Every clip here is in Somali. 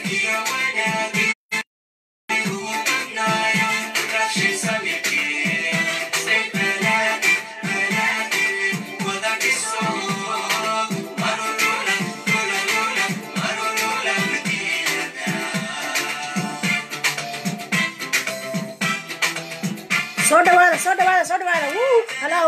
soo dhawaada soo dhawaada soo dhawaada wuu hello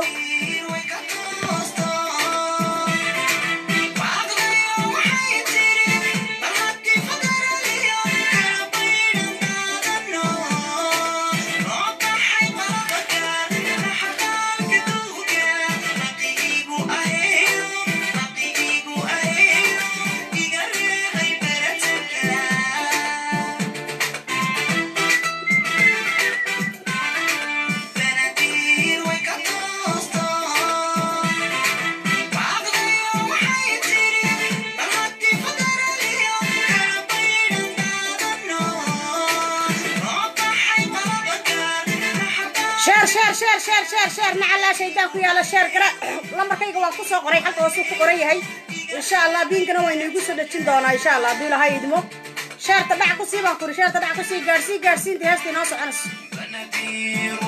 sheer sheer sheer sheer sheer sheer nacalaa shaydaan ku yaala sheer gara lambarkayga waa ku soo qoray halka hoosuu ku qoran yahay insha allah biinkana waynu igu soo dhejin doonaa insha allah hadduu ilahay idmo sheerta dhac ku sii baan kuri sheerta dhac ku sii gaadhsii gaadhsiinta heesta inoo soconayso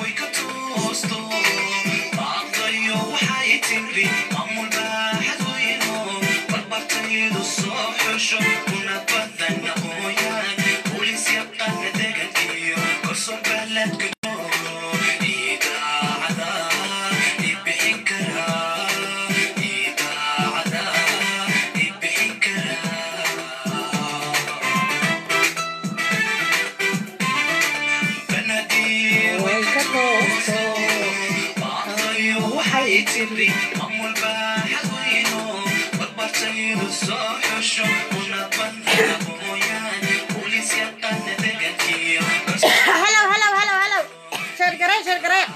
halow halow halow halow sheer garee sheer garee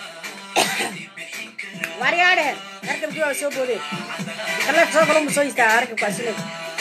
waaryaadhe harkabkii waa soo boodeen kaleef soo galo ma soo istaa harkabkaasile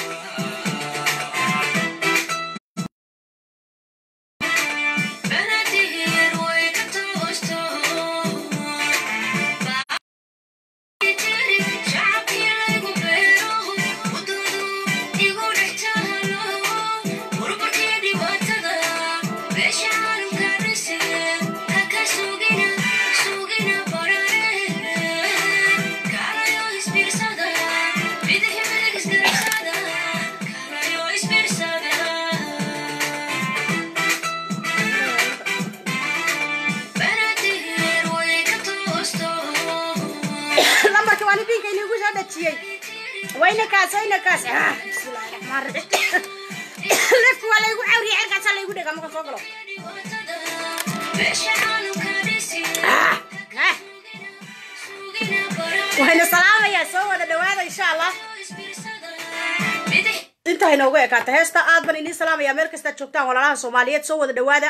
lambarka waani biinka inigu soo dhajiyey wayna kaas wayna kaas Ah, bismillaahi raxmaan raxiim lefka waa laygu cawriya cerkaasaa laygu dhega marka soo galo Ah, ah. wayna salaamayaa soo wada dhawaada insha allah intaa inoogu ekaata heesta aad baan idiin salaamayaa meel kastaad joogtaan walaalaha soomaaliyeed soo wada dhawaada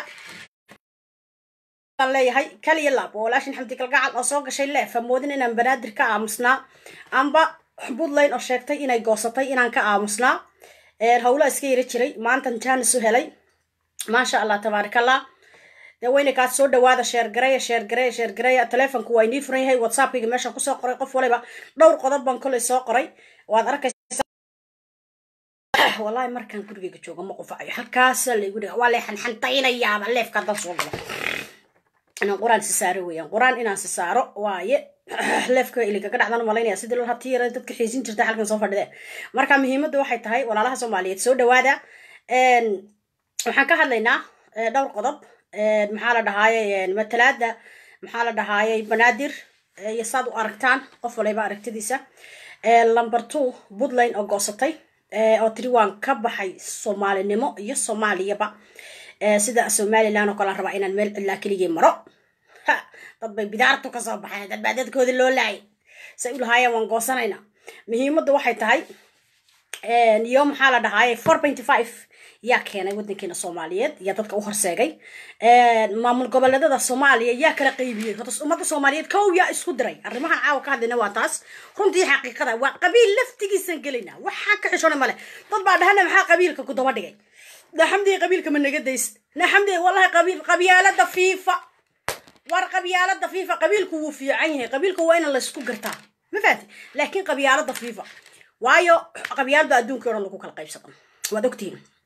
baan leeyahay kaliya laab oo walaashin xamdi kalgacal oo soo gashay leef moodin inaan banaadir ka aamusnaa amba puntland oo sheegtay inay goosatay inaan ka aamusnaa hawlaa iska yara jiray maantan jaanis u helay maasha allah tabaarakallah dee wayna kaas soo dhawaada sheergareya sheergareya sheergareya telefonku waa inii furan yahay whatsappkayga meeshaan kusoo qoray qof waliba dhowr qodob baan kolay soo qoray waad arkaysa wallahi markaan gurigayga jooga ma qufacayo halkaasa laygu dhiga waa lay xanxantaynayaaba leefka haddaan soo galo inaan quraan si saaro weeyaan quraan inaan si saaro waaye leefka iligaga dhacdan malaynaya sidii loo hatii yara dadka xiisin jirta halkan soo fadhideen marka muhiimadda waxay tahay walaalaha soomaaliyeed soo dhawaada waxaan ka hadlaynaa dhowr qodob maxaa la dhahaaye matalaada maxaa la dhahaaye banaadir iyo saad u aragtaan qof waliba aragtidiisa number two puntland oo goosatay oo tiri waan ka baxay soomaalinimo iyo soomaaliyaba sida somalilan oo kale rabaa inaan meel cidlaa keligii maro dad bay bidaartu kasoo baxeen dad baa dadkoodii loo laayay say u lahaayeen waan goosanayna muhiimaddu waxay tahay iyo maxaa la dhahaaye four pointy five yaa keenay wadankeena soomaaliyeed yaa dadka u horseegay maamul goboleedada soomaaliya yaa kala qaybiyey horta ummadda soomaaliyeed kow yaa isku diray arrimahan caawa ka hadlayna waa taas runtii xaqiiqada waa qabiil laftigiisan gelayna waxaa ka xishona male dad baa dhahana maxaa qabiilka ku daba dhigay naxamdi qabiilka ma naga dayst naxamdi wallahi qabiil qabyaalada fiifa war qabyaalada fiifa qabiilku wuu fiican yahay qabiilku waa in laysku gartaa ma fahanti laakiin qabyaalada fiifa waayo qabyaalada adduunka o dhan lagu kala qaybsado waad ogtihiin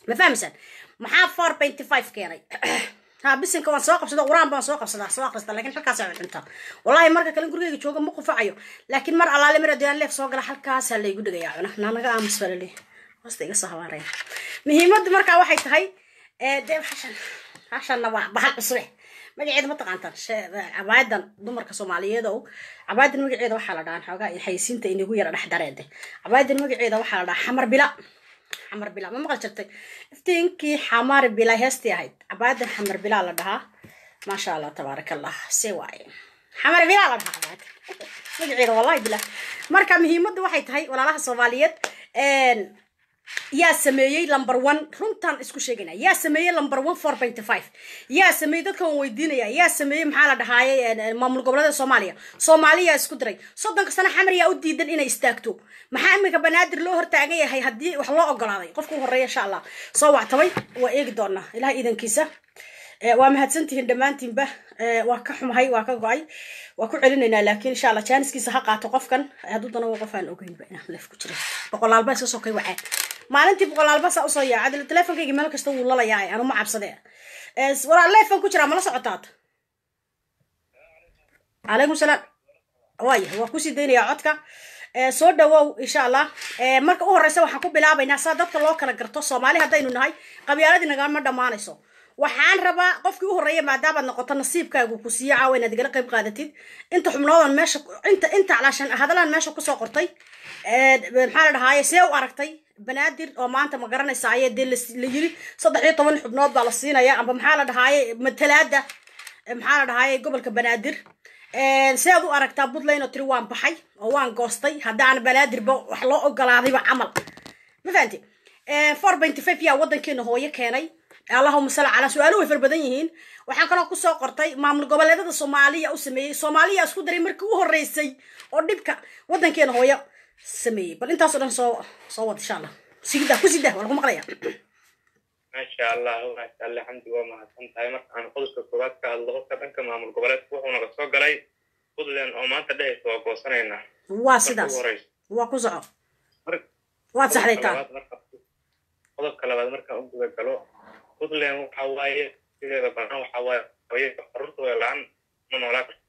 ma fahmaysaan maxaa four benty five keenay ha bisinka waan soo qabsada quraan baan soo qabsadaa soo akhrista laakiin halkaas ay cuntaa wallahi marka kale gurigeyga jooga ma qufacayo laakiin mar allaale mar adiyaan leef soo gala halkaasaa laygu dhigayaa cuna naanaga aamus baa laleeyahay hoosta iga soo habaaraya muhiimaddu markaa waxay tahay dee hashan hashanna waa bahal cusube magaceeda ma taqaantaan cabaayadan dumarka soomaaliyeed oo cabaayadan magaceeda waxaa la dhahaa xoogaa xayisiinta inagu yara dhex dareede cabaayadan magaceeda waxaa la dhahaa xamar bila xamar bila ma maqal jirtay iftiinkii xamar bila heestii ahayd cabaayadan xamar bila la dhahaa maasha allah tabaaraka allah se waaye xamar bila la dhahaa cabaayad magaceeda wallahi bila marka muhiimaddu waxay tahay walaalaha soomaaliyeed yaa sameeyey number one runtaan isku sheegana yaa sameeyey number one four benty five yaa sameeyey dadka waan weydiinaya yaa sameeyey maxaa la dhahaaye maamul goboleeda soomaaliya soomaaliyaa isku diray soddonka sano xamar yaa u diidan inay istaagto maxaa iminka banaadir loo hortaagan yahay haddii wax loo ogolaaday qofka u horeeya insha allah soo wactabay waa eegi doonaa ilaha iidankiisa waa mahadsantihiin dhammaantiinba waa ka xumahay waa ka go-ay waa ku celinaynaa laakiin insha allah jaaniskiisa ha qaato qofkan hadduu dana qof aan ogeynba inaan leef ku jira boqolaalba iska sokay wacaa maalintii boqolaalba saa usoo yaacad teleefonkayga meel kasta wuu lalayaa anu ma cabsade walaa leefan ku jiraa mala socotaad calaykum salaam waaya waa kusii daynayaa codka soo dhawow insha allah marka u horeysa waxaan ku bilaabaynaa saa dadka loo kala garto soomaali haddaynu nahay qabyaaladii nagama dhammaanayso waxaan rabaa qofkii u horreeya maadaamaad noqoto nasiibkaagu ku siiyo caawa inaad igala qayb qaadatid inta xubnoodan meesha inta inta calaashan hadalaan meesha kusoo qortay maxaa la dhahaaye see u aragtay banaadir oo maanta ma garanaysa ayee dee la yiri saddex iyo toban xubnood baa la siinaya amba maxaa la dhahaaye matalaada maxaa la dhahaaye gobolka banaadir see aad u aragtaa puntland oo tiri waan baxay oo waan goostay haddaan banaadirba wax loo ogolaadayba camal ma fahanti four benty five yaa waddankeena hooyo keenay allahuma sal calaa su-aaluhu way far badan yihiin waxaan kaloo kusoo qortay maamul goboleedada soomaaliya u sameeyey soomaaliya isku daray markii u horeysay oo dhibka waddankeena hooyo sameeyey bal intaasoo dhan soo soo wad insha allah sigida ku sida waa lagu maqlaya maasha allah maasha allah xamdi waa mahadsan tahay marka aan qodobka koowaad ka hadlo qofka dhanka maamul goboleedka wuxuu naga soo galay puntland oo maanta dhehaysa waa goosanaynaa waa sidaas waa ku soco waad saxdaytaa qodobka labaad markaan u guda galo puntland waxa waaye sideeda banaan waxa waaye hooyada carruurta way la-aan ma noolaa karto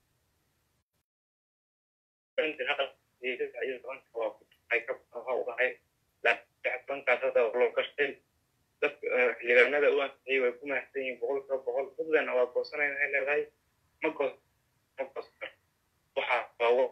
bankaas hadda loo gashtay dadka xildhibaanada u ansixiyey way ku mahadsan yihiin boqol kiiba boqol puntland waa goosanayna ay leedahay ma goos ma goosan karto waxaa waawo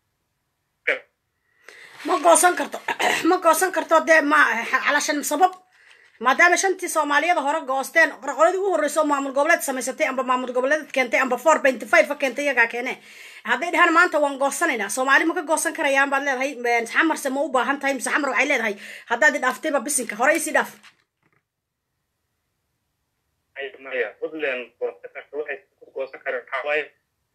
ma goosan karto ma goosan karto dee ma calashan sabab maadaama shantii soomaaliyada hore goosteen qoladii ugu horreyso maamul goboleed samaysatay amba maamul goboleed keentay amba four benty five ka keentay iyagaa keene hadday dhahaan maanta waan goosanaynaa soomaali ma ka goosan karayaan baad leedahay xamarse ma u baahan tahay mise xamar waxay leedahay haddaad idhaaftayba bisinka hore isii dhaaf maya puntland goosan karta waxay ku goosan kareen waxaa waaye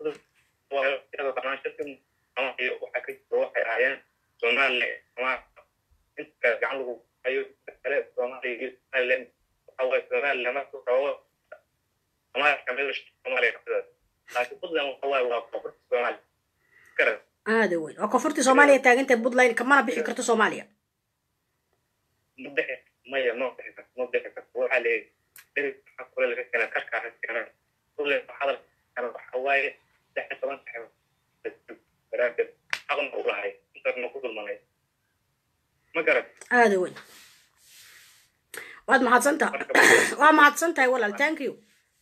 waxaa ka jiro waxay ahaayeen somaliland ama inta gacan lagu hayo kale soomaaliya iyo somaliland waxa waaye somaliland marka rabo soomaaliya kamid soomaaliya kamid laakiin puntland waxa waaye waa koonfurta soomaaliya garan aada weyn waa koonfurtii soomaaliya taagantahay puntland kamana bixi karto soomaaliya ma bixi maya ma bixi karto ma bixi karto waxaa leeyahay dheri waxaa kule laga keena karkaa ka keena puntland hadal kana waxa waaye saddex iyo toban saxib daraadeed xaqna u lahay intaasna ku dulmanay ma garan aada weyn waad mahadsantaha waa mahadsan tahay walaal thank you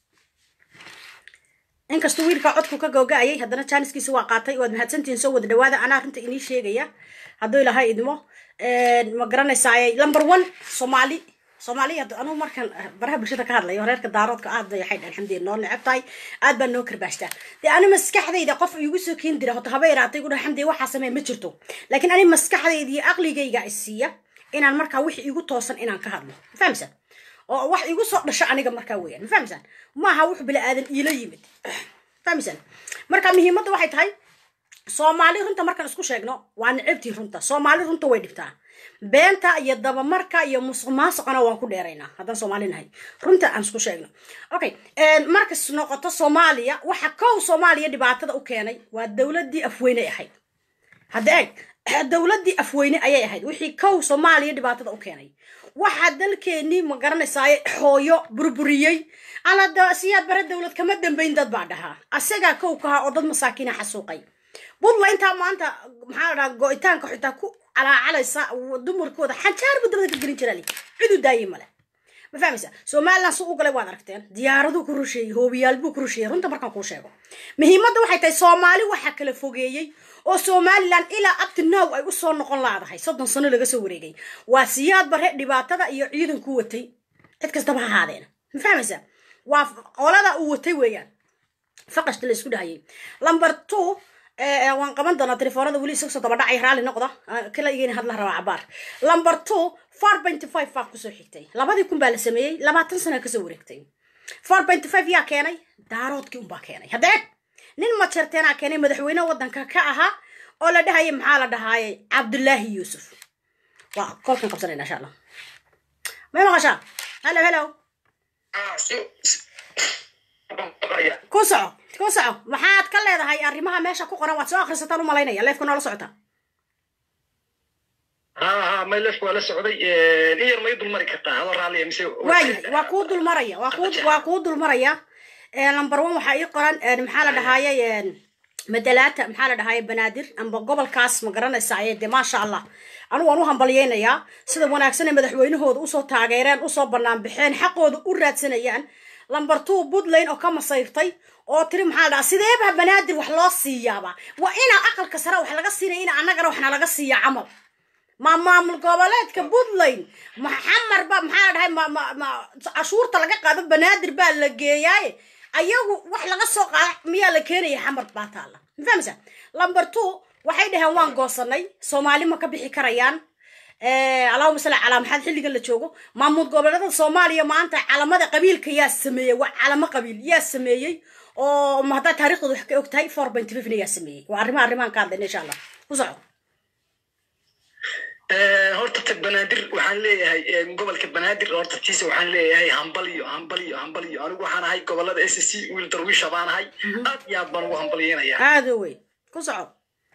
inkastuu wiilkaa codku ka googa-ayay haddana jaaniskiisa waa qaatay waad mahadsantihiin soo wada dhawaada anaa runta inii sheegaya hadduu ilahay idmo ma garanaysaay number one soomaali soomaaliya anugu markaan baraha bulshada ka hadlayo reerka daaroodka aad bay waxay dhahan xamdiya noo neceb tahay aad baa noo karbaashtaa dee ani maskaxdayda qof igu soo keeni dira hota haba yaraatay gu dhaha xamdiya waxaa samee ma jirto laakiin ani maskaxdayda iyo aqligayga isiiya inaan markaa wix igu toosan inaan ka hadlo ma fahamsan oo wax igu soo dhasho aniga markaa weeyaan ma fahamsan maaha wux bini aadan iila yimid fahamsan marka muhiimadda waxay tahay soomaali runta markaan isku sheegno waa necabtii runta soomaali runta way dhibtaa beenta iyo dabamarka iyo musuq maasuqana waan ku dheeraynaa haddaan soomaali nahay runta aan isku sheegno okay markas noqoto soomaaliya waxa kow soomaaliya dhibaatada u keenay waa dowladii afweyne ahayd hadda eeg dowladii afweyne ayay ahayd wixii kow soomaaliya dhibaatada u keenay waxaa dalkeenii ma garanaysaay hooyo burburiyey ana siyaad bare dowlad kama dambayn dad baa dhahaa asagaa kow kahaa oo dad masaakiina xasuuqay buntland intaa maanta maxaa la dhahaa go-itaanka xitaa ku calaacalaysa dumarkooda xanjaar buu dabada ka gelin jiraa cidu daayay male ma fahmaysa somaliland su u galay waad aragteen diyaaraduu ku rusheeyey hoobiyaal buu ku rusheeyey runta markaan kuu sheego muhiimadda waxay tahay soomaali waxaa kala fogeeyey oo somaliland ilaa abti now ay usoo noqon laadahay soddon sano laga soo wareegay waa siyaad bare dhibaatada iyo ciidanku watay cid kastaba ha ahaadeen ma fahmaysa waa qolada uu watay weeyaan faqashta la isku dhahayay number two waan qaban doonaa telefoonada weli isagoo daba dhacay raalli noqda kala igeen hadla rabaa cabaar number two four pointy five baa kusoo xigtay labadii kun baa la sameeyey labaatan sana kasoo wareegtay four pointy five yaa keenay daaroodkii unbaa keenay haddee nin majeerteenaa keenay madaxweyne waddanka ka ahaa oo la dhahayay maxaa la dhahaayay cabdullaahi yuusuf waa kolkan qabsanayna insha allah may maqashaa hello hello ku soco ku soco maxaad ka leedahay arrimaha meesha ku qoran waad soo akhrisataan u malaynaya leefka noola socota ha ha maylef waa la socday in yar may dulmari kartaa adoo raalliya mise waayahay waa kuu dulmaraya waa kuu waa kuu dulmaraya number one waxaa ii qoran maxaa la dhahaayay madalaata maxaa la dhahaayay banaadir amba gobolkaas ma garanaysa aye de maasha allah anigu waan u hambalyeynayaa sida wanaagsan ee madaxweynahooda usoo taageereen usoo banaan bixeen xaqooda u raadsanayaan number two puntland oo ka masayrtay oo tiri maxaa la dhahaa sideeba banaadir wax loo siiyaaba waa inaa aqalka sare wax laga siinaya ina annagana waxna laga siiya camal ma maamul goboleedka puntland maxamar ba maxaa la dhahay ma ma ma cashuurta laga qaado banaadir baa la geeyaaye ayagu wax laga soo qaada miyaa la keenaya xamar baa taalla ma fahamsa number two waxay dhaheen waan goosanay soomaali ma ka bixi karayaan allahuma salli calaa maxaad xilligan la joogo maamul goboleedada soomaaliya maanta calamada qabiilka yaa sameeyey waa calamo qabiil yaa sameeyey oo haddaa taariikhdooda wax ka og tahay four point fifna yaa sameeyey waa arrimaha arrimahan ka hadlayna insha allah ku soco horta ta banaadir waxaan leeyahay gobolka banaadir horta tiisa waxaan leeyahay hambaliyo hambaliyo hambaliyo anigu waxaan ahay gobolada s c wiil darwiisha baan ahay aad iyo aad baan ugu hambalyeynaya aada wey ku soco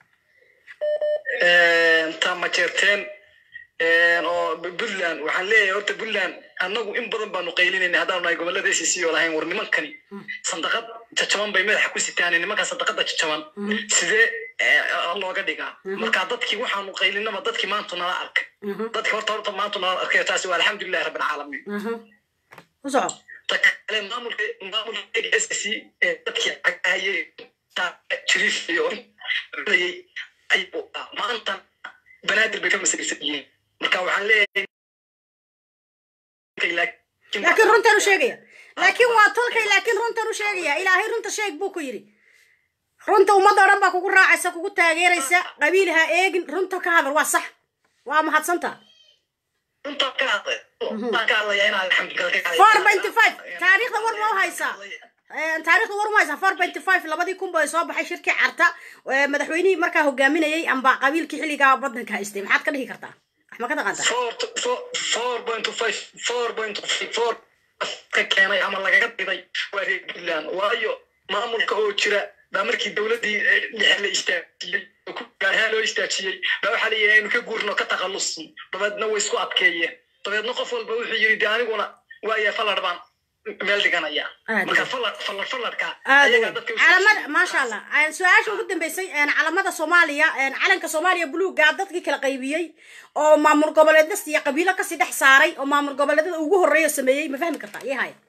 ta majeerteen oo puntland waxaan leeyahay horta puntland annagu in badan baanu qaylinayna haddaanu nahay gobolada s c oo lahayn war nimankani sandaqad jajaban bay madaxa ku sitaan nimanka sandaqada jajaban sidee looga dhigaa marka dadkii waxaanu qaylinaba dadkii maanta nala arkay dadkii horta horta maanta nala arkay taasi waa alxamdulilahi rabbil caalamiin ku soco ta kale maamulka maamulka s c dadkii cagahayay jiriifayo maanta banaadir bay ka masaysan yihiin marka waxaan leeyahay laakiin runtan u sheegaya laakiin waa tolkay laakiin runtan u sheegaya ilaahay runta sheeg buu ku yidhi runta ummadda o dhan baa kugu raacaysa kugu taageeraysa qabiil ha eegin runta ka hadal waa sax waa mahadsanta four pointy five taariikhda war ma u haysaa taariikhda war ma haysaa four pointy five labadii kun bay soo baxay shirkii carta madaxweynihii markaa hogaaminayay amba qabiilkii xilligaa badanka haystay maxaad ka dhihi kartaa wax ma ka taqaantaa four point five four point four ka keenay ama lagaga diday waa reer puntland waayo maamulka oo jira baa markii dowladdii dhexe la istaajiyey gaarhaan loo istaajiyey baa waxaa layihi aynu ka guurno ka takhallusn dabeedna way isku adkeeyeen dabeedna qof walba wuxuu yidhi de aniguna waaya fallar baan meel dhiganaya marka fallar fallar fallarka calamada maasha allah su-aasha ugu dambeysay calamada soomaaliya calanka soomaaliya buluuga dadkii kala qaybiyey oo maamul goboleedas iyo qabiilo kasii dhex saaray oo maamul goboleedada ugu horreeya sameeyey ma fahmi kartaa iyo haya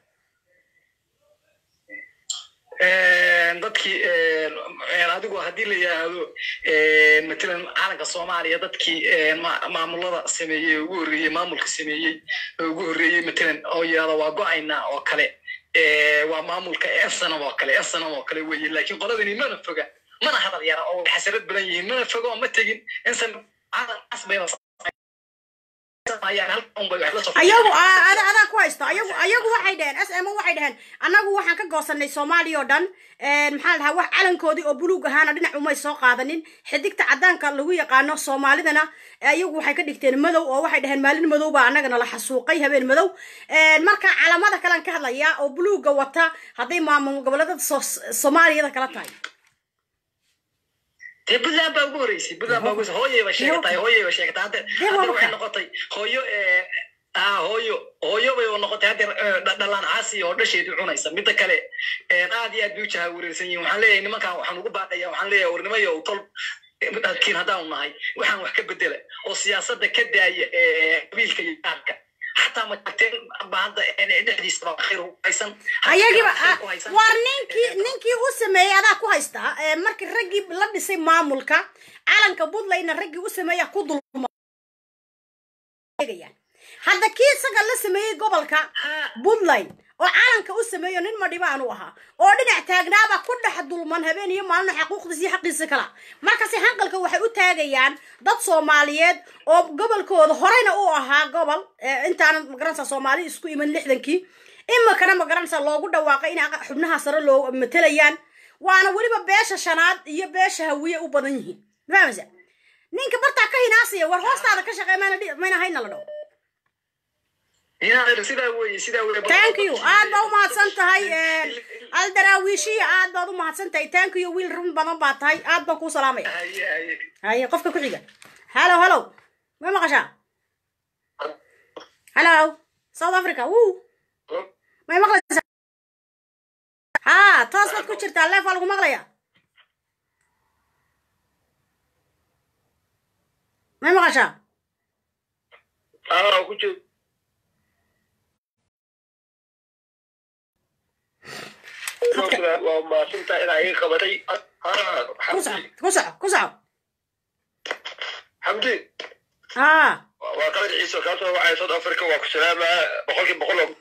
dadkii adigu haddii la yidhaahdo matalan calanka soomaaliya dadkii maamulada sameeyey ugu horreeyey maamulka sameeyey ugu horreeyey matalan oo yidhahdo waa go-ayna oo kale waa maamulka ensanam oo kale ensanam oo kale weye laakiin qoladani mana foga mana hadal yara oo xasarad badan yihiin mana foga oo ma tegin ensan calan casbayna ayagu ada adaa ku haysto ayagu ayagu waxay dheheen s m waxay dheheen annagu waxaan ka goosanay soomaaliya oo dhan maxaa la dhahaa wax calankoodii oo buluug ahaana dhinac umay soo qaadanin xidigta caddaanka lagu yaqaano soomaalidana ayagu waxay ka dhigteen madow oo waxay dheheen maalin madow baa annagana la xasuuqay habeen madow marka calamada kalean ka hadlayaa oo buluugga wata hadday maamul goboleedada soomaaliyada kala tahay dee puntland baa ugu horreysay puntland baa ugu hooyay ba sheegatay hooyay ba sheegatay hadda hadda waxay noqotay hooyo ah hooyo hooyo bay oo noqotay haddeer eh, dha- dhalaan caasi oo dhasheedii cunaysa midda kale eh, aad iyo aad bay u jaha wareersan yihin waxaan leeyahay nimankan waxaan ugu baaqaya waxaan leeyahay warnimayo tol kiin haddaanu nahay waxaan wax ka bedela oo siyaasadda ka daaya eh, qabiilka iyo gaarka xataa majarteen ba hadda eh, dhexdiisaba khayr ku haysan ayagiiba khayr ku haysan. war ninkii ninkii u sameeyey adaa ku haystaa ee markii raggii la dhisay maamulka calanka puntlandna raggii u sameeya ku dulma hadda kii isaga la sameeyey gobolka Ha, puntland oo calanka u sameeyo nin madhibaan u ahaa oo dhinac taagnaaba ku dhex dulman habeen iyo maalin xaquuqdiisa iyo xaqiisa kala markaasi hanqalka waxay u taagayaan dad soomaaliyeed oo gobolkooda horeyna u ahaa gobol eh, intaana magaranaysa soomaali isku iman lixdankii imikana magaranaysa loogu dhawaaqay in aqa- xubnaha sare loo matelayaan waana weliba beesha shanaad iyo beesha hawiye u badan yihiin ma fahameysa ninka bartaa ka hinaasaya war hoostaada ka shaqey mayna dhi- mayna hayna la dhaho inaad sidaa weye sidaa weye thank you aad baa umahadsan tahay aldaraawiishiya aad baad umahadsan tahay thank you wiil run badan baa tahay aad baan kuu salaamaya haye haye haye qofka ku xiga hallo hallo ma maqashaa hallo south africa wuu may maqlaysaa ha toos baad ku jirtaa leef waa lagu maqlaya may maqashaa aa ku jiro waa maasinta inaa iga qabatay ku soco ku soco ku soco xamdi ha waa qadar ciise oo kaasoo wacaya south africa waa ku salaamaa boqolkii boqol oo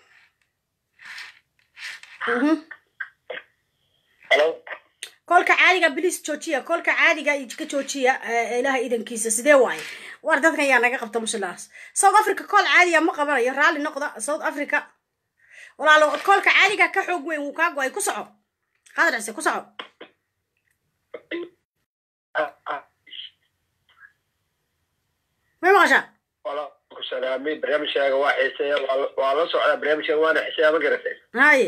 mhm halo kolka caadiga bilis joojiya kolka caadiga ka joojiya eh, ilaha idankiisa sidee waaye war dadkan yaa naga qabta mushalaas south africa kool caadiga ma qabanayo raalli noqda south africa walaalo koolka caadiga ka xoog weyn wuu kaa go-ay ku soco qadar cise ku soco may maqashaa wala ku salaamay barnaamijkaaga waa xiiseeya waa- waa la socdaa barnaamijkaaga waana xiiseeya ma garatay haye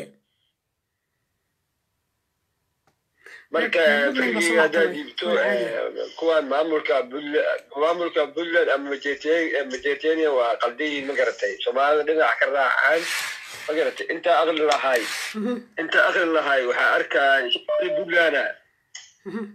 marka Puntland baa berigii soo haddaad baxday. dhiibto Waa caadi. kuwan maamulka Puntland- maamulka puntland ama majeerteen- majeerteenia waa qaldayiin ma garatay soomaalida dhinac ka raacaan ma garatay intaa aqli lahay Mhm, intaa aqli lahay waxaa arkaa shaqadii puntland mhm.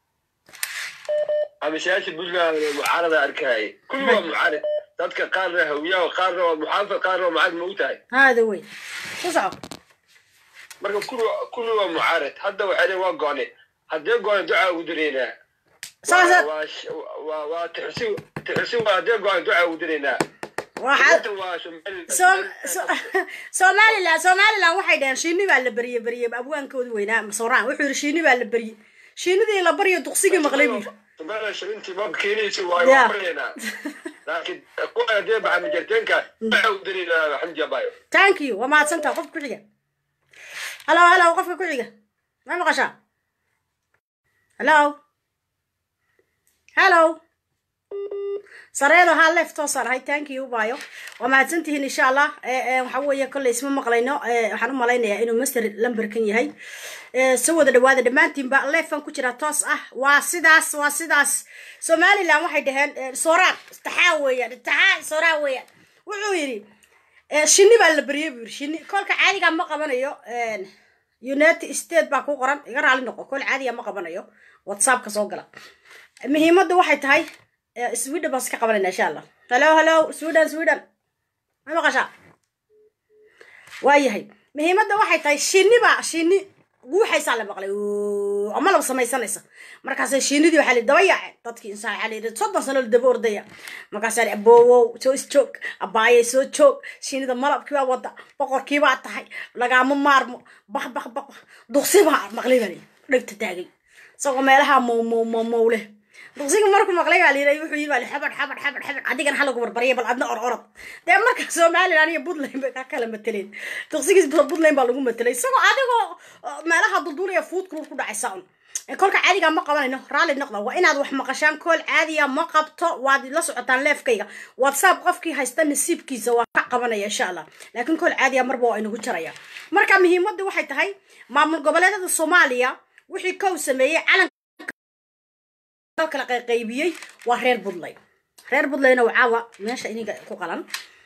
ama siyaasi puntland mucaarada arkay kulli waa mucaarid dadka qaarna hawiyaa qaarna waa muxaafid qaarna waa mucaarid ma u tahay haada wey ku soco marka kulli kulli waa mucaarid hadda waxay leeyihin waa go'ne haddee go'ne ducaa ugu direynaa saasa waa sh- waa waa tixsi tixsi waa haddee go'ne ducaa ugu direynaa waxaa Inta waa Somali- Som- So- somaliland somaliland waxay dhaheen shiini baa la berye berye abwaankoodi weynaa sooraan wuxuu yidhi shiini baa la berye shiinidii la baryo duksigii maqlay buu yidhi Somaliland shilintii ma keenaysa waa Yeah. waa baryaynaa laakiin kuwa haddee baxa majarteenka ducaa ugu direynaa xamdi abayo thank you waa mahadsantaha qofka ku xiga hallo hallo qofka ku xiga ma maqashaa hallo hallo sareedo haa leef toosaan ahay thank you bayo waa mahadsantihiin insha allah Eh, eh, waxa weeye kolley isma maqlayno Eh, waxaan u malaynayaa inuu master lamberkan yahay Eh, soo wada dhawaada dhammaantiinba leefan ku jira toos ah waa sidaas waa sidaas somaliland waxay dhaheen eh, sooraan taxaa weeyaan taxaa sooraan weeyaan wuxuu yidhi Eh, shinni baa la beriyey buu yidhi shinni kolka caadiga ma qabanayo eh, united state baa ku qoran iga raali noqo kol caadiga ma qabanayo whatsappka soo gala muhiimadda waxay tahay eh, sweden baan iska qabanayna insha allah hello hello sweden sweden ma maqashaa waayahay muhiimadda waxay tahay shinni baa shinni guuxaysaa la maqlay Oo, ama laba samaysanaysa markaasay shinnidii waxaa la daba yaaceen dadkii insaan waxaa la yidhi soddon sano la daba ordaya markaasaa la aboowow soo isjoog abaayay soo joog shinnida malabkii baa wada boqorkii baa tahay lagaama maarmo baq baq baq duqsi baa maqlay baa la yidhi dhegta taagay isagoo meelaha mow mow mow mow leh duqsiga markuu maqlay baa layidhi wuxuu yidhi baa li xabad xabad xabad xabad adigana ha lagu barbarya bal adna or orod dee marka somaliland iyo puntland bay ka kala mateleen duqsigiis puntland baa lagu matelay isagoo adigoo uh, meelaha dulduulaya food kulul ku dhacaysa un Eh, kolka caadiga ma qabanayno raalli noqda waa inaad wax maqashaan kool caadiya ma qabto waad la socotaan leefkayga whatsapp qofkii haysta nasiibkiisa waa ka qabanaya insha allah laakiin kool caadiya marba waa inagu jaraya marka muhiimaddu waxay tahay maamul goboleedada soomaaliya wixii kow sameeyey calan kala qayqaybiyey waa reer buntland reer buntlandna waa caawa meesha iniga ku qalan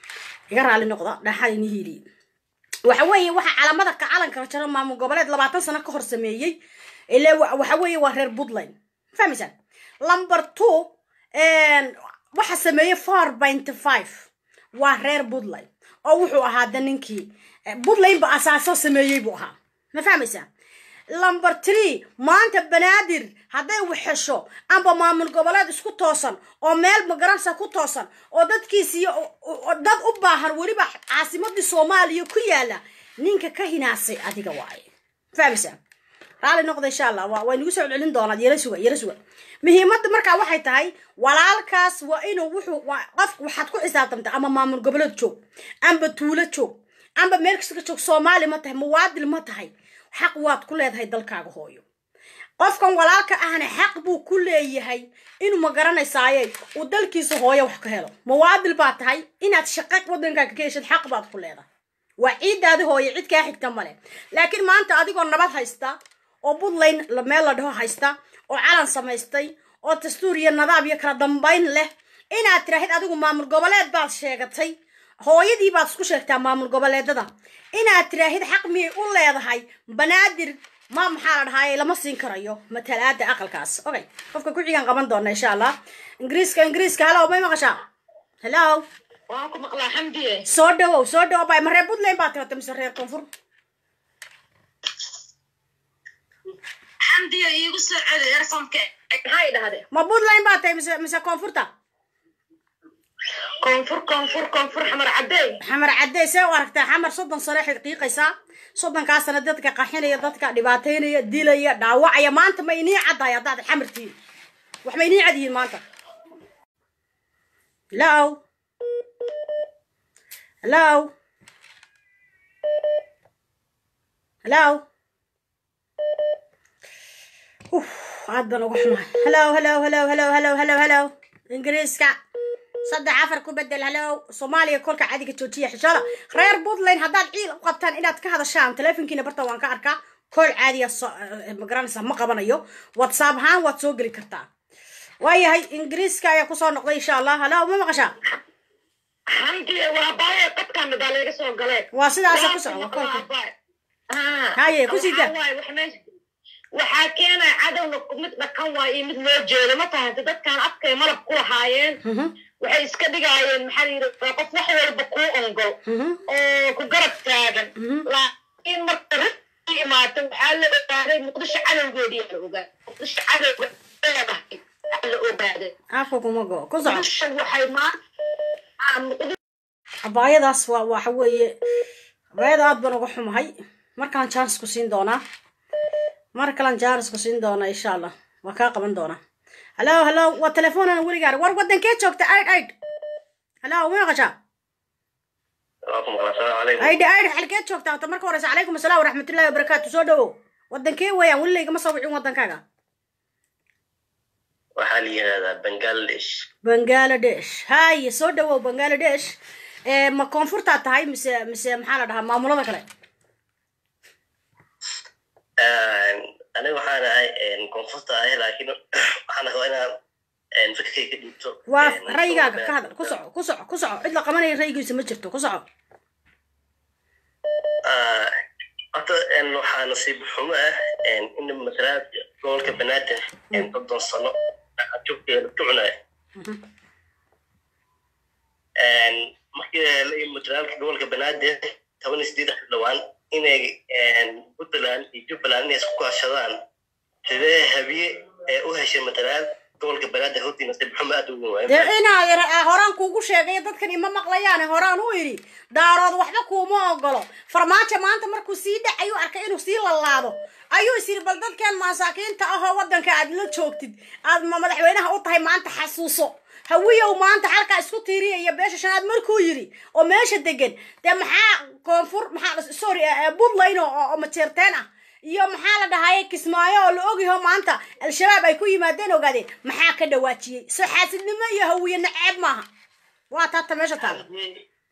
iga raali noqda dhaxal ini hiiliye waxa weeye waxa calamada ka calanka la jaro maamul goboleed labaatan sano ka hor sameeyey ile waxa weeye waa reer puntland fahmaysaan number two waxa sameeyey four point five waa reer puntland oo wuxuu ahaa da ninkii puntland ba asaaso sameeyey buu ahaa ma fahmaysaa number three maanta banaadir hadday waxesho amba maamul goboleed isku toosan oo meel magaransa ku toosan oo dadkiisiiyo dad u baahan weliba caasimadii soomaaliya ku yaala ninka ka hinaasay adiga waaye fahmaysaa raali noqda insha allah waa way nagu soo celcelin doonaa yara suga yara suga muhiimadda markaa waxay tahay walaalkaas waa inuu wuxuu qof waxaad ku xisaabtamta ama maamul goboleed joog amba tuulo joog amba meel kasta ka joog soomaali ma tahay muwaadil ma tahay xaq waad ku leedahay dalkaaga hooyo qofkan walaalka ahna xaq buu ku leeyahay inuu ma garanaysaaye uu dalkiisa hooyo wax ka helo muwaadil baa tahay inaad shaqa wadankaaga ka heshid xaq baad ku leedahay waa ciiddaadi hooyo cid kaa xigta male laakiin maanta adigoo nabad haysta oo puntland meel la dhaho haysta oo calan samaystay oo dastuur iyo nadaab iyo kala dambayn leh inaad tiraahid adigu maamul goboleed baad sheegatay hooyadii baad isku sheegtaa maamul goboleedada inaad tiraahid xaq miyay u leedahay banaadir ma maxaa la dhahaay lama siin karayo matalaada aqalkaas okay qofka ku xigaan qaban doona insha allah ingiriiska ingiriiska hallow may maqashaa hello waan ku maqlaa xamdiye soo dhawow soo dhawow bay ma reer puntland baad tirata mise reer koonfur xamdiye iigu soo celi ersonka maxay dhahdeen ma puntland baad tahay mise mise koonfurta koonfur koonfur koonfur xamar cadeey xamar caddey see u aragtaa xamar soddon sano xiqiiqaysaa soddonkaa sano dadka qaxinaya dadka dhibaataynaya dilaya dhaawacaya maanta ma inii caddahay haddaad xamar tihiin wax ma inii cad yihiin maanta hello hello hello uf aad baan uga xumahay hello hello hello hello hello hello hello ingiriiska saddex afar ku bedel hello soomaaliya kolka cadiga joojiya xishada reer puntland haddaad ciil u qabtaan inaad ka hadashaan teleefonkiina barta waan ka arkaa kool caadiya magaranaysa ma qabanayo whatsapp ahaan waad soo geli kartaa waayahay ingiriiska ayaa kusoo noqday insha allah hello ma maqashaa xamdiye waa baaye qadkan baa laga soo galee waa sidaasa ku socda kolka Haye, ku sii daa. waxaa keenaya cadowna mid dhakan waay iyo mid loo jeedo ma tahanta dadkan afkay malab ku lahaayeen Mhm, waxay iska dhigaayeen maxaa la yidhi waa qof wax walba kuu ongol mhm, oo ku garab taagan mhm. laakiin marka runtii imaato waxaa la ogaaday muqdisho cadowgeedii la ogaa muqdisho cadowga leedahay waxaa la ogaaday afka kuma go ku soco muqdisho waxay maanta muqdisho abaayadaas waa waxa weeye abaayada aad baan uga xumahay mar kalan jaanis ku siin doonaa mar kalan jaanis ku siin doonaa insha allah waa kaa qaban doonaa hallo hallo waa telefoonana weligaar war wadankee joogta aid aid hallo ma maqashaa Waalaikum assalaamu calaykum. aidh aidh xalkeed joogtaa ta marka horeysa calaykum asalaam waraxmatullahi wabarakaatu soo dhawow wadankee weeyaan weli laygama soo wicin wadankaaga Waxaa la yihahdaa Bangladesh. bangaladesh haye soo dhawow bangaladesh ee ma koonfurtaa tahay mise mise maxaa la dhahaa maamulada kale Aniga waxaan ahay koonfurta ahay laakiin waxaan rabaa inaan fikirkay ka dhiibto. waa rayigaaga ka hadal ku soco ku soco ku soco cid la qabanaya raygiisa ma jirto ku soco Ah, Horta waxaa nasiib xumo ah in matalaad gobolka Banaadir soddon sano joogteeda tucnay. markii la ii matalaalka gobolka Banaadir toban iyo sideed xildhibaan inay Puntland iyo Jubbaland inay isku kaashadaan sidee habiye ee u heshay matalaad gobolka Banaadir hortii nasiib xumo aad u weyn waaye. dee inaad ir- horaan kuugu sheegay dadkan ima maqlayaane horaan u idhi daarood waxba kuuma ogolo farmaajo maanta markuu sii dhacayu arkay inuu sii lalaado ayuu is yidhi bal dadkan masaakiinta ahoo wadanka aad la joogtid aad ma madaxweynaha u tahay maanta xasuuso hawiyow maanta halkaa isku tiiriyaya beesha shanaad markuu yidhi oo meesha degan dee maxaa koonfur maxaa sorry eh, eh, puntland oo oo majeerteen ah iyo maxaa la dhahaye kismaayo oo la ogyaho maanta al-shabaab ay ku yimaadeen ogaadeen maxaa ka dhawaajiyey soo xaasidnimo iyo hawiye naceeb maaha waa taata meesha taala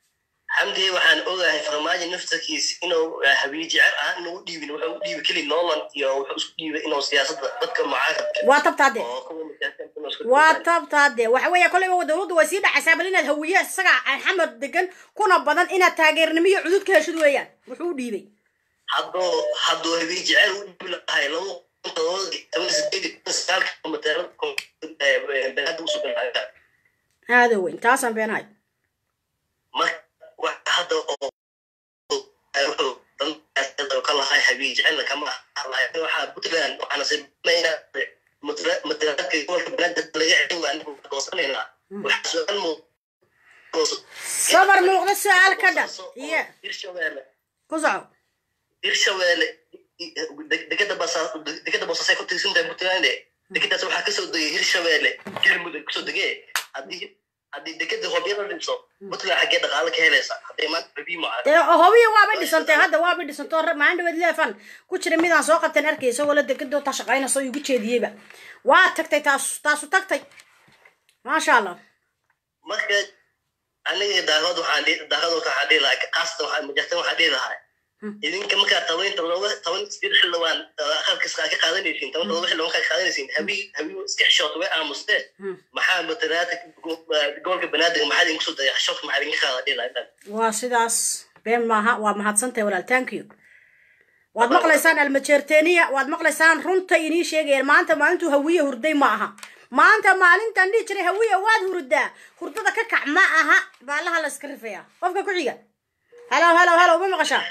xamdi waxaan ogahay farmaajo naftarkiisa inuu habiye jecel ah inuu u dhiibin wuxuu u dhiibay keli nolan iyo wuxuu isku dhiibay inuu siyaasadda dadka mucaaradka waa tabtaade oo kuwa mutaasiinta inuu isku waa dhiibay. tabtaade waxa weeye kolleyba dowladdu way sii dhacaysaa bal inaad hawiye isaga xamad degan kuna badan inaad taageernimo iyo cudud ka heshid weeyaan wuxuu u dhiibay hadduu hadduu habiye jecel u dhiibi lahay laba kun todoba toban sideed iyo toban sagaalka mataalada banaada usoo galaya aada weyn taasaan beenahay marka wax hadda oo wuxuu dan ka lahay habiye jecelna kama lahay waxaa puntland waxaana sameynaa matalaadka gobolka banaada laga celin waa anigu doosanaynaa waxaa su-aal mu sabar muuqda su-aal ka dhan iyo hirshabeelle ku soco hirshabeelle degada basa degada boosasay ku tirsantahay puntland degadaas waxaa kasoo degay hirshabeelle galmudug kasoo degee haddii haddii degada hobyada dhimso puntland xaggee dhaqaale ka helaysa hadday maanta rabii mucaad dee hobiya waabay dhisantay hadda waabay dhisantoo maalin dhaweed leefan ku jira midaan soo qabteen arkay isagoo la degadoo ta shaqaynayso igu jeediyeyba waa tagtay taas taasu tagtay maasha allah marka aniga daaqad waxaan dhihi daaqad waxaan dhihi lahaa qaasatan waxaan majartan waxaan dhihi lahaa idinka markaa tabaynta looga toban sideed xildhibaan aqalkas ka qaadanaysiin toban todoba xildhibaan kaa qaadanaysiin habii habii iska xishoota way aamusteen maxaa matalaada gobolka banaadir maxaa idinku soo daya xishoodka maxaa idinka qaada dhihi lahaa waa sidaas been maaha waa mahadsantahay walaal thank you waad maqlaysaan almajeerteniya waad maqlaysaan runta inii sheegayaan maanta maalintuu hawiye hurday ma aha maanta maalintan dhihi jiray hawiye waad hurdaa hurdada ka kac ma aha baalaha la iska rifaya qofka ku xiga halo halo halo ma maqashaa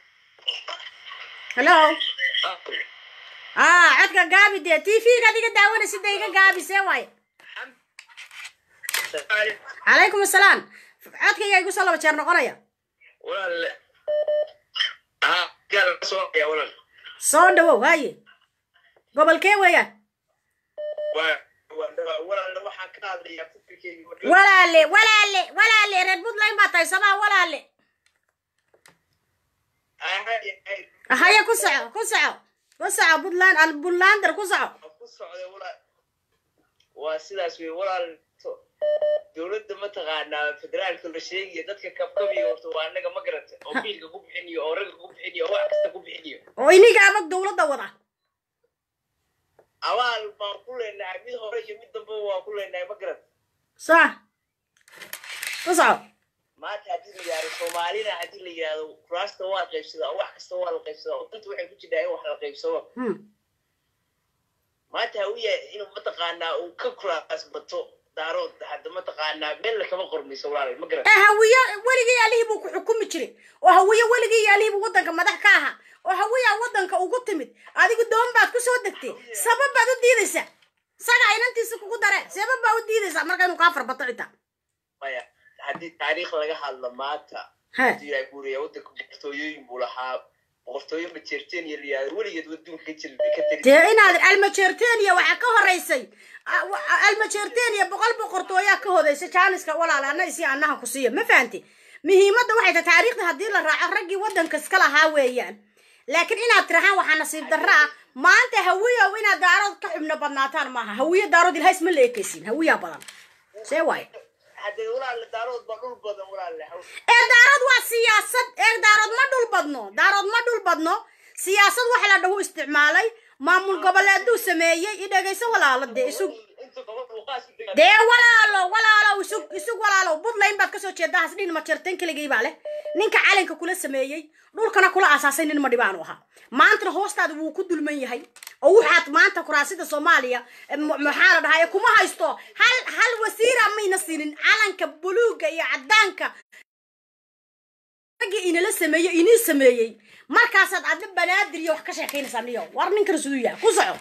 halo ah codka gaabi dee t v-ga adiga daawanaysid dee iga gaabi see waaye calaykum asalaam codkayga igu soo laba jeer noqonaya walaal haa gaal soo ya walaal soo dhawow haye gobolkee weeyaan waa waa walaal waxaan ka hadlayaa fikirkeyga marka walaale walaale walaale reer puntland baa tahay somaa walaale haye ku soco ku soco ku soco puntland al puntlander ku soco ku socda walaal waa sidaas wey walaal dowladda mataqaanaa federaalka la sheegayo dadka kabkabiyo horta waa annaga ma garata oo biilka ku bixinayo oo ragga ku bixinayo oo wax kasta ku bixinayo oo iniga amag dowladda wada abaal baan ku leenahay mid hore iyo mid damba waa ku leenahay ma garata sax ku soco maanta haddii la yidhahdo soomaalina haddii la yidhahdo kuraasta waa la qaybsadaa oo wax kasta waa la qaybsadaa oo danta waxay ku jirtaa in wax la qaybsado Hmm. maanta hawiya inuu mataqaanaa uu ka kuraas bato daarood hadda mataqaanaa meel lakama qormayso walaal ma garata ee hawiye weligii alihii buu ku xukumi jiray oo hawiye weligii iyo alihii buu waddanka madax ka ahaa oo hawiyaa waddanka ugu timid adigu doon baad ku soo degtay sabab baad u diidaysaa saga inantiisa kugu dare sabab baa u diidaysaa marka inuu kaa farbato xitaa maya haddii taariikh laga hadlo maanta he hadii ay guuriya waddanka boqortooyooyin buu lahaa boqortooyo majeerteen iyo layihahdo weligeed waduunka ka jir ka tari dee inaad almajeerteniya waxaa ka horeysay almajeerteniya boqol boqortooyaa ka hodeysay jaaniska walaala anna isi annaha ku siiya ma fahanti muhiimadda waxay tahay taariikhda haddii la raaco raggii waddanka iska lahaa weeyaan laakiin inaad tirahaan waxaa nasiib darro ah maanta hawiyow inaad daarood ka xubno badnaataan maaha hawiyo daarood ilhays ma la ekaysiin hawiyaa badan see waaye haddee walaale daarood baa dhul badan walaale ee daarood waa siyaasad ee daarood ma dhul badno daarood ma dhul badno siyaasad waxa la dhahu isticmaalay maamul goboleeduu sameeyey i dhegayso walaalo dee isug inta gobol uu qaas u degaa dee walaalo walaalo isug isug walaalo buntland baad kasoo jeedaa hasdhin ma jartan keligii baa leh ninka calanka kula sameeyey dhulkana kula aasaasay nin madhibaanu ahaa maantana hoostaada wuu ku dulman yahay oo waxaad maanta kuraasida soomaaliya eh, m- maxaa la dhahaa kuma haysto hal hal wasiira mayna siinin calanka buluuga iyo cadaanka raggii inala sameeyey inii sameeyey markaasaad adna banaadir iyo wax ka sheekaynaysaa niyo war ninkan siduu yahay ku soco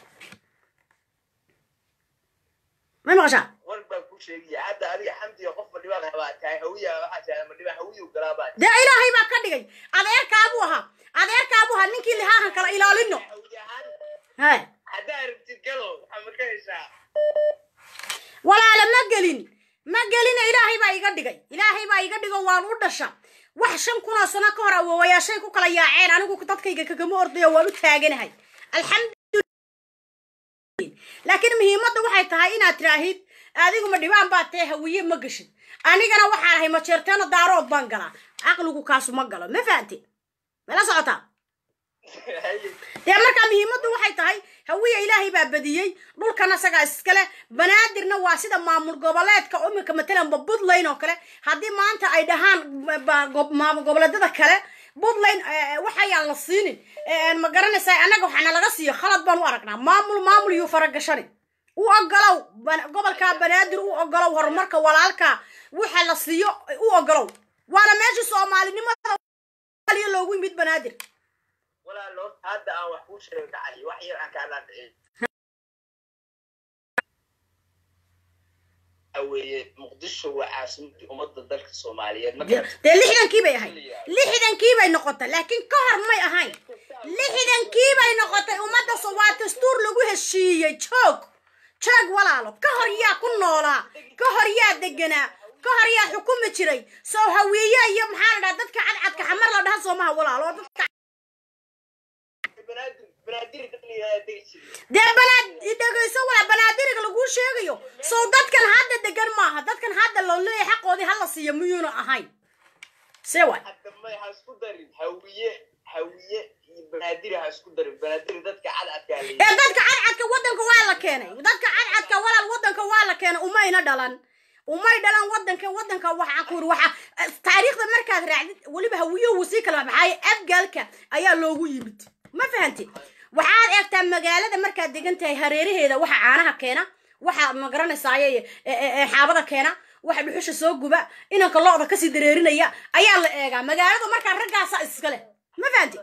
may maqashaa war baa ku sheegaya hadda adiga xamdiga qof madhibaan habaa tahay hawiya waxaa tahay madhibaan hawiyu galaa baa dee ilaahay baa ka dhigay adeerkaabuu ahaa adeerkaabuu ahaa ninkii lihaahan kala ilaalino hawi ahaan he haddaa rabtid galo waxaa ma ka heshaa walaala ma gelin ma gelina ilaahay baa iga dhigay ilaahay baa iga dhigo waan u dhasha wax shan kunoo sano ka hor awoowayaashay ku kala yaaceen anigu dadkayga kagama ordayo waan u taaganahay alxamdu laakiin muhiimadda waxay tahay inaad tiraahid adigu ma dhibaan baa tee hawiye ma geshid anigana waxaan ahay majeerteeno daarood baan galaa caqligu kaasu ma galo ma fahanti mala socotaa dee markaa muhiimaddu waxay tahay hawiya ilaahay baa badiyey dhulkana isagaa iskale banaadirna waa sida maamul goboleedka imika matalanba puntland oo kale haddii maanta ay dhahaan ba- go- maamul goboleedyada kale puntland waxayaan la siinin ma garanaysaa annaga waxaana laga siiyo khalad baan u aragnaa maamul maamul yuu faragashani u ogolow ban- gobolka banaadir u ogolow horumarka walaalka waxa la siiyo u ogolow waana meesha soomaalinimada Soomaaliya loogu yimid banaadir walaalo hadda aan wax kuu sheego dhacay wax yar aan kaa dhaadhicin weeye muqdisho waa caasimadii ummadda dalka soomaaliyeed dee dee lixdankii bay ahayd lixdankii bay noqotay laakiin ka hor may ahayn lixdankii bay noqotay ummadda so- waa dastuur lagu heshiiyey joog joog walaalo ka hor yaa ku noolaa ka hor yaa deganaa ka hor yaa xukumi jiray soo hawiye iyo maxaa la dhaha dadka cadcadka xamar la dhaha soomaha walaalo oo dadka banaadir daliyaa degi jiray dee banaad dhegayso walaa banaadiriga laguu sheegayo sow dadkan hadda degan maaha dadkan hadda loo leeyahay xaqoodii hala siiyo miyuuna ahayn see waay hadda may ha isku darin hawiye hawiye iyo banaadir ha isku darin banaadir dadka cadcadkaa ee leeyahay dadka cadcadka waddanka waa la keenay dadka cadcadka walaal waddanka waa la keenay umayna dhalan umay dhalan waddanka waddanka waxaa ku yiri waxa taariikhda markaad raacdid weliba hawiyuhu sii kala baxay afgaalka ayaa loogu yimid ma fahanti waxaad eegtaa magaalada markaad degan tahay hareeraheeda waxa caanaha keena waxa ma garanaysaay xaabada keena waxa dhuxusha soo guba inanka lo-da kasii dareerinaya ayaa la eegaa magaalada markaa raggaasa iskale ma fahanti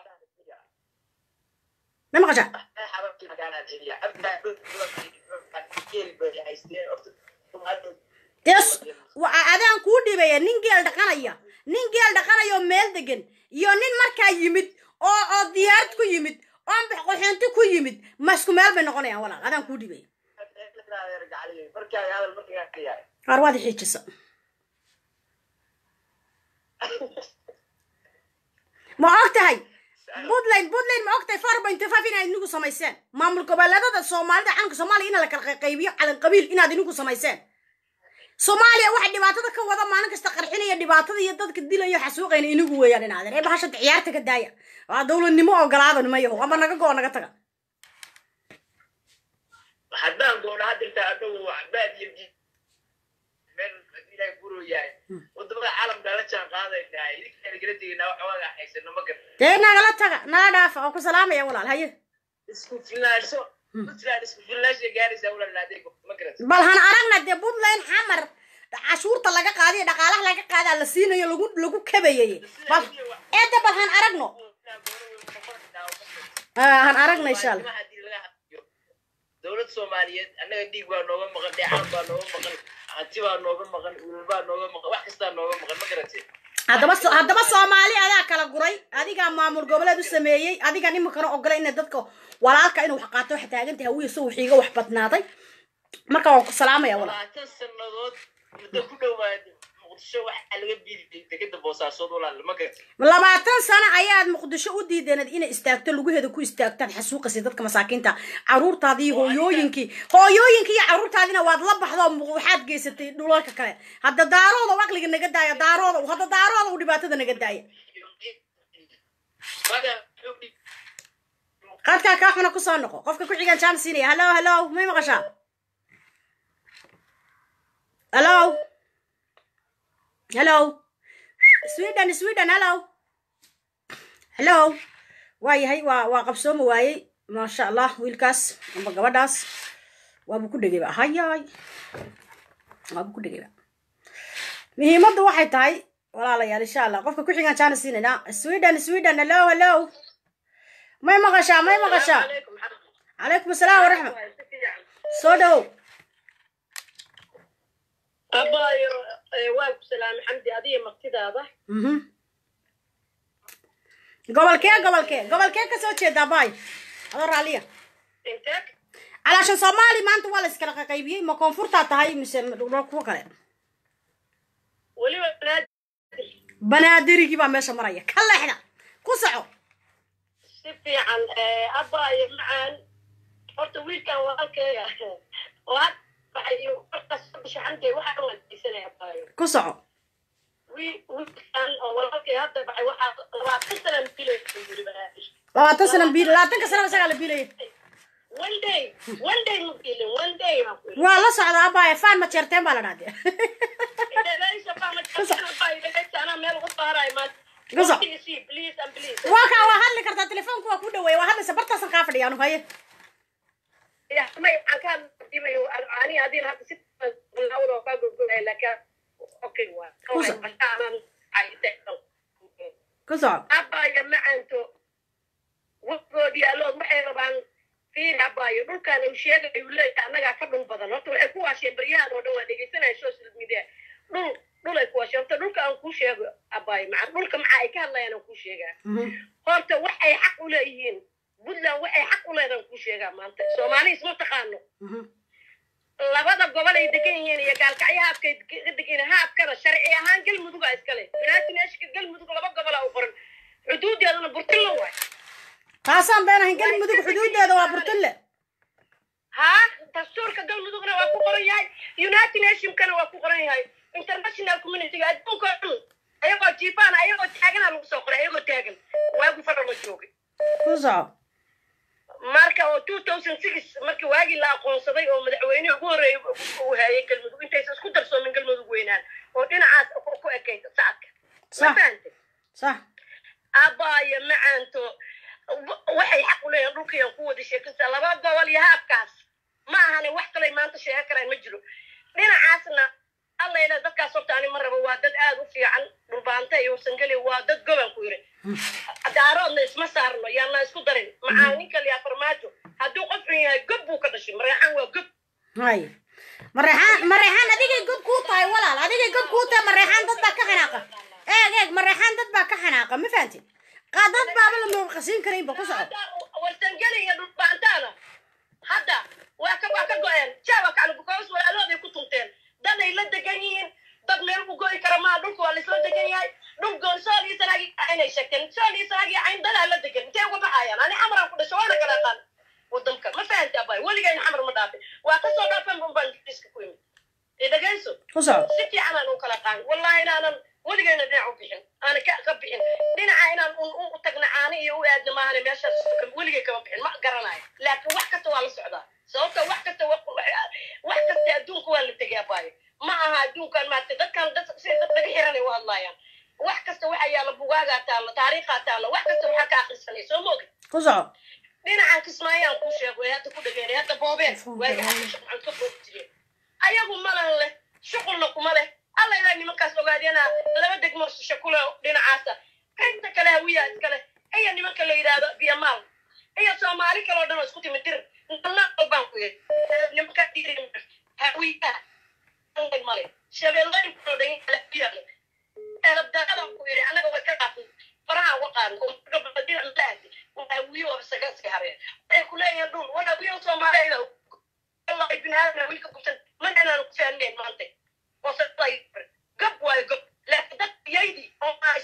ma maqashaa des wa- adaan kuu dhibaya nin geel dhaqanaya nin geel dhaqanaya oo meel degan iyo nin markaa yimid oo oo diyaarad ku yimid oo qoxoonti ku yimid ma isku meel bay noqonayaan walaal adaan kuu dhibaya qaar waad xiijisa ma og tahay puntland puntland ma og tahay four point five inaad inigu samayseen maamul goboleedada soomaalida calanka soomaaliya in la kala qaybiyo calan qabiil inaad inigu samayseen soomaaliya waxa dhibaatada ka wada maalin kasta qarxinaya dhibaatada iyo dadka dilaya xasuuqayna inigu weeyaan inaadeen ee bahashada ciyaarta ka daaya waa dowladnimo ogolaada nimayaho ama naga go naga taga haddaan goona hadirta anagu baad iyo meel ilaahay guro yahay wadamada caalamka la jaan qaadaynaa idinkaan igala tegaynaa wax waaga haysano ma garan dee nagala taga naga dhaafa oo ku salaamaya walaal haye isku filnaansho puntland isku filnaansha gaaraysaa walaalaadee ma garan bal han aragna dee puntland xamar cashuurta laga qaadiyo dhaqaalaha laga qaadaa la siinayo lagu lagu kabayay bal eedda bal han aragno Ah, han aragna insha allah dowlad soomaaliyeed annaga dhiig baa nooga maqan dheecaan baa nooga maqan hanti baa nooga maqan ulul baa nooga maqan wax kastaa nooga maqan ma garatee haddaba so- haddaba soomaali adaa kala guray adigaa maamul goboleed u sameeyey adigaan iminkana ogola ina dadka walaalka inuu wax qaato wax taagan tahay hawiya so wixiiga wax badnaaday marka waan ku salaamaya walaal labaatan sannadood muddo ku dhowaad muqdisho waxaa laga biiday degada boosaasood walaal ma garatee labaatan sano ayaad muqdisho u diideenad inay istaagto lugaheeda ku istaagtaan xasuuqasi dadka masaakiinta caruurtaadii hooyooyinkii hooyooyinkii iyo caruurtaadina waad la baxdo mu- waxaad geysatay dhulalka kale hadda daarooda u aqliga naga daaya daarooda hadda daarooda u dhibaatada naga daaya qadkaa kaa xuna kusoo noqo qofka ku xigaan jaan siinaya hallo hallo may maqashaa hallo hello sweden sweden hello hello waayahay waa waa qabsooma waayey maasha allah wiilkaas amba gabadhaas waabuu ku dhegayba hayaay waabuu ku dhegayba muhiimaddu waxay tahay walaalayaal insha allah qofka ku xigaan jaana siinaynaa sweden sweden hello hello may maqashaa may maqashaa calaykum asalaam waraxmat soo dhawow abaayo waan ku salaamay xamdi adiga martidaada mhm gobolkee gobolkee gobolkee ka soo jeedaa baay adoo raalliya intee calaashan soomaali maanta waa la iskala qaqaybiyey ma koonfurtaa tahay mise dhul kuwa kale weliba banaadir banaadirigii baa meesha maraya ka leexda ku soco si fiican abaayo macaan horta wiilkan walaalkeega oo had waxay markaas bisha xamdi waxaa wanaagsanaya abaayo ku soco wiil wiilkan oo walaalkay hadda baxay waxaa labaatan sana bilay yiri baraafish labaatan sana biil labaatanka sanaba isagaa la biilaya one day one day ma bilin one day ma bilin waa la socda abaya faan ma jeerteen baa la dhahde Gaza. waa kaa waa hadli kartaa telefoonku waa ku dhaweeya waa hadlaysa bartaasan kaa fadhiya anu haye ku soco abaayo macanto wagoodii alood waxay rabaan fiir abaayo dhulkaan uu sheegay uu leeyahay annagaa ka dhul badan horta waxay ku waasheen baryahan oo dhan waa dhegeysanaya social media dhul dhulay ku waasheen horta dhulka aan kuu sheego abaayo maca dhulka maxa ay ka hadlayaan aan kuu sheegaa horta waxay xaq u leeyihiin puntland waxay xaq u leedahan kuu sheegaa maanta soomaali isma taqaano labada gobol ay degan yihiin iyo gaalkacyo haabkay ka degan haabkana sharci ahaan galmuduga iskale binaatineeshka galmudug laba gobola u qoran xuduudeedana burtilla waay taasaan been ahayn galmudug xuduudeeda waa burtulle haa dastuurka galmudugna waa ku qoran yahay united nationkana waa ku qoran yahay international communityga adduunka oo dhan ayagoo jiifaan ayagoo taagana lagu soo qoray ayagoo taagan waagu fara ma joogay ku soco marka oo two thousand six markii waagii la aqoonsaday oo madaxweynihii ugu horreeyay uu hayay galmudug intaysan isku darsoomin galmudug weynaan oo dhinacaas ku- ku ekayd sacadka ma sax fahantay sax abaayo macaanto wa- waxay xaq u leeyihin dhulkayaan ku wada sheekansaa laba gobol iyo haabkaas ma ahane wax kalay maanta sheegan karaan ma jiro dhinacaasna allayla dadkaas horta ani ma rabo waa dad aad u fiican dhulbaanta iyo warsangeli waa dad goban ku yiri daaroodna isma saarno yaana isku darin maxaa ninka liyaa farmaajo hadduu qof xun yahay gob buu ka dhashay mareexaan waa gob hay mareexaan mareexaan adigay god kuu tahay walaal adigay god kuu tahay mareexaan dad baa ka xanaaqa eeg eeg mareexaan dad baa ka xanaaqa ma fahantin qaa dad baaba la muuqasiin karaynba ku soco hadda warsangeli iyo dhulbaantaana hadda waa ka waa ka go-een jaaba kaclu bukaas walaalooday ku tunteen dad ay la degan yihiin dad meel ku go'i kara maa dhulka waa laisla degan yahay dhul goon sool iyo sanaagi inay sheegteen sool iyo sanaagi cayn dadaa la degan intee uga baxayaan ani xamaraan ku dhasho waana kala aqaan wadanka ma fahanta abay weligayna xamar ma dhaafin waa kasoo dhaafan bun baan ingiriiska ku imid ee dhegayso ku soco si fiican aan u kala qaan wallahi inaanan weligayna dhinac u bixin aana ka ka bixin dhinaca inaan un u tagna caani iyo u aadna maahane meeshaas weligay kama bixin ma garanayo laakiin wax kasta waa la socdaa sababta wax kasta wa- wa- wax kasta adduunka waa la tegay abaayo ma aha adduunkan maarata dadkan dad si dad laga xiranay u hadlaayaan wax kasta waxa yaalla bugaagaa taalla taariikhaa taalla wax kasta waxaa ka akhrisanay soo ma ogin ku soco dhinacan kismaayaan kuu sheego ee hadda ku dhageynay hadda boobeen waagi aan ka boobi jireen ayagu malan leh shuqulna kuma leh alla ilaa nimankaas ogaadeenaa laba degmo shishe kule dhinacaasa qaybta kale hawiyaa iskale iyo nimanka la yidhaahdo biyamaal iyo soomaali kaloo dhan oo isku timid dir nalna baan ku yidhi nimanka dhiri hawiyaa anay male shabeellooyin kaloo dhan hawiyaa leh eelabdaadan ku yidhi annaga way ka qaafin faraha uga qaadan oo gabadhina laadi hawiyo oo isaga iska hareen waxay ku leeyihiin dhul wana hawiyo soomaaliya wallahi binaadamna wiilka gubsan mana inaan ku fahmeen maanta oo sabay gab waayo gab laakiin dad yaydi oo maas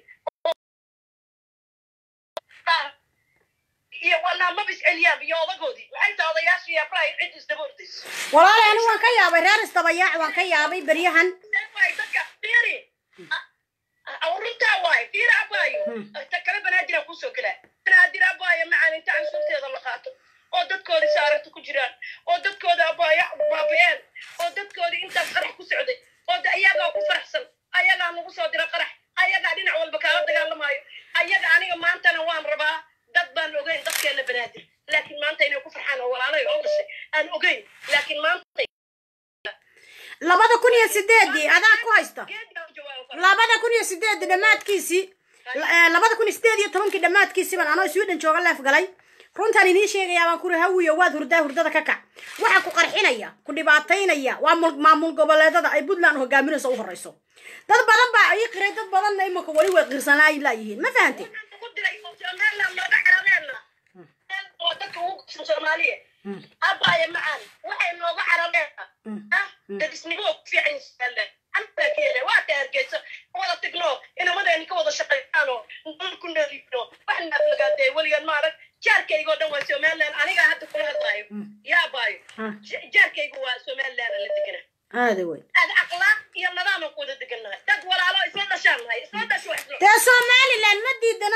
iyo walaa maba isceliyaan iyo odagoodii maxay tahay odayaashii abrahay cid isdaba ordayso walaal anigu waan ka yaabay reer isdabayaac waan ka yaabay beryahan waay dadka fiiri runtaa waay fiiri abaayo ta kale banaadiraan kusoo gelaa banaadir abaayo macaan inta cansuurteeda la qaato oo dadkoodii saaragta ku jiraan oo dadkooda abaayo baabi'een oo dadkoodii intaas qarax ku socday oo de ayagaa ku faraxsan ayagaa nagu soo dira qarax ayagaa dhinac walba kaala dagaalamaayo ayaga aniga maantana waan rabaa dad baan ogeyn dadkeena banaadir laakiin maanta inay ku farxaan oo walaalay oo dhashay aan ogeyn laakiin maanta labada kun iyo sideedii adaa ku haysta geedkaan jawaabo karo. labada kun iyo sideedii dhammaadkiisii eh, labada kun iyo sideed iyo tobankii dhammaadkiisii baan anoo sweden jooga leef galay runtaan idiin sheegayaa baan kuri hawiyo waad hurdaa hurdada ka kac waxa ku qarxinaya ku dhibaataynaya waa mul- maamul goboleedada ay puntland hogaaminayso u horeyso dad badan baa ii qiray dad badanna imanka weli way qirsanaa laayihiin ma fahante Waxaan ku diray oo Somaliland looga carareenna. oo dadka ugu gudsan Soomaaliya. Abaaye macaan, waxay nooga carareenna. Ah, dadisnimo ku fiican yihiin Somaliland. Anta keene, waa ka Hargeysa, wada tagno, inamadeena ka wada shaqeeyano, nolol ku noolino, wax naaf lagaatay, weligaan ma arag. Jaarkayga oo dhan waa Somaliland, anigaa hadda kula hadlaayo. Yaa abaayo, ja- jaarkaygu waa Somaliland la deganaa. aada wey aad akhlaaq iyo nidaam aan ku wada degannahay dad walaalo isla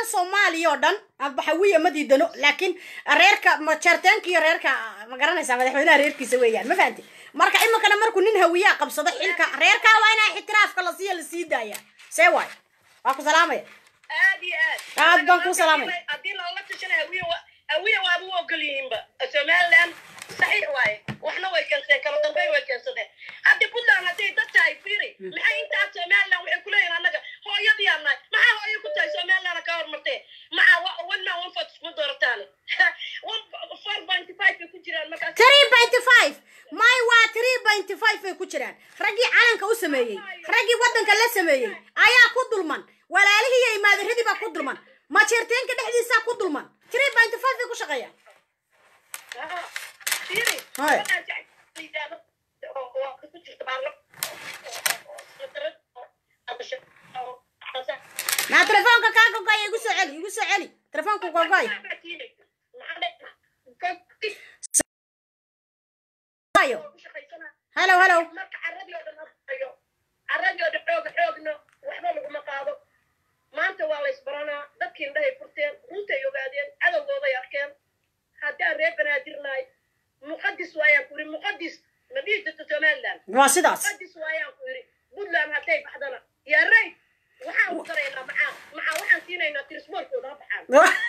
ahaan soomaaliya oo dhan amba hawiya ma diidano laakiin reerka majeerteenka iyo reerka ma garanaysaa madaxweynaha reerkiisa weeyaan ma fahanti marka iminkana markuu nin hawiyaa qabsado xilka reerkaa waa inaa ixtiraafka la siiya la sii daaya see waay waa ku salaamaya aad iyo aad Aad baan kuu salaamay. haddii loola tashana hawiye wa hawiye waaba u ogol yihiinba somaliland saxiix waaye waxna way keenseen kala dambeyn way keensadeen haddii puntland hadday dad tahay fiiri maxay intaa somaliland waxay kuleeyihin annaga hooyadii nahay maxaa hooyo ku tahay somaliland ka hormartee maca one man one vote iskuma doorataane four point five bay ku jiraan markaas three pointy five may waa three pointy five bay ku jiraan raggii calanka u sameeyey raggii waddanka la sameeyey ayaa ku dulman walaalihii iyo imaadaradii baa ku dulman majeerteenka dhexdiisaa ku dulman three pointy five bay ku shaqeeyaan fiiri Hai. waxaan jecel oo oo ku jirta baarlo naa telefoonka kaa gogoya igu soo celi igu soo celi telefoonka gogoy ayo hello hello marka caradii oo dhan hayo caradii oo dhan xooga xoogno waxba laguma qaado maanta waa la isbaranaa dadkii indhahay furteen runtay ogaadeen cadowgooday arkeen haddaan reer banaadirnahay muqadis waayaan ku yidhi muqadis ma dhihi jirto somaliland waa sidaas muqadis waayaan ku yidhi puntland hadday baxdana yaa ray waxaan ku daraynaa macaa macaa waxaan siinaynaa tirismoorkooda ha baxaan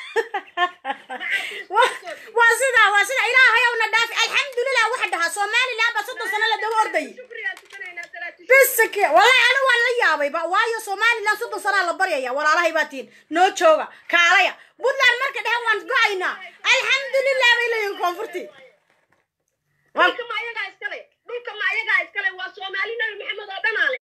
waa sidaa waa sidaa ilaahay owna dhaafi alxamdulilah waxa dhahaa somaliland baa soddon sano la daba ordayay shukrigaan tukanaynaa salaatu bisaki wallahi anigu waan la yaabayba waayo somaliland soddon sanaa la baryaya walaalahay baa tihin noo jooga kaalaya puntland marka dhehe waan go-aynaa alxamdulilah bay leeyihin koonfurti dhulka ma ayagaa iskale dhulka ma ayagaa iskale waa soomaali nabi maxamed oo dhan ale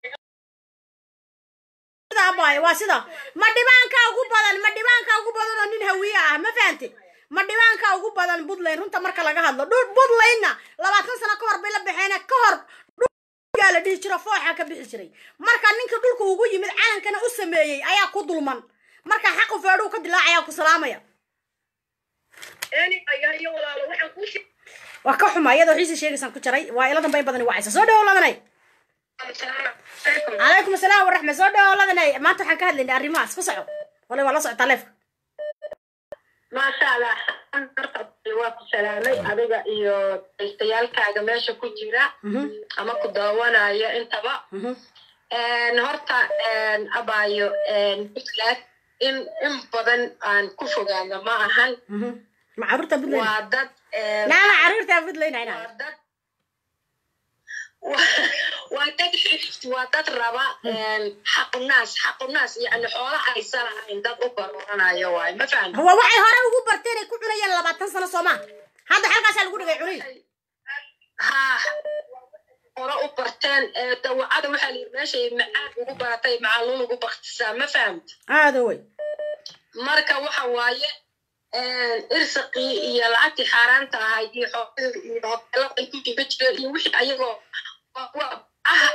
sidaa baay waa sidaa ma dhibaanka ugu badan ma dhibaanka ugu badan oo nin hawiye ah ma fahanti ma dhibaanka ugu badan puntland runta marka laga hadlo dhul puntlandna labaatan sano ka hor bay la baxeen ka hor dhulgaa la dhihi jiro fooxa ka bixi jiray marka ninka dhulka ugu yimid calankana u sameeyey ayaa ku dulman marka xaqu feedhuu ka dilaacaya ku salaamaya eni ayaa iyo walaalo waxaan kuu sheegay waa ka xuma iyadoo xiisi sheegaysaan ku jaray waa ila dambay badani wacaysa soo dhawo ladanay calaykum asalaam waraxma soo dhawo ladanay maanta waxaan ka hadlaynay arrimahaas ku soco wala waa la socotaa leefka maasha allah waa ku salaamay adiga iyo daystayaalkaaga meesha ku jira ama ku daawanaya intaba horta abaayo puntland in in badan aan ku fogaano ma ahan ma caruurta puntland waa dad naama caruurta puntland ayna waa dad waa dad xirift waa dad raba xaqunaas xaqunaas yani xoola aysan ahayn dad u baroranayo waay ma fahamta waa waxay hore ugu barteen ay ku cunayeen labaatan sano soomaa hadda halkaasaa lagu dhigay cunay haa hore u barteen ee dawacada waxaa la yidhi meeshay macaan ugu baratay macaaluun ugu baktisaa ma fahamta aada wey marka waxa waaye irsaqii iyo lacagtii xaaraanta ahayd iyo xoolihii iyo hoteeladay ku jiba jireen iyo wixii ayagoo ah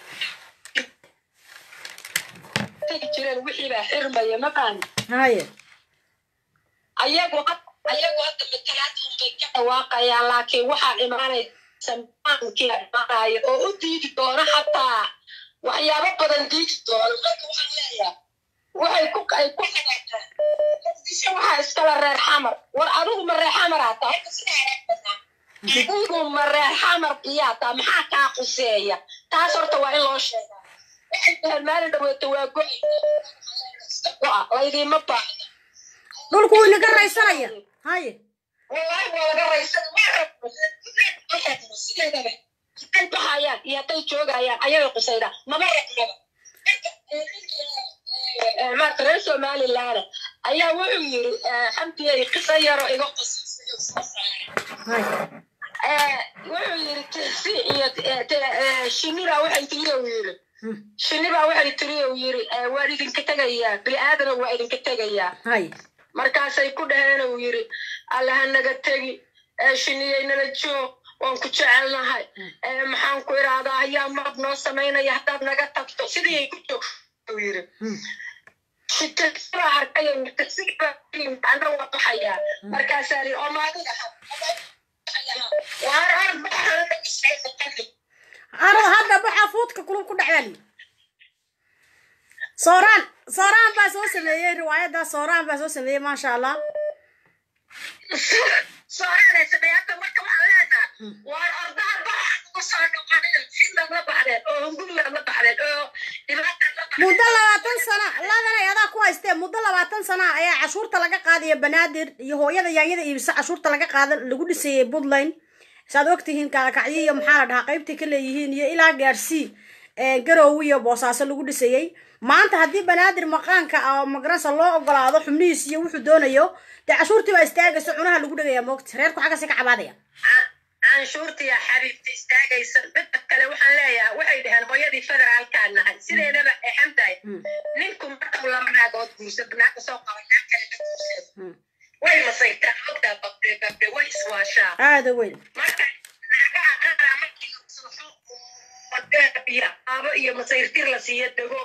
tegi jireen wixii baa xirmaya ma fahamta haye ayagoo ayagoo hadda matalaad unbay ka dhawaaqayaan laakiin waxaa imaanaysa maankii imaanaya oo u diidi doona xataa waxyaabo badan diidi doona marka waxaan leeyahay waxay ku ay ku xagaagtaan muqdisho waxaa iskala reer xamar war adigu ma reer xamar aa tahay adigu ma reer xamar iyaa taa maxaa kaa quseeya taas horta waa in loo sheegaa waxay dhaheen maalin dhaweeto waa go-ay go-a laydiima baahda dhulku wuu inaga raysanaya haye والله ولا رئيسة sideedaba hadday baxayaan iyo hadday joogayaan ayaga qusayda mama raqmaba marka reer somaliland ayaa wuxuu yiri xamdiyay qisa yaro iga haye wuxuu yiri tisi iyo shinida waxay tiri uu yiri shinida waxay tiri uu yiri waa idinka tegayaa bini aadana waa idinka tegayaa haye markaasay ku dhaheen uu yiri alle ha naga tegi shiniyey nala joog waan ku jecelnahay maxaan ku iraadaa ayaa marab noo samaynaya haddaad naga tagto sidii ay ku joog uu yiri shitasiba arkayo ana waa baxayaa markaasaa ri oo maadiga arada hadda waxaa fuudka kulub ku dhacdaali sooraan sooraan baa soo sameeyey riwaayadda sooraan baa soo sameeyey maasha allah sooraan sameey hadda marka waxaan leenaha waar ordaha baxa uga soo noqoneen finland la baxdeen oo hunguriland la baxdeen oo dhibaatan la baxdeen muddo labaatan sana ladanay adaa ku haystee muddo labaatan sana ayaa cashuurta laga qaadaya banaadir iyo hooyada yaanyada iibisa cashuurta laga qaada lagu dhisayay puntland saad ogtihiin kaalakacyo iyo maxaa la dhahaa qaybtay ka leeyihiin iyo ilaa gaarsii garoowe iyo boosaaso lagu dhisayey maanta haddii banaadir maqaanka ah magaransa loo ogolaado xubnihiis iyo wuxuu doonayo dee cashuurtii baa istaagaysa cunaha lagu dhegaya moogta reerku xaggasi ka cabaadaya canshuurtiya xabiibta istaagaysa midda kale waxaan leeyahay waxay dhaheen hooyadii federaalkaan nahay sideedaba exan tahay ninku markuu laba naagood guursad naagka soo qaba naag kale ka guursad way masaytaa ogtaa babde babde way iswaashaa aada weyn marka naagaha qaraa markii madaabiya aabo iyo masayrtir la siiyo dagoog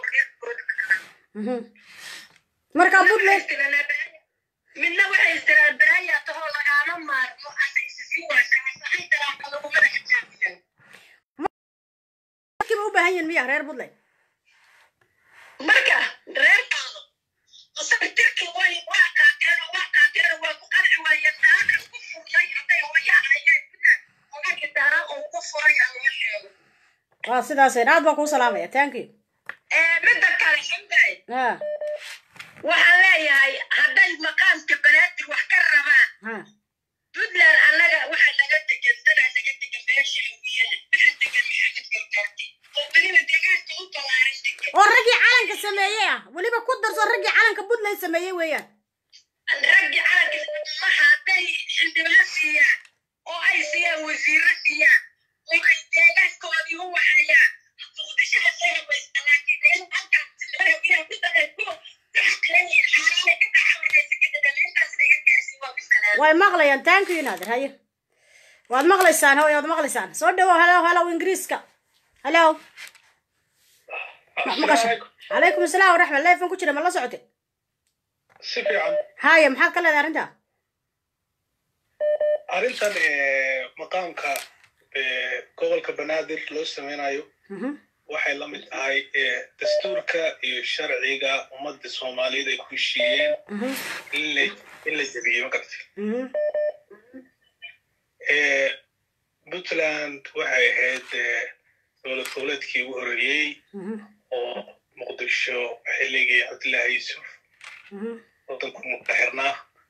marka puntland midna waxay istiraan baraaya tahoo lagaama maarmo asa isisi waashaasay daraaka lagumada xijaabiyan markiiba u baahan yihin miya reer puntland marka reerkaada masayrtirkii way waa qaateen oo waa qaateen oo waa ku qanci waayeen naaka ku furtay hadday hooyaha ayay oga gitaara oo ku furay aan loo sheego waa sidaas aad baan kuu salaamaya thank you midda kale xamday ha waxaan leeyahay hadday maqaamka banaadir wax ka rabaan ha puntland annaga waxaa naga degan danaa naga degan meesha hawiyada waxaa degan maxamed gargaarti oo weliba deegaanka u balaaran degan oo raggii calanka sameeyey ah weliba ku darso raggii calanka puntland sameeyey weeyaan raggii calanka maha hadday xildhibaan siiyaan oo ay siiyaan wasiiro siiyaan oo ay deegaankoodii u waxayaan muqdishaha sahabaysta laakiin meel halkaas hawiyaha ku daqayko way maqlayaan thank you naadir haye waad maqlaysaan hooy waad maqlaysaan soo dhawow hello hello ingiriiska hello ma maqasha calaykum asalaam waraxmat leefan ku jira ma la socote si fiican haye maxaad ka leedahay arrinta arrintan maqaamka gobolka banaadir loo sameynayo waxay la mid tahay dastuurka iyo sharciga ummadda soomaaliyeed ay ku heshiiyeen in la in la jebiyey ma gartay puntland waxay ahayd dowlad goboleedkii ugu horeeyey oo muqdisho xilligii cabdillaahi yuusuf waddanku mutaxirnaa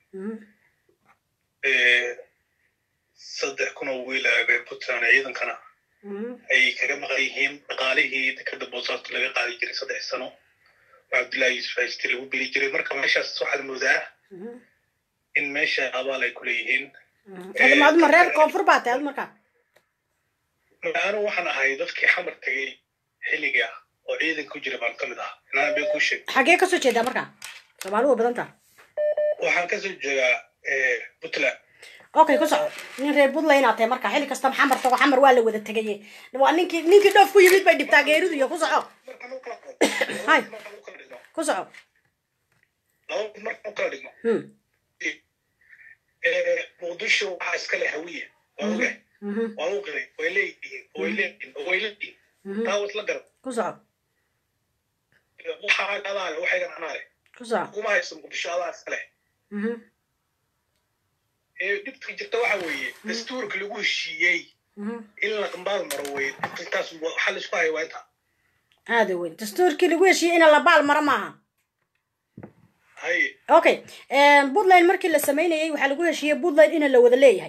saddex kun oo wiil ah reer puntland ciidankana ay kaga maqan yihiin dhaqaalihii dekada boosaasto laga qaadi jiray saddex sano oo cabdullahi yuusuf hayste lagu geli jiray marka meeshaas waxaad moodaa in meesha abaal ay kuleeyihiin aduma reer koonfur baa tahay ad markaa anu waxaan ahay dadkii xamar tegay xilliga oo ciidan ku jira baan ka mid ahaa inaan been kuu sheeg xagee kasoo jeedaa markaa soomaali waa badan taha waxaan kasoo jeedaa puntland okay ku soco nin reer puntland inaad tahay markaa xilli kasta xamar tago xamar waa la wada tegaye waa ninkii ninkii dhoof ku yimid bay dhibtaa geeridu iyo ku soco hay ku soco laba markaan u kala dhigno muqdisho waxaa iska leh hawiya waa ogahay waa u qiray way leeyihiin way leeyihiin way leeyihiin taa wasla garan ku soco waxaa adaa leh waxaygan anaa leh ku soco kuma hayso muqdisho adaa iska leh dhibka jirta waxa weeye dastuurka lagu heshiiyey in la qambaal maro wey intaas waxaa la isku haya waa intaa aada weyn dastuurkii lagu heshiiyey ina la baal maro maaha haye okay puntland markii la sameynayay waxaa lagu heshiiyey puntland ina la wada leeyahay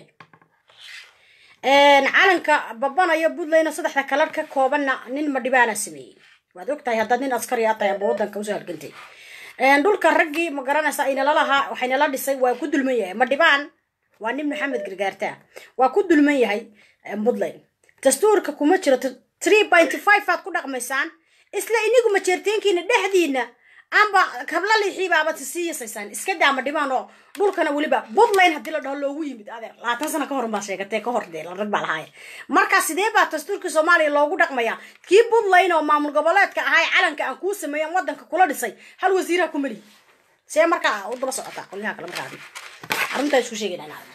calanka babanayo puntlandna saddexda kalar ka koobanna nin madhibaana sameeyey waad og tahay haddaad nin askari aa tahay amba waddanka usoo halgantay dhulka raggii ma garanaysa aynala lahaa waxaynala dhisay waa ku dulman yahay madhibaan waa nin maxamed gargaartaa waa ku dulman yahay puntland dastuurka kuma jiro three pointy five aad ku dhaqmaysaan isla inigu majeerteenkiina dhexdiina amba kabla lixiibaaba sii yasaysaan iska daama dhibaan oo dhulkana weliba puntland haddii la dhaho loogu yimid adeer labaatan sano ka hor baa sheegatee ka hor dee rag baa lahaaye marka sidee baa dastuurkii soomaaliya loogu dhaqmayaa kii puntland oo maamul goboleedka ahaa ee calanka aan kuu sameeyan waddanka kula dhisay hal wasiiraha ku meliyi see markaa u daba socotaa qolyaha kale markaa arrintaa isku sheegayna inaad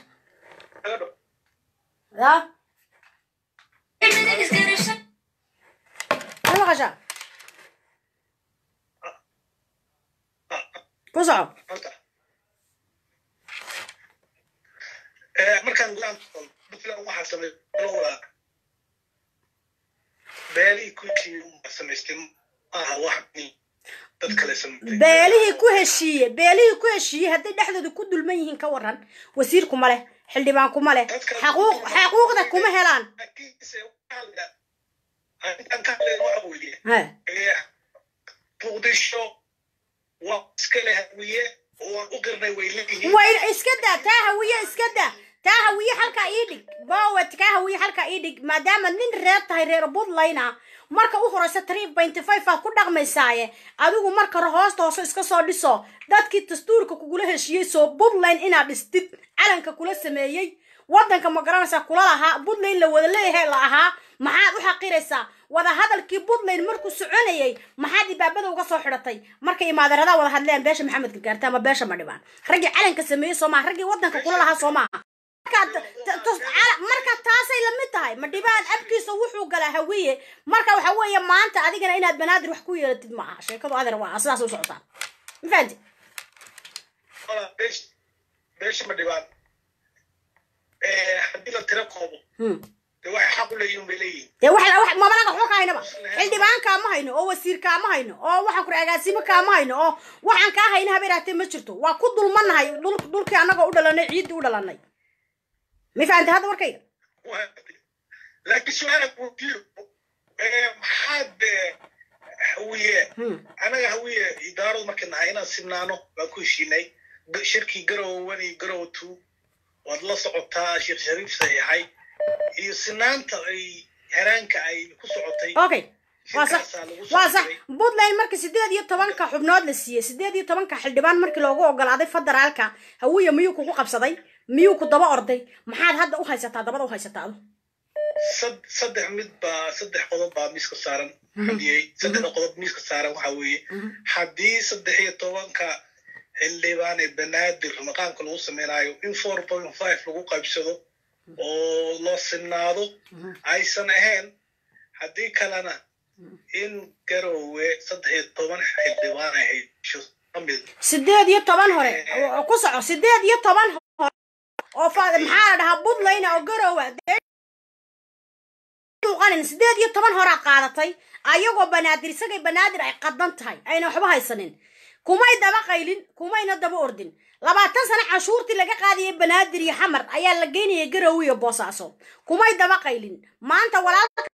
ya ma maqashaa ku soco horta Eh, markaan gulaan puntland waxaa sameeyay beelihii kuwii unbaa samaystay maaha wax dad kale samaystay beelihii ku heshiiye beelihii ku heshiiye hadday dhexdooda ku dulman yihiin ka waran wasiir kuma leh xildhibaan kuma leh xaquuq xaquuqda kuma helaan laakiinse waxaa la arrintan ka hadleen waxa weeye ha Eh, muqdisho waa iska leh hawiye oo waan u qirnay way leeyihiin way iska daa taa hawiye iska daa taa hawiye halkaa ii dhig bowet kaa hawiye halkaa ii dhig maadaama nin reer tahay reer puntland ah marka u horeysa three pointy five aad ku dhaqmaysaaye adigu marka hore hoosta hoose iska soo dhiso dadkii dastuurka kugula heshiiyey soo puntland inaad dhistid calanka kula sameeyey waddanka ma garanaysaa kula lahaa puntland la wada leeyahay la ahaa maxaad u xaqiraysaa wada hadalkii puntland markuu soconayay maxaad ibaabada uga soo xidhatay markay imaadeeradaa wada hadleen beesha maxamed gargaarta ama beesha madhibaan raggii calanka sameeyey soo maaha raggii waddanka kula lahaa soo maaha marka t- t- cala- marka taasay lamid tahay madhibaan abkiisa wuxuu galaa hawiye marka waxa weeye maanta adigana inaad banaadir wax ku yeelatid ma aha sheekadu adeer waa sidaas u socotaa ma fahanti Wala, beesh- beesha ma dhibaan Eh, haddii la tiro koobo Hmm. dee waxay xaq u leeyihiin bay leeyihiin dee wax wax mamalaga waxba ka haynaba xildhibaan kaama hayno oo wasiir kaama hayno oo waxaan kuri agaasimo kaama hayno oo waxaan kaa hayna habeeraatee ma jirto waa ku dulmanahay dhul dhulkii annagoo u dhalanay ciiddii u dhalanay ma fahamtay hadda warkayga laakiin su-aala weydiiyo Eh, maxaad eh, hawiye Hmm. anaga hawiye idaaradu markay nahay inaan sinaano baan ku heshiinay G- shirkii garowe one iyo garowe two waad la socotaa sheekh shariif saxiixay iyo sinaanta ay heraanka ay ku socotay okay waa sax shirkaasaa lagu waa sax socotay puntland markii sideed iyo tobanka xubnood la siiyey sideed iyo tobanka xildhibaan markii loogu ogolaaday federaalka hawiye miyuu kugu qabsaday miyuu ku daba orday maxaad hadda u haysataa dabada u haysataa adu sad- saddex mid baa saddex qodob baa miiska saaran xadiyey saddexda qodob miiska saaran waxaa weeye haddii saddex iyo tobanka xildhibaan ee banaadir maqaamka lagu samaynayo in four point five lagu qaybsado oo loo sinaado aysan ahayn haddii kalena in garowe saddex iyo toban xildhibaan ay hesho kamid sideed iyo toban hore oo ku soco sideed iyo toban hore oo fa- maxaa la dhahaa puntland oo garowa muuqanin sideed iyo toban horaa qaadatay ayagoo banaadir isagay banaadir ay qadan tahay ayna waxba haysanin kumay daba qaylin kumayna daba ordin labaatan sano cashuurtii laga qaadayay banaadir iyo xamar ayaa la geynayay garowe iyo boosaaso kumay daba qaylin maanta walaalka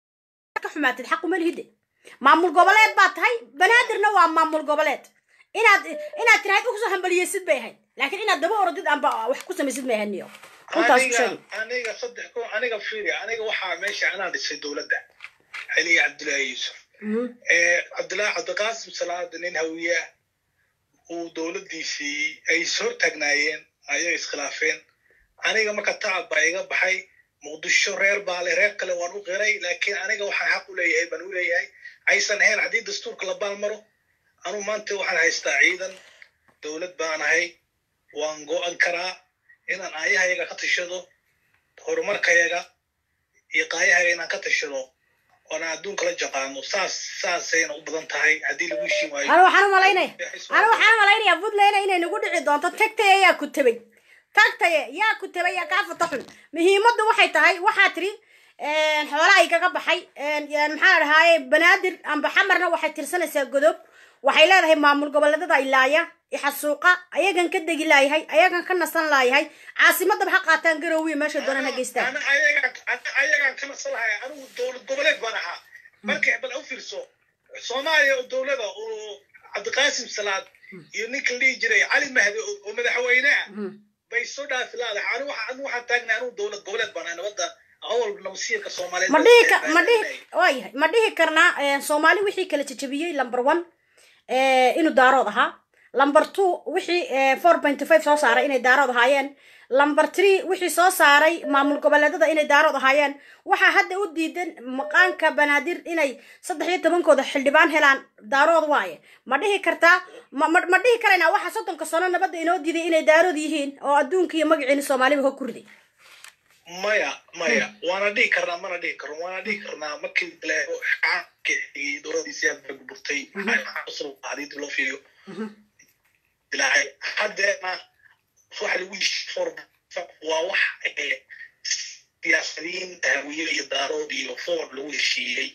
ka xumaatid xaquma lihide maamul goboleed baa tahay banaadirna waa maamul goboleed inaad inaad tirahayd ukusoo hambaliyeysid bay ahayd laakiin inaad daba orodid amba wax ku samaysid may ahayd niyo runtaas ku aniga sheegi aniga saddex ko aniga fiiri aniga waxaa meesha anaa dhisay dowladda xiliga cabdullaahi yuusuf Eh, cabdullaahi cabdiqaasim salaada nin hawiye ah uu dowladdiisii ay is hortaagnaayeen ayay iskhilaafeen aniga marka tacab baa iga baxay muqdisho reer baa le reer kale waan u qiray laakiin aniga waxaan xaq u leeyahay baan u leeyahay aysan ahayn haddii dastuurka la baalmaro anu maanta waxaan haystaa ciidan dowlad baan ahay waan go'an karaa inaan aayahayaga ka tashado horumarkayaga iyo qaayahayaga inaan ka tashado oona adduunka la jaqaano saas saasayna u badan tahay haddii lagu heshiin waayo anu waxaan u malaynaya anu waxaan u malaynayaa puntland inay nagu dhici doonto tagtaye yaa ku tabay tagtaye yaa ku tabay yaa kaa fata xun muhiimaddu waxay tahay waxaa tiri xoolaha igaga baxay maxaa la dhahaaye banaadir amba xamarna waxay tirsanaysaa godob waxay leedahay maamul goboleedada ilaaya ixasuuqa ayagan ka degi laayahay ayagan ka nasan laayahay caasimadaba ha qaataan garowiya meeshay doonaan ha geystaan Ana- ayagaan ana- ayagaan ka nasalahay anigu dowlad goboleed baan ahaa marka bal u fiirso soomaaliya oo dowlada oo cabdiqaasim salaad iyo ninka la dhihi jiray cali mahdi oo oo madaxweyne ah bay soo dhaafi laadahay anigu waxa- anigu waxaan taagnay anigu dowlad goboleed baan ahay nabadda awal nabasiirka soomaaliyeed ma baan dhihi ka taagnay. ma dhihi waayahay ma dhihi karnaa eh, soomaali wixii kala jajabiyey number one eh, inuu daarood ahaa number two wixii four point five soo saaray inay daarood ahaayeen number three wixii soo saaray maamul goboleedada inay daarood ahaayeen waxaa hadda u diidan maqaanka banaadir inay saddex iyo tobankooda xildhibaan helaan daarood waaye ma dhihi kartaa ma ma- ma dhihi karaynaa waxaa soddonka sano nabadda inoo diiday inay daarood yihiin oo adduunka iyo magaciina soomaaliba ho kurday maya maya waana dhihi karnaa mana dhihi karno waana dhihi karnaa markii le dowladiisii hadda burburtay hadii loo fiiriyo dilaacay haddeena waxa lagu yishfor waa wax eh, siyaasadiin hawiye iyo daarood iyo foor lagu heshiiyey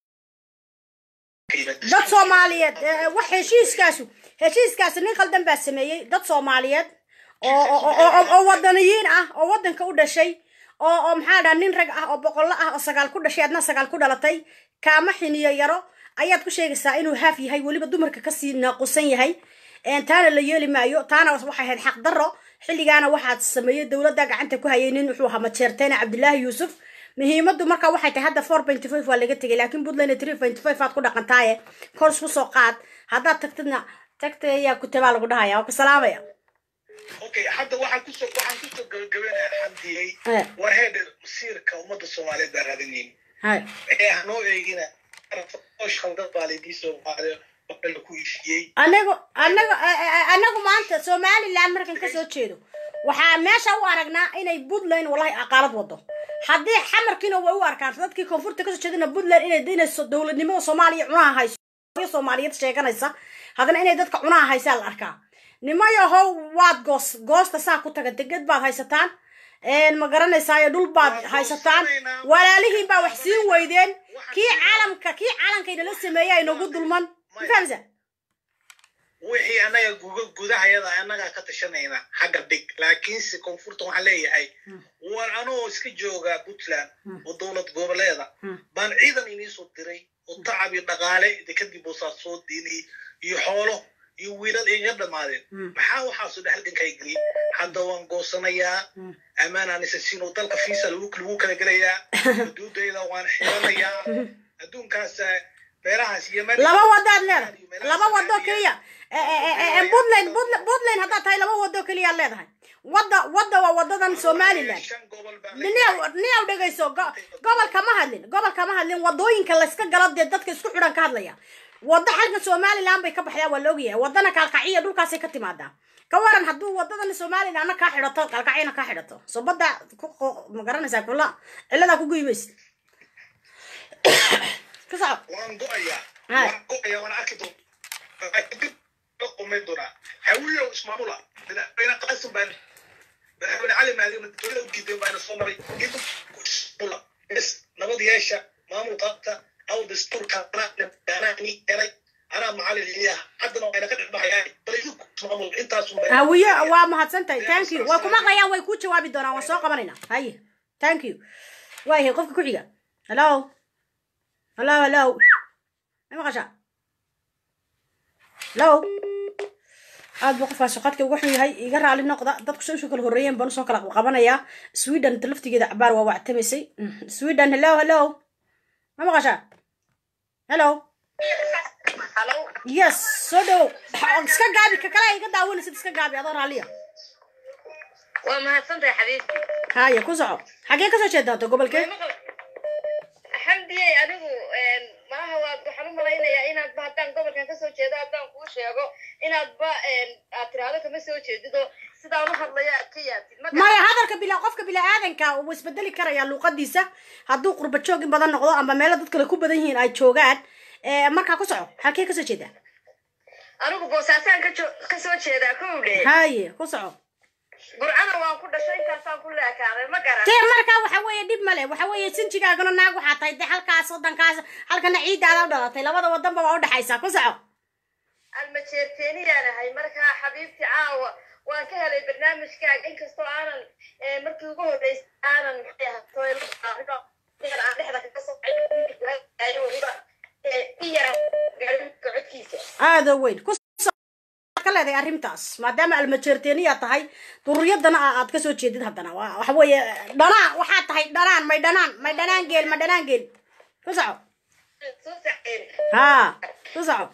dad soomaaliyeed eh, wax heshiiskaasu heshiiskaasi nin khaldan baa sameeyey dad soomaaliyeed oo oo- oo oo- oo wadaniyiin ah oo wadanka u dhashay oo oo maxaa dhaha nin rag ah oo boqollo ah oo sagaal ku dhashay adna sagaal ku dhalatay kaama xiniyo yaro ayaad ku sheegaysaa inuu haaf yahay weliba dumarka kasii naaqusan yahay een, taana la yeeli maayo taana waxay ahayd xaq darro xilligaana waxaad sameeyey dowladda gacanta ku hayay nin wuxuu ahaa majeerteene cabdilaahi yuusuf muhiimadu marka waxay tahay hadda four point five waa laga tegay laakiin puntland three point five aad ku dhaqantaaye kors kusoo qaad haddaad tagtidna tagta ayaa kutabaa lagu dhahaya waa ku salaamaya okay hadda waxaan kusoo waxaan kusoo gabagabeynaya xamdiyey Eh. war heedhe masiirka ummadda soomaaliyeed baa raadinayn hay ee hanoo eegina osh khaldad baa laydii soomaaliya waxa laku heshiiyey anagu anagu anagu maanta somaliland markan kasoo jeedo waxaa meesha u aragnaa inay puntland wallahi aqaalad wado haddii xamarkiina way u arkaan dadkii koonfurta kasoo jeedana puntland inay inay dowladnimada soomaaliya cunaha hayso soomaaliyeed sheeganaysa haddana inay dadka cunaha haysaa la arkaa nimayahow waad goos goosta saa ku taga deged baad haysataan een ma garanaysaa dhul baad haysataan walaalihiin baa wax siin weydeen kii caalamka kii caalankayna sameeyay ay nagu dulman ma fahamsa wixii annaga guga gudahayada annagaa ka tashanayna xagga dhig laakiinse koonfurta waxaan leeyahay war anoo iska jooga puntland oo dowlad goboleeda baan ciidan iniisoo diray oo tacab iyo dhaqaale de kadib boosaa soo diinay iyo xoolo iyo wiilal iga dhammaadeen maxaa waxaasu dhexalgankaa geliyey hadda waan goosanayaa ammaanaan isasiino dalka fiisa lagu lagu kala gelayaa xuduudayda waan xiranayaa adduunkaas meelahaas yemen laba wadaad leedahay laba wado keliya puntland puntland puntland haddaad tahay laba wado keliyaad leedahay wadda wadda waa wadadan somaliland shan gobol baan niyaw niyaw dhegayso go- gobolka ma hadlin gobolka ma hadlin wadooyinka layska galo dee dadka isku xidhan ka hadlaya wadda xalka somaliland bay ka baxdaa waa la ogyahay wadana kaalkaciya dhulkaasay ka timaadaa ka waran hadduu wadadan somalilandna kaa xidhato kaalkaciyana kaa xidhato so badda ku qo- ma garanaysaa kula ciladaa ku guymaysa ka soco waan go'ayaa Hai. waan go'ayaa waan arki doonaa dib loo qumay doonaa hawiyow ismaamula madaxweyne qaasim baan madaxweyne cali maadina dowlada u diiday baana soo maray idinku ismaamula bes nabad yeesha maamul qaabta aw dastuurka anaa ni helay anaa macalin iliyaha haddana wayna ka dhexbaxayaa bal idinku ismaamul intaasun baa hawiye waa mahadsan tahay thank you way ku maqlayaan way ku jawaabi doonaan waan soo qabanayna haye thank you waayahay qofka ku xiga hello hello hello ma maqashaa hello aad buu qofkaas qadka uga xun yahay iga raali noqda dadku soo kala horreeyeen baan usoo kala qabanayaa sweden ta laftigeeda cabaar waa wactamaysay sweden hello hello ma maqashaa hello yes soo dhow iska gaabi ka kale iga daawanaysid iska gaabi adoo raalliya waa mahadsantahay xabiibti haya ku soco xagee kasoo jeedaata gobolkee xamdiyey anigu maaha waa waxaan u malaynayaa inaadba haddaan gobolkan kasoo jeedo haddaan kuu sheego inaadba aad tiraahdo kama soo jeedido sidaan u hadlayo aad ka yaabtid ma maya hadalka bila qofka bilaadanka wuu isbedeli karayaa luuqadiisa hadduu qurba joog in badan noqdo ama meelo dad kale ku badan yihiin ay joogaan Eh, markaa ku soco halkee kasoo jeedaa anigu boosaasaan ka jo- kasoo jeedaa kow dhe haye ku soco burcana waan ku dhashay intaasaan ku leekaaday ma garan dee markaa waxa weeye dhib male waxa weeye sinjigaagana naag waxaa tahay dee halkaas wadankaas halkana ciidaada u dhalatay labada wadanba waa udhexaysaa ku soco almajeerteeniyaan ahay markaa xabiibti caawa waan ka helay barnaamijkaaga inkastoo aanan eh, markii ugu horreysay aanan maxay ahatoy aan dhexda kaga soo weliba i yara gaadhinka codkiisa aada weyn ku soco ka leedahay arrintaas maadaama almajeerteeniya tahay duriyadana a- aad kasoo jeedid haddana waa waxa weeye dhanaan waxaa tahay dhanaan may dhanaan may dhanaan geel ma dhanaan geel ku soco soo saceen ha ku soco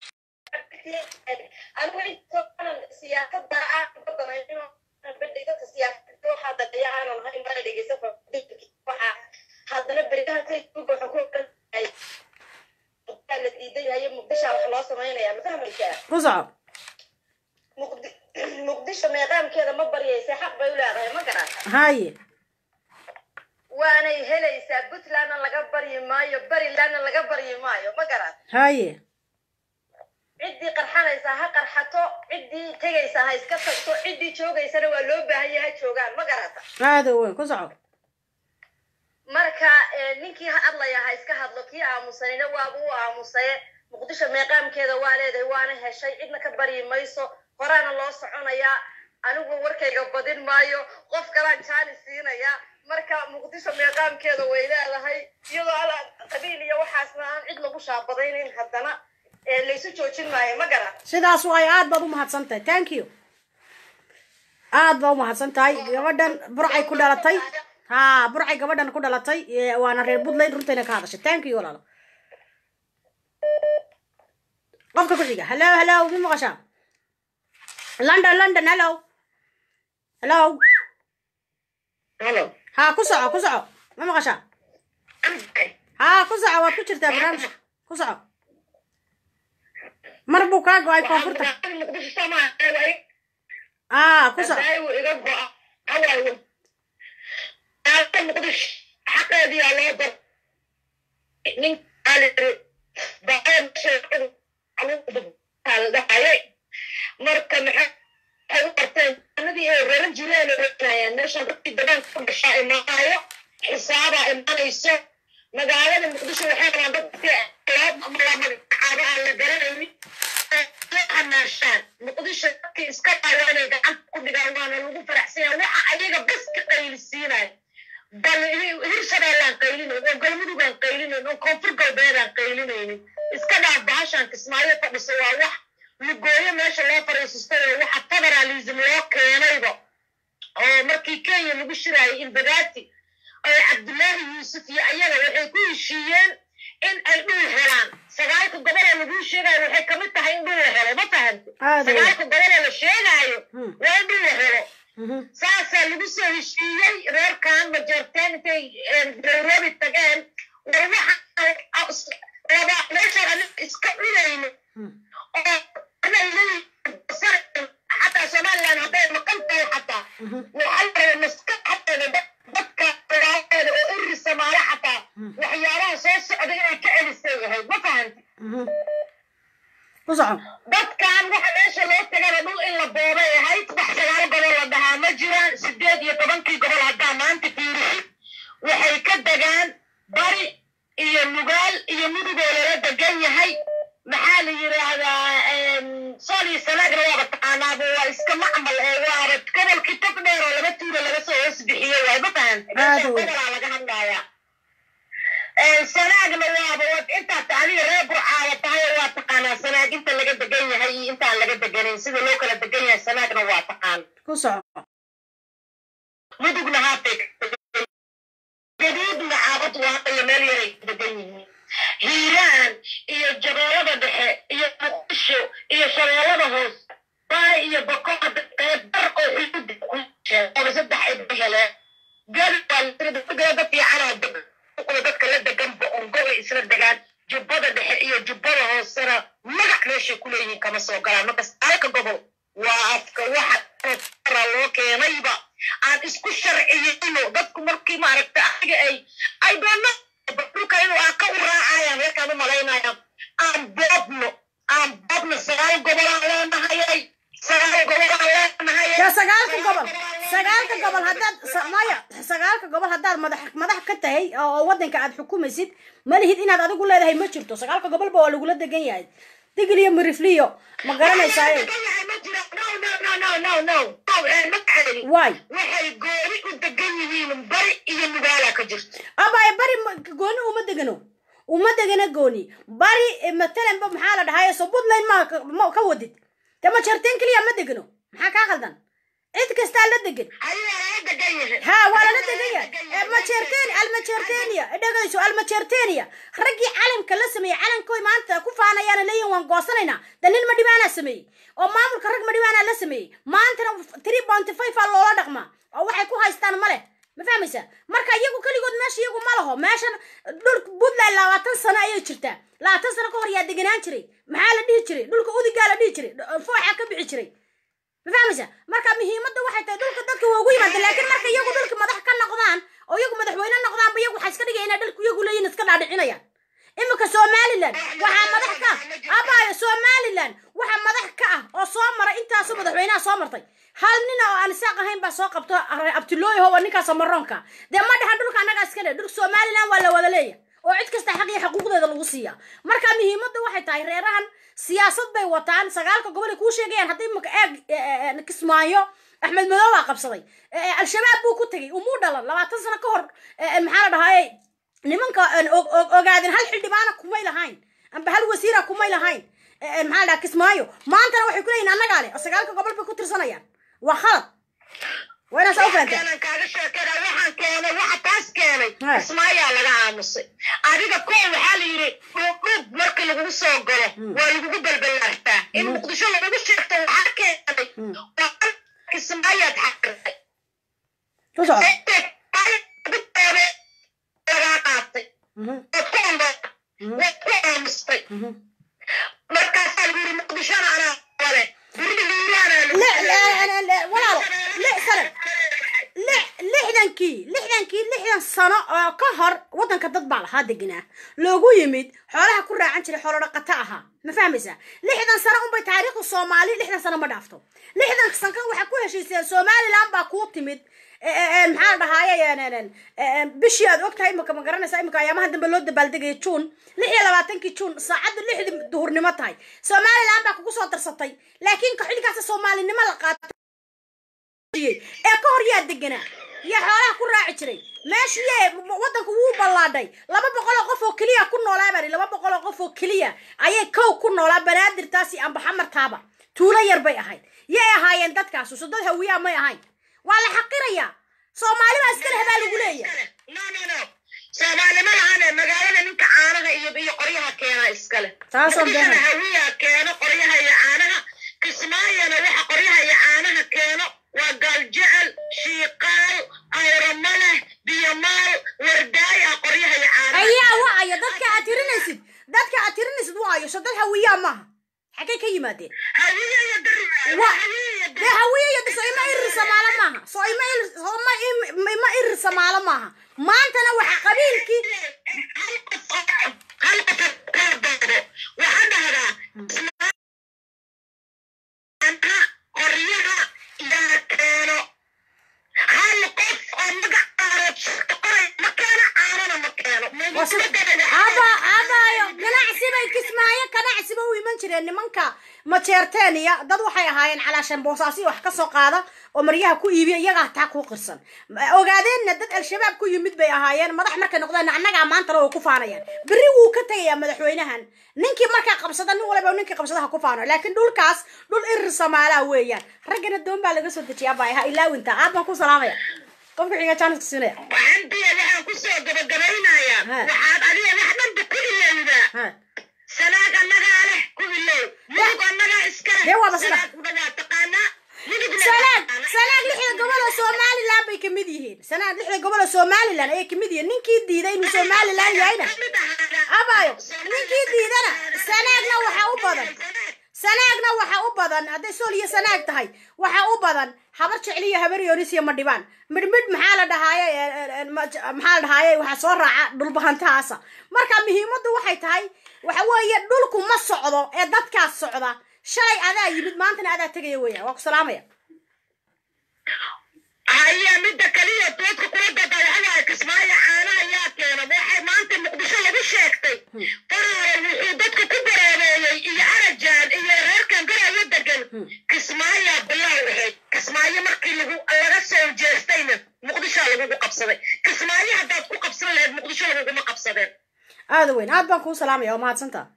anigu intoo aanan siyaasada aan badanayno dadka siyaasada waxaa dadeeya aanan ahayn baa dhegeysa waxaa haddana beriyaha facebook waxaa ku oranayay muqdaa la diidan yahay muqdishaa wax loo samaynayaa ma fahmaysaa ku soco Muqdi- muqdisho meeqaamkeeda ma baryaysa xaq bay u leedahay ma garan haye waanay helaysaa puntlandna laga baryi maayo barilandna laga baryi maayo ma garan haye ciddii qarxanaysa ha qarxato ciddii tegaysa ha iska tagto ciddii joogaysana waa loo baahan yahay ha joogaan ma garata aada weyn ku soco marka eh, ninkii ha hadlaya ha iska hadlo kii aamusanina waaba u aamusaye muqdisho meeqaamkeeda waa leedahay waana heshay cidna ka baryi mayso horaana loo soconayaa anigu warkayga badin maayo qof kalaan jaani siinaya marka muqdisho meeqaamkeeda way leedahay iyadoo ala qabiil iyo waxaasna aan cid lagu shaabadaynayn haddana eh, laysu joojin maayo ma garan sidaas waay aad baad u mahadsan tahay thank you aad baa u mahadsan tahay gabadhan burcay ku dhalatay ha burcay gabadhan ku dhalatay ee, waana reer puntland runtayna ka hadashay thank you walaalo qofka ku xiga hello hello mi maqashaa london london hello hello halo ha ku soco ku soco ma maqashaa ha ku soco waad ku jirtaa barnaamijka ku soco mar buu kaa go-ay koonfurta muqdisho soomaaliya ah ku soco daawo iga go'a awaawo aalada muqdisho xaqeediyaa loo dar nin aliri baqeen sheekadu aldhahayay marka maxay waxay u barteen anadii ay raran jireen oo raranayaan meeshaan dadkii degaanka ku dhashaa imaayo xisaabaa imanayso magaalada muqdisho waxay rabaan dadkii ama la magacaabo aan la garanaynin hanaashaan muqdisho dadkii iska dhaawa inay gacanta ku dhigaan waana lagu faraxsanya waxa ayaga bas ka qaylisiinaya bal hirshabeellaan qaylinayn oo galmudugaan qaylinayn oo koonfur galbeedaan qaylinaynin iska dhaaf bahashaan kismaayo fadhiso waa wax lugooyo meesha loo fariisistay oo waxa federalism loo keenayba oo markii kenya lagu shiraayay imbagati oo cabdullaahi yuusuf iyo ayaga waxay ku heshiiyeen in ay dhul helaan sagaalka goboloo laguu sheegayo waxay kamid tahay in dhul la helo ma fahamti Aad iyo sagaalka goboloo la sheegaayo Hmm. waa in dhul la helo Mhm. saasaa lagu soo heshiiyey reerkan majoorteen intay nairobi tageen war waxa laba meeshaan aniga iska cunayno Hmm. oo anay leeyihiin xataa somaliland hadday maqan tahay xataa Mhm. waxaa la rabaa maskaxdeeda dad- dadka dagaalada oo iri samaale xataa Hmm. waxyaabaha soo socda inay ka celisay ahayd ma fahanti Mhm. ku soco dadkan waxa meesha loo tagana dhul in la boobay ahayd wax sagaal gobol la dhahaa ma jiraan sideed iyo tobankii gobol haddaa maanta fiirisid waxay ka degaan bari iyo nugaal iyo mudugoo lala degan yahay maxaa la yidhaahdaa sool iyo sanaagna waaba taqaanaaba waa iska macmal ee waaba gobolkii tog dheer oo laba tuura laga soo hoos bixiyo waay ma fahanta meesha Aad wey. gobolaa laga hadlayaa sanaagna waaba wad intaad adiga reer burcaada tahay oo waa taqaanaa sanaag inta laga degan yahay iyo intaan laga deganin sida loo kala degan yahay sanaagna waa taqaan ku soco mudugna haatay gaduudna caabad waaqaya meel yaray ka degan yihiin hiiraan iyo jabeelada dhexe iyo muqdisho iyo shabeellada hoos baay iyo bokoada qeyb dar oo xuduud ku sheegaba saddex ay ba heleen gadi waa lasirada fiicanaa degan kuwa dadka la degan bo-ongoga isla degaan jubbada dhexe iyo jubbada hoosena magac meeshay ku leeyihiin kama soo galaan marka saalka gobol waa afka waxa ra loo keenayba aan isku sharciyeyno dadku markii maaragta adiga ay ay doona dhulka inuu aan ka u raacayaan reerkaan u malaynayaan aan boobno aan boobno sagaal gobolaan leenahayay sagaal gobolaan leenahayay ya sagaalka gobol sagaalka gobol haddaad sa- maya sagaalka gobol haddaad madax madax ka tahay oo wadanka aad xukumaysid ma lihid inaad adigu leedahay ma jirto sagaalka gobolba waa lagula degan yahay digil iyo mirifliyo ma garanaysaa waay waxay gooni u degan yihiin bari iyo nugaala ka jirto abaya bari ma- gooni uma degano uma degana gooni bari eh, matalanba maxaa la dhahaye so puntland ma ka- ma ka wadid de ma jarteen keliya ma degano maxaa kaa khaldan cid kastaa la degan ayaa laga degan yahay ha waa lala degan yahay majerteni almajertenia dhegayso almajertenia raggii calamka la sameeyey calankoy maanta ku faanayaana leeyihin waan goosanaynaa dalil madhibaanaa sameeyey oo maamulka rag madhibaanaa la sameeyey maantana three bounty five aa loola dhaqmaa oo waxay ku haystaan male ma fahmaysaa marka iyagu keligood meesha iyagu ma laho meeshan dhulka puntland labaatan sano ayay jirtaa labaatan sano ka hor yaa deganaan jiray maxaa la dhihi jiray dhulka udigaa la dhihi jiray fooxa ka bixi jiray ma fahmaysa marka muhiimadda waxay tahay dhulka dadka waa ugu yimaada laakiin marka iyagu dhulka madax ka noqdaan oo iyagu madaxweyne noqdaanba iyagu waxaa iska dhigaya inay dhulku iyagu leeyihin iska dhaadhicinayaan imika somaliland waxaa madax ka abaayo somaliland oo aan isaaq ahayn baa soo qabto abtilooyaho waa ninkaas maroonka dee ma dhahan dhulka annagaa iska le dhulka somaliland waa la wada leeya oo cid kasta xaq iyo xuquuqdeeda lagu siiya marka muhiimadda waxay tahay reerahan siyaasad bay wataan sagaalka gobol ay kuu sheegayaan haddii maka eeg kismaayo axmed madow baa qabsaday al-shabaab buu ku tegey umuu dhalan labaatan sano ka hor maxaa la dhahaye nimanka ogaadin hal xildhibaana kumay lahayn amba hal wasiira kumay lahayn maxaa la dhaha kismaayo maantana waxay ku leeyihin annagaa le oo sagaalka gobol bay ku tirsanayaan waa khalad waa inaa saa u fahantaa keenan kaaga sheekada waxaan keenay waxa taas keenay Hai. ismaayaa laga aamusay adiga ko waxaa la yidhi dhuubdhuub marka lagugu soo galo waa lagugu balballaartaa in muqdisho lagugu sheegto waxaa keenay waa kismaayaad xaqirtay ku soco lagaa qaatay Mhm, waad ku ando waad ku aamustay mhm. markaasaa lagu yidhi muqdishona anaa wale gurida liiraanaa Le- le- le- le- walaalo lix sano li- lixdankii lixdankii lixdan sano oo ka hor waddanka dad baa lahaa deganaa loogu yimid xoolaha ku raacan jiray xoolo dhaqato ahaa ma fahmaysaa lixdan sano unbay taariikhda soomaali lixdan sano ma dhaafto lixdan sankan waxaa ku heshiiseen somaliland baa kuu timid e- e- e, maxaa la dhahaaye bishii aad ogtahay imika ma garanaysaa imika ayaamaha dambe loo dabaaldegaya juun lix iyo labaatankii juun saacadda lixdii duhurnimo tahay somaliland baa kugu soo darsatay laakiin xilligaas soomaalinimo la qaatay ee ka hor yaa deganaa yaa xoolaha ku raaci jiray meeshii waddanku wuu ballaadhay laba boqol oo qof oo keliya ku noolaa bari laba boqol oo qof oo keliya ayay kow ku noolaa banaadirtaasi amba xamartaaba tuulo yar bay ahayd yay ahaayeen dadkaasu so dad hawiyaa may ahayn waa la xaqirayaa soomaali baa iskale habaa lagu leeyahay no no no soomaalima lahane magaalada ninka caanaha iyo iyo qoryaha keena iskale Taasoo Muqdishona been. hawiyaa keeno qoryaha iyo caanaha kismaayana waxa qoryaha iyo caanaha keeno waa gaaljecel shiiqaal ayramale biyomaal wardaay ah qoryaha iyo caanaha ayaa wacaya dadka aad tirinaysid dadka aad tirinaysid waayo so dad hawiyaa maaha xaggay ka yimaadeen hawiya iyo dari Wa- hawiya iyo dee hawiye iyo so ima irir samaalo maaha so ima ir- so ma im- ima irir samaalo maaha maantana waxa qabiilkii hal qof oo- hal qof oo kala doodo waxaa dhahdaa caanaha qoryaha yaa keeno hal qof oo magac qaarood shaqo qoray ma keeno caanana ma keeno waa si- aba abaayo ganacsi bay kismaayo ganacsiba u iman jireen nimanka majeerteeniya dad waxay ahaayeen calaashan boosaasi wax ka soo qaada oo maryaha ku iibiya iyagaa taa ku qirsan ogaadeenna dad al-shabaab ku yimid bay ahaayeen madax markay noqdeen annagaa maantana way ku faanayaan berri wuu ka tegayaa madaxweynahan ninkii markaa qabsada nin waliba ninkii qabsadaha ku faano laakiin dhulkaas dhul irir samaalaa weeyaan raggana doon baa laga soo dejiyaa baa ha ilaawinta aad baan ku salaamaya qofka xiga jaaniska siinaya waxaan diya waxaan kusoo gabagabaynayaa Ha. waxaad adiga wax dhanba ku ilowdaa ha sanaag annagaa leh ku ilow mudug annagaa iska leh Dee waaba sida. sanaagna waa taqaanaa mudugna sanaag taqaanaa. sanaag lixda gobol oo somaliland bay kamid yihiin sanaag lixda gobol oo somaliland ayay kamid yihiin ninkii diiday inuu somaliland yahayna Kamid ahaada. abayo ninkii diidana sanaagna waxaa u badan sanaagna waxaa u badan hadday sool iyo sanaag tahay waxaa u badan habar jecli iyo habar yoonis iyo madhibaan midhmidh maxaa la dhahaaye e, e, e, ma- maxaa la dhahaaye waxaa soo raaca dhulbahantahaasa marka muhiimaddu waxay tahay waxa weeye dhulku ma socdo ee dadkaas socda shalay adaa yimid maantana adaa tegaya weeyaan waa ku salaamaya haya midda kaliya doodka kula dadayacadaha kismaayo caanaha yaa keena waxay maanta muqdisho lagu sheegtay faraare wuxuu dadka ku baraabeeyey iyo arajaan iyo reerkan garayo degan kismaayaa bilow ahayd kismaayo markii lagu laga soo jeestayna muqdishoa lagugu qabsaday kismaayo haddaad ku qabsan lahayd muqdisho laguguma qabsadeen aada weyn aad baan kuu salaamaya waa mahadsantaa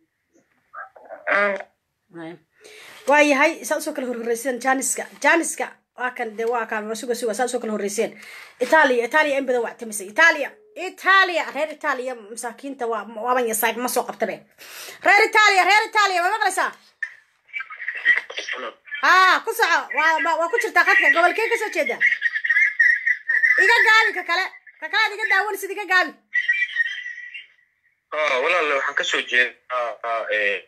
waa yahay saa usoo kala horhoreyseen janiska janiska waa kan de waa kan waa suga suga saa usoo kala horreyseen itaaliya itaaliya in badan waa tamisay itaaliya itaaliya reer itaaliya masaakiinta waa waaban yasaag ma soo qabtabe reer itaaliya reer itaaliya ma maqlaysaa haa ku soco waa waa- waa ku jirtaa qadka gobolkee kasoo jeeda iga gaabi ka kale ka kale aad iga daawanaysid iga gaabi Ah, walaal waxaan kasoo jeedaa ah, eh,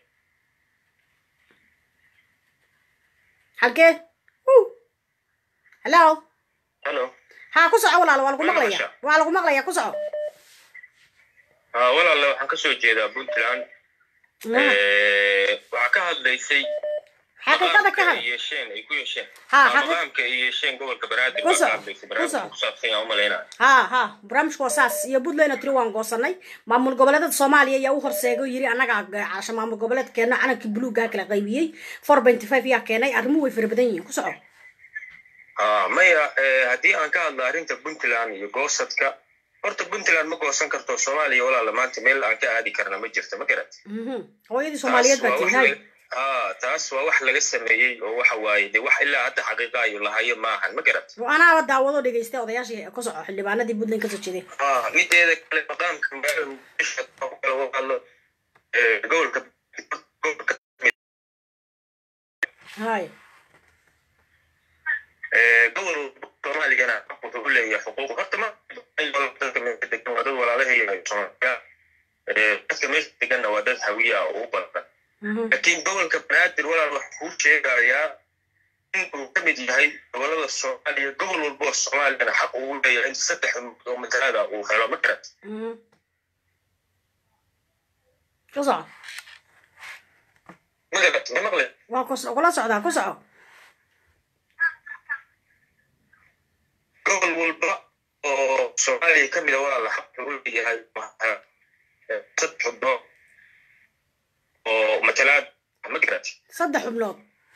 halkee Wuu. hello hello haa ku soco walaalo waa lagu Waa maqlaya maqashaa? waa lagu maqlaya ku soco Ah, walaal waxaan kasoo jeedaa puntland Eh, waxaa ka hadlaysay xaqiiqada ka maqaamka hadal ay yeesheen ay ku yeesheen Ha, Waa xaqi- maqaamka ay yeesheen gobolka banaadir Ku waa soco, ka hadlaysa ku barnaamijka soco. ku saabsan yaa umalaynaya ha ha barnaamijku waa saas iyo puntland oo tiri waan goosanay maamul goboleedada soomaaliya ayaa u horseegay oo yiri annagaa casha maamul goboleedkeena calankii buluugaa kala qaybiyey four benty five yaa keenay arrimuhu way fara badan yihiin ku soco Ah, maya eh, haddii aan ka hadlo arrinta puntland iyo goosadka horta puntland ma goosan karto soomaaliya walaala maanta meel aan ka aadi karna ma jirto ma garat Mhm. hooyadii soomaaliyeed baa Taas waa wax tihay laga- ah, taas waa wax laga sameeyey oo waxa waaye de wax ilaa hadda xaqiiqa ayu lahayo maahan ma garat anaaba daawado dhegeystay odayaashii ku soco xildhibaanadii puntland kasoo jeeday Ah, mideeda kale maqaamka magaalada muqdisho oo kale waa hadlo eh, gobolka gobolka hay Eh, gobol soomaaligana wuxuu u leeyahay xuquuq horta ma dadka meesha degan waa dad walaalaheeya soomaaliya Eh, dadka meesha deganna waa dad hawiya ah oo u badan Mhm. laakiin gobolka banaadir walaal wax kuu sheegayaa in uu ka mid yahay gobolada soomaaliya gobol walba oo soomaaliyana xaq uu leeyahay in saddex oo matalada uu helo ma garat Mhm. ku soco ma garat ma maqle waa kus- kula socdaa ku soco gobol walba oo soomaaliya ka mida walaala xaq uu leeyahay waxaa, eh, saddex xubnood oo matalaad ma garat saddex xubnood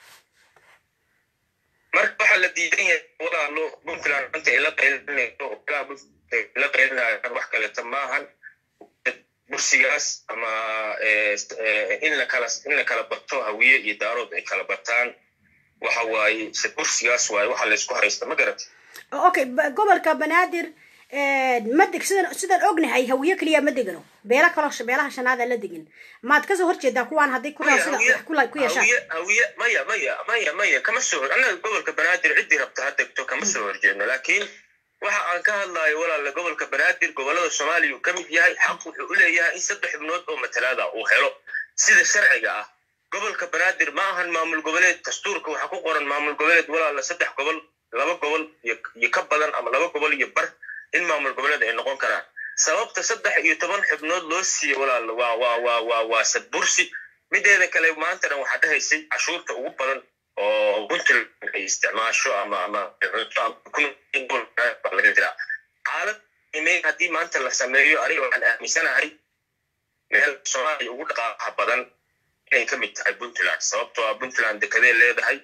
marka waxaa la diidan yahay walaalo puntland maanta ay la qaylinayso oo ilaa Puntland ay la qaylinayaan wax kaleeta maahan bursigaas ama eh, eh, in la kala in la kala bato hawiye iyo daarood ay kala bataan waxa waaye se bursigaas waaye waxa la isku haysta ma garat okay ba- gobolka banaadir ma deg sidan sidaan ognahay hawiye keliya ma degano beela kaloo sh- beelaha shanaada la degan maad kasoo horjeedaa kuwaan hadday ku sida wax ku la- ku yeeshaan hawiye hawiye maya maya maya maya kama soo hor annaga gobolka banaadir ciddii rabta ha degto kama soo horjeedno laakiin waxa aan ka hadlayo walaala gobolka banaadir gobolada soomaaliya uu ka mid yahay xaq wuxuu u leeyahay in saddex xubnood oo matalaada uu helo sida sharciga ah gobolka banaadir ma ahan maamul goboleed dastuurka waxaa ku qoran maamul goboleed walaala saddex gobol laba gobol iyo iyo ka badan ama laba gobol iyo bar in maamul goboleed ay noqon karaan sababta saddex iyo toban xubnood loo siiyey walaala waa waa waa waa waa sadbursi mideeda kale maantana waxaa dhahaysay cashuurta ugu badan oo puntland ay isticmaasho ama ama cunto ama kun- baa laga jiraa xaalad qiimeyn haddii maanta la sameeyo aniga waxaan aaminsanahay meel soomaaliya ugu dhaqaaqa badan inay ka mid tahay puntland sababtoo ah puntland dekadee leedahay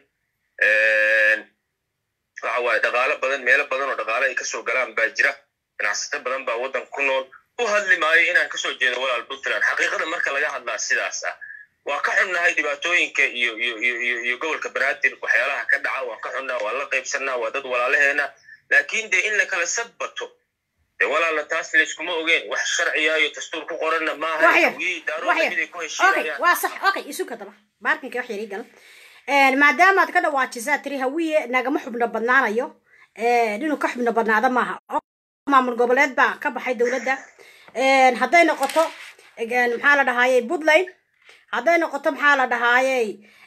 waxa waaye dhaqaalo badan meelo badan oo dhaqaale ay kasoo galaan baa jira ganacsato badan baa waddan ku nool u hadli maayo inaan kasoo jeedo walaal puntland xaqiiqada marka laga hadlaa sidaas ah waa ka xunnahay dhibaatooyinka iyo iyo iyo iyo iyo gobolka banaadir waxyaalaha ka dhaca waan ka xunnaa waan la qaybsannaa waa dad walaalaheena laakiin dee in la kala sadbato dee walaala taas layskuma ogeen wax sharciya iyo dastuur ku qoranna maaha wax yar hawiyey wax daarooda yar mid ay ku okay heshiinayaan waa sax okay isu kadaba baarkinka wax yar ii gal maadaama aad ka dhawaajisaa tiri hawiye nagama xubno badnaanayo inuu ka xubno badnaado maaha maamul goboleed baa ka baxay dowladda hadday noqoto maxaa la dhahayey puntland hadday noqoto maxaa la dhahayey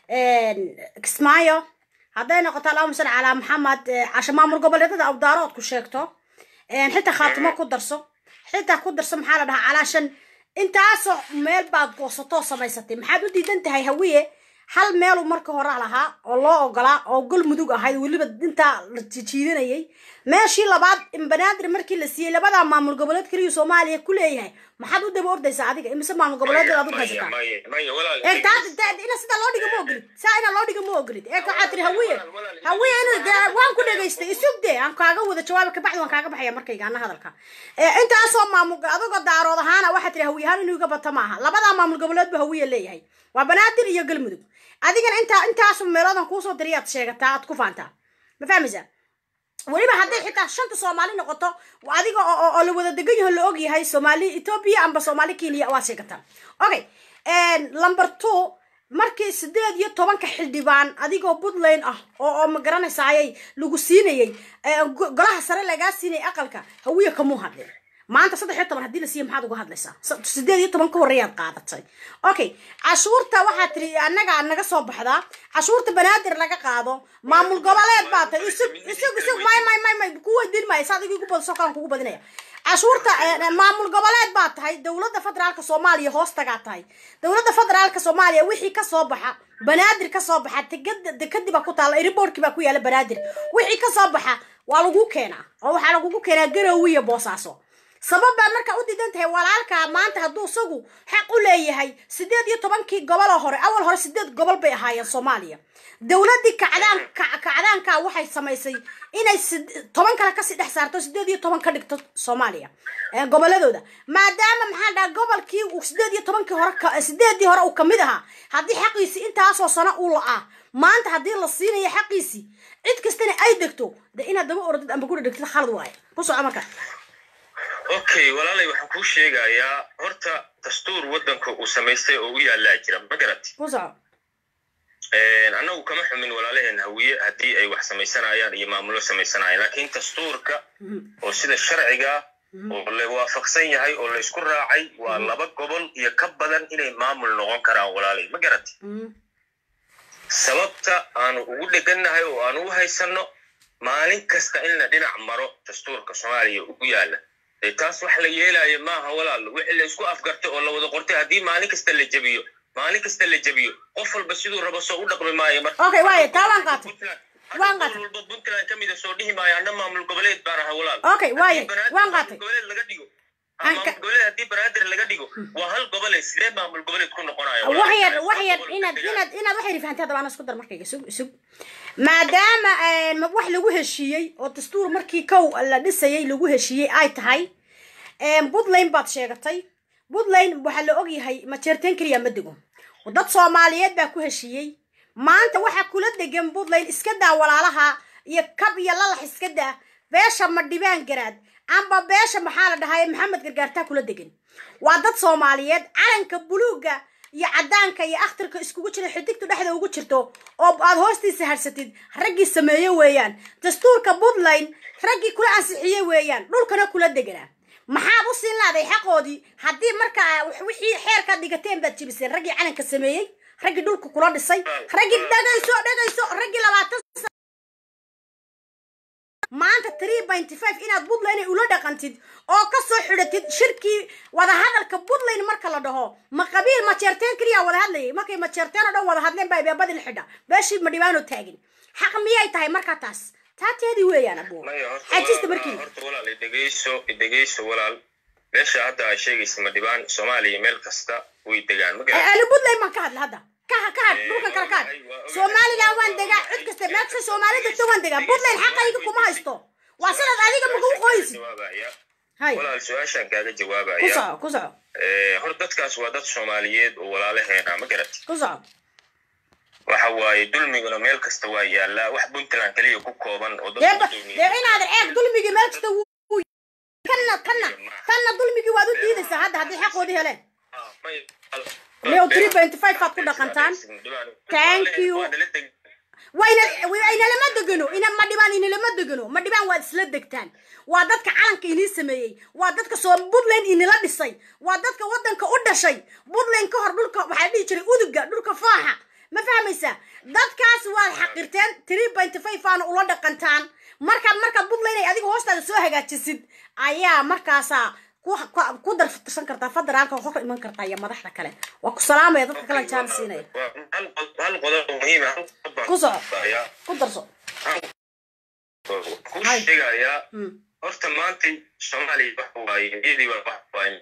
kismaayo hadday noqoto allahuma salli calaa maxamed eh, casho maamul goboleedada awdaarood ku sheegto xitaa khaatimo ku darso xitaa ku darso maxaa la dhahaa calaashan intaasoo meel baad goosatoo samaysatay maxaad u diidan tahay hawiye hal meelu marka hore lahaa oo loo ogolaa oo gol mudug ahayd weliba intaa la jiidanayay meeshii labaad in banaadir markii la siiyey labadaa maamul goboleed keliya soomaaliya ku leeyahay maxaad u daba ordaysaa adiga imise maamul goboleedyada aad u Maya, haysataa maya, maya, walaal, ee taas taa- ina sidaa loo dhiga ma ogolid saa ina loo dhiga ma ogolid ee waxaa tiri hawiye hawiye inuu dee waan ku dhegaystay isug dee aan kaaga wada jawaaba kabacdi waan kaaga baxaya markayga ana hadalka ee intaasoo maamul adagoo daarood ahaana waxaa tiri hawiye ahaan inuu iga bato maaha labadaa maamul goboleed bu hawiye leeyahay waa banaadir iyo galmudug adigana intaa intaasu meeloodan kuusoo diriyaad sheegataa aad ku faantaa ma fahmaysaa weliba hadday xitaa shanta soomaali noqoto adiga oo oo- oo la wada degan yaho la og yahay soomaali ethiopia amba soomaali kenya waad sheegataa okay number two markii sideed iyo tobanka xildhibaan adigoo puntland ah oo oo ma garanaysayay lagu siinayay ee, go- golaha sare lagaa siinayay aqalka hawiye kamuu hadlin maanta saddex iyo toban haddii la siiya maxaad uga hadlaysaa S- sideed iyo toban ka horeeyaad qaadatay okay cashuurta waxaa tiri annaga naga soo baxdaa cashuurta banaadir laga qaado maamul goboleed baa tahay isug isug isug may may may may ku weydiin maayo saa adiga igu badso kaan kugu badinaya cashuurta eh, maamul goboleed baa tahay dowladda federaalka soomaaliya hoos tagaa tahay dowladda federaalka soomaaliya wixii kasoo baxa banaadir kasoo baxa tegada dekadii baa ku taalla airportkii baa ku yaala banaadir wixii kasoo baxa waa lagu keenaa oo waxaa lagugu keenaa garowi iyo boosaaso sabab baa markaa u diidan tahay walaalkaa maanta hadduu isagu xaq u leeyahay sideed iyo tobankii goboloo hore awal hore sideed gobol bay ahaayeen soomaaliya dowladdii kacdaan ka- kacdaanka waxay samaysay inay sid- toban kale kasii dhex saarto sideed iyo toban ka dhigto soomaaliya ee goboladooda maadaama maxaa dhaha gobolkii uu sideed iyo tobankii hore ka- sideedii hore uu kamid ahaa haddii xaqiisii intaasoo sano uu la-aa maanta haddii la siinayo xaqiisii cid kastana ay degto de inaad daba orodid amba guri dhegtid khalad waaye ku soco marka okay walaalay waxaan kuu sheegayaa horta dastuur waddanka uu samaystay oo u yaallaa jira ma garati ku soco annagu kama xumin walaalaheen hawiye haddii ay wax samaysanayaan iyo maamulo samaysanayaan laakiin dastuurka oo sida sharciga oo la waafaqsan yahay oo laysku raacay waa laba gobol iyo ka badan inay maamul noqon karaan walaalay ma garati sababta aanu ugu dhegannahay oo aanu u haysanno maalin kasta in la dhinac maro dastuurka soomaaliya ugu yaalla dee taas wax la yeelaayo maaha walaal wixii la isku afgartay oo la wada qortay haddii maalin kasta la jebiyo maalin kasta la jebiyo qof walba siduu rabo soo u dhaqmi maayo marka Okay, waaye, taa waan qaatay. Waan Hadda qaatay. gobol walba puntland ka mida soo dhihi maayo anna maamul goboleed baan ahaa walaal Okay, waaye, Haddii banaadir waan maamul qaatay. goboleed laga dhigo Aan ka- maamul goboleed haddii banaadir laga dhigo waa hal gobole sidee maamul goboleed ku noqonayo walaal? wax yar Hal wax yar gobol inaad degaan. inaad inaad waxay fahantaa dabaan isku dar markayga sug sug maadaama eh, ma- wax lagu heshiiyey oo dastuur markii kow la dhisayay lagu heshiiyey ay tahay eh, puntland baad sheegatay puntland waxaa la ogyahay majeerteen keliya ma dego dad soomaaliyeed baa ku heshiiyey maanta waxaa kula degan puntland iska daa walaalaha iyo kab iyo lalax iska daa beesha madhibaan garaad amba beesha maxaa la dhahaye maxamed gargaartaa kula degan waa dad soomaaliyeed calanka buluuga iyo cadaanka iyo akhtarka iskugu jira xidigtu dhexda ugu jirto oo aad hoostiisa harsatid raggii sameeye weeyaan dastuurka puntland raggii kula ansixiye weeyaan dhulkana kula deganaa maxaad u siin laaday xaqoodii haddii markaa wax- wixii xeerkaad dhigateen baad jibiseen raggii calanka sameeyey raggii dhulka kula dhisay raggii dhagayso dhagayso raggii labaatan maanta three ninety five inaad puntland ula dhaqantid oo kasoo xidhatid shirkii wadahadalka puntland marka la dhaho ma qabiil majeerteen keliya wada hadlayay markay majeerteen oo dhan wada hadleen baa beebadii la xidha beeshii ma dhibaano taagin xaq miyay tahay marka taas taateedii weeyaan abuur maya horta xajista walaal- markii horta walaal idhegeyso idhegeyso walaal meesha hadda aa sheegaysa madhibaan soomaaliya meel kasta way degaan ma garan ani puntland baan ka hadla hadda ka ka had dhulkan kala ka had somaliland waan degaa cid kasta meel kasta soomaali degto waan degaa puntland xaqayga kuma haysto waa sidaad adiga maga u qoysid jawaabaya hay walaal su-aashaan kaaga ku jawaabaya soco ku soco Eh, hor dadkaas waa dad soomaaliyeed oo walaalaheena ma garat ku soco waxa waaye dulmiguna meel kasta waa yaallaa wax puntland keliya ku kooban oo dee dadku ba- dee inaadan eeg dulmigii meel kasta wuu wuu- kanna kanna kanna dulmigii waad u diidaysaa hadda haddii xaqoodii heleen Leo 3.5 aad ku dhaqantaan. Thank you. wayna wayna lama degano ina ma dhibaan ina lama degano ma dhibaan waad isla degtaan waa dadka calanka inii sameeyey waa dadka soo puntland inila dhisay waa dadka wadanka u dhashay puntland ka hor dhulka waxaa dhihi jiray uduga dhulka faaxa ma fahmaysaa dadkaas waad xaqirteen three point five aana ula dhaqantaan markaad markaad puntland ay adiga hoostaada soo hagaajisid ayaa markaasaa ku ku- ku darsan kartaa federaalka oo hor iman kartaa iyo madaxda kale waa ku salaamaya dadka kale jaan siinaya hal qodob oo muhiim ah hal qodob baan Ku soco. kudayaa. ku darso ku Hay. sheegayaa Mm. horta maanta soomaaliya waxa waaye iyadii baa waxa waaye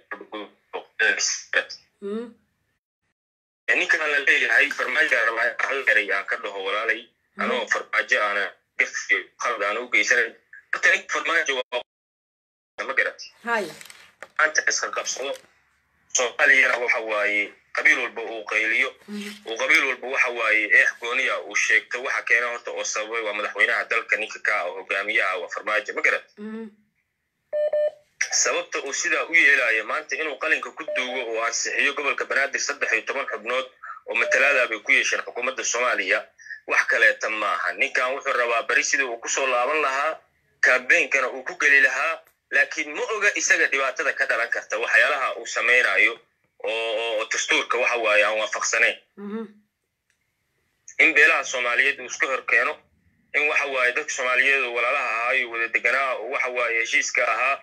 Mm. ninkan la leeyahay farmaajo aan rabaa hal eray aan ka dhaho walaalay anoo farmaajo aana gafiyo qalad aan u geysanayn horta ninka farmaajo waa ma garat hay maanta iska qabsado soomaaliyana waxa waaye qabiil walba uu qayliyo uu qabiil walba waxa waaye eex gooniya uu sheegto waxa keena horta oo sababay waa madaxweynaha dalka ninka ka ah oo hogaamiyaha waa farmaajo ma garat Mm. sababta uu sidaa u yeelayo maanta inuu qalinka ku duugo oo ansixiyo gobolka banaadir saddex iyo toban xubnood oo matalaada bay ku yeesheen xukuumadda soomaaliya wax kaleeta maaha ninkan wuxuu rabaa beri sidii uu kusoo laaban lahaa kaabeynkana uu ku geli lahaa laakiin ma oga isaga dhibaatada ka dhalan karta waxyaalaha uu samaynayo oo oo dastuurka waxa waaye aan waafaqsanayn Mhm. in beelaha soomaaliyeed uu iska hor keeno in waxa waaye dadka soomaaliyeed oo walaalaha ahaa iyo wada deganaa oo waxa waaye heshiiska ahaa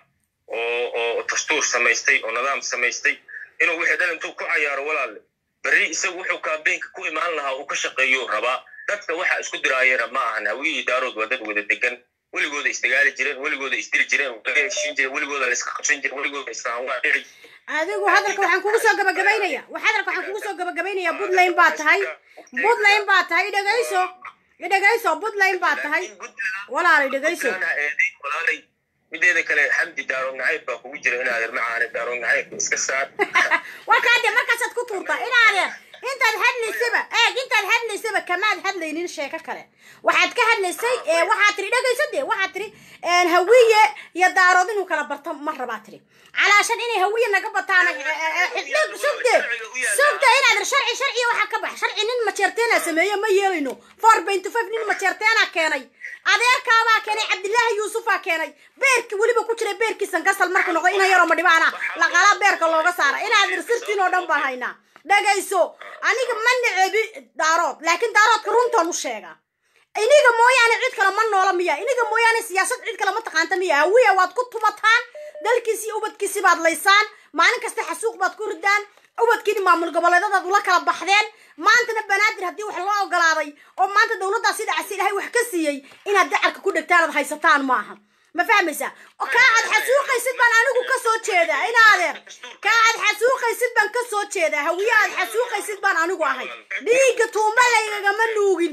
oo oo dastuur samaystay oo nidaam samaystay inuu wixii dhan intuu ku cayaaro walaalle berri isagu wuxuu kaabeenka ku imaan lahaa uu ka shaqeeyuu rabaa dadka waxa isku diraayeena ma ahan hawiyii daarood waa dad wada degan weligooda isdagaali jireen weligooda isdili jireen laga heshiin jireen weligooda la iska qabsan jireen weligooda islaamwaa dhici adigu hadalka waxaan kugu soo gabagabaynaya hadalka waxaan kugu soo gabagabaynaya puntland baa tahay puntland baa tahay idhegayso idhegayso puntland baa tahay walaalay dhegayso walaalay mideeda kale xamdi daarood nacayb baa kugu jira in adeer macaane daarood nacayb iska saar warkaade markaasaad ku tuurtaa in adeer intaad hadlaysaba eeg intaad hadlaysaba kamaad hadlaynin sheeko kale waxaad ka hadlaysay waxaad tiri dhegayso dee waxaad tiri hawiye iyo daarood inuu kala barto ma rabaa tiri calaashan inay hawiye naga bataan sugde sugde inaad sharci sharciya waxaa ka bax sharci nin majeerteena sameeye ma yeelayno four benty five nin majeerteena keenay adeerkaabaa keenay cabdilaahi yuusufaa keenay beerki weliba ku jiray beerkiisan gasal markuu noqdo ina yaroo madhibaana laqala beerka looga saara inaad irsirtiin oo dhan baan haynaa dhagayso aniga ma nicebi daarood laakiin daaroodka runtaan u sheega iniga mooyaane cid kale ma noola miya iniga mooyaane siyaasad cid kale ma taqaanta miya hawiya waad ku tumataan dalkiisi iyo ubadkiisi baad laysaan maalin kasta xasuuq baad ku ridaan ubadkiini maamul goboleedadaad ula kala baxdeen maantana banaadir haddii wax loo ogolaaday oo maanta dawladdaasi dhacsi ilahay wax ka siiyey inaad dacarka ku dhegtaan aad haysataan maaha ma fahmaysaa kaa aad xasuuqaysid baan anigu ka soo jeedaa in adeer kaa aad xasuuqaysid baan ka soo jeedaa hawiye aad xasuuqaysid baan anigu ahay dhiigga tuumba laygagama nuugin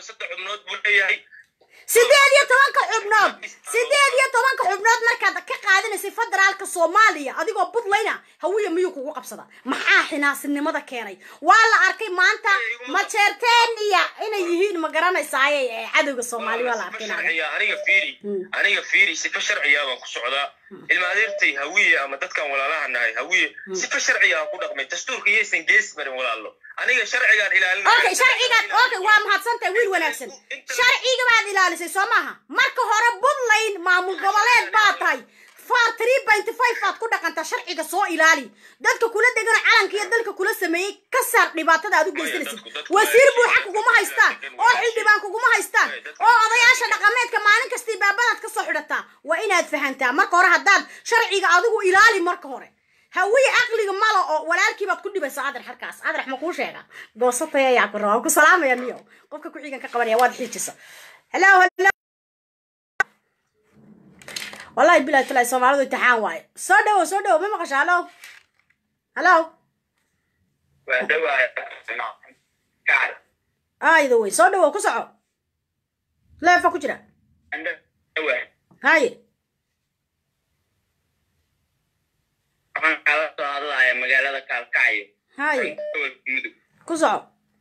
sideed iyo tobanka xubnood sideed iyo tobanka xubnood markaad ka qaadanaysay federaalka soomaaliya adigoo puntlandna hawiya miyuu kugu qabsada maxaa xinaasinimada keenay waa la arkay maanta majeerteeniya inay yihiin ma garanaysaaye cadowga soomaaliya waa la arkay aniga fiiri aniga fiiri sifa sharciya baan ku socdaa ilma adeertay hawiye ama dadkan walaalaha nahay hawiye sifa sharciya aan ku dhaqmay dastuurka iyaysan gees marin walaalo aniga sharcigaan ilaalin okay sharcigaad okay waa mahadsantahay wiil wanaagsan sharciga baad ilaalisay soo maaha marka hore puntland maamul goboleed baa tahay far three point five baad ku dhaqantaa sharciga soo ilaali dadka kula degan calanka iyo dalka kula sameeyey ka saar dhibaatada aad u geysanaysid wasiir buuxa kuguma haystaan oo xildhibaan kuguma haystaan oo odayaasha dhaqameedka maalin kastii baabadaad ka soo xidhataa waa inaad fahantaa marka hore haddaad sharciga adigu ilaali marka hore hawiye caqliga malo oo walaalkii baad ku dhibaysaa adar halkaas adar ma kuu sheega goosatay ayaa ku rabaa ku salaamaya niyo qofka ku xigan ka qabanaya waad xiijisa hello hello wallahi bilahi talahi soomaalidu imtixaan waaye soo dhawo soo dhawo ma maqasha hallo hallo ayda wey soo dhawo ku soco leefa ku jira haye waxaan kala soo hadlaya magaalada kaalkacyo haye gobolka mudug ku soco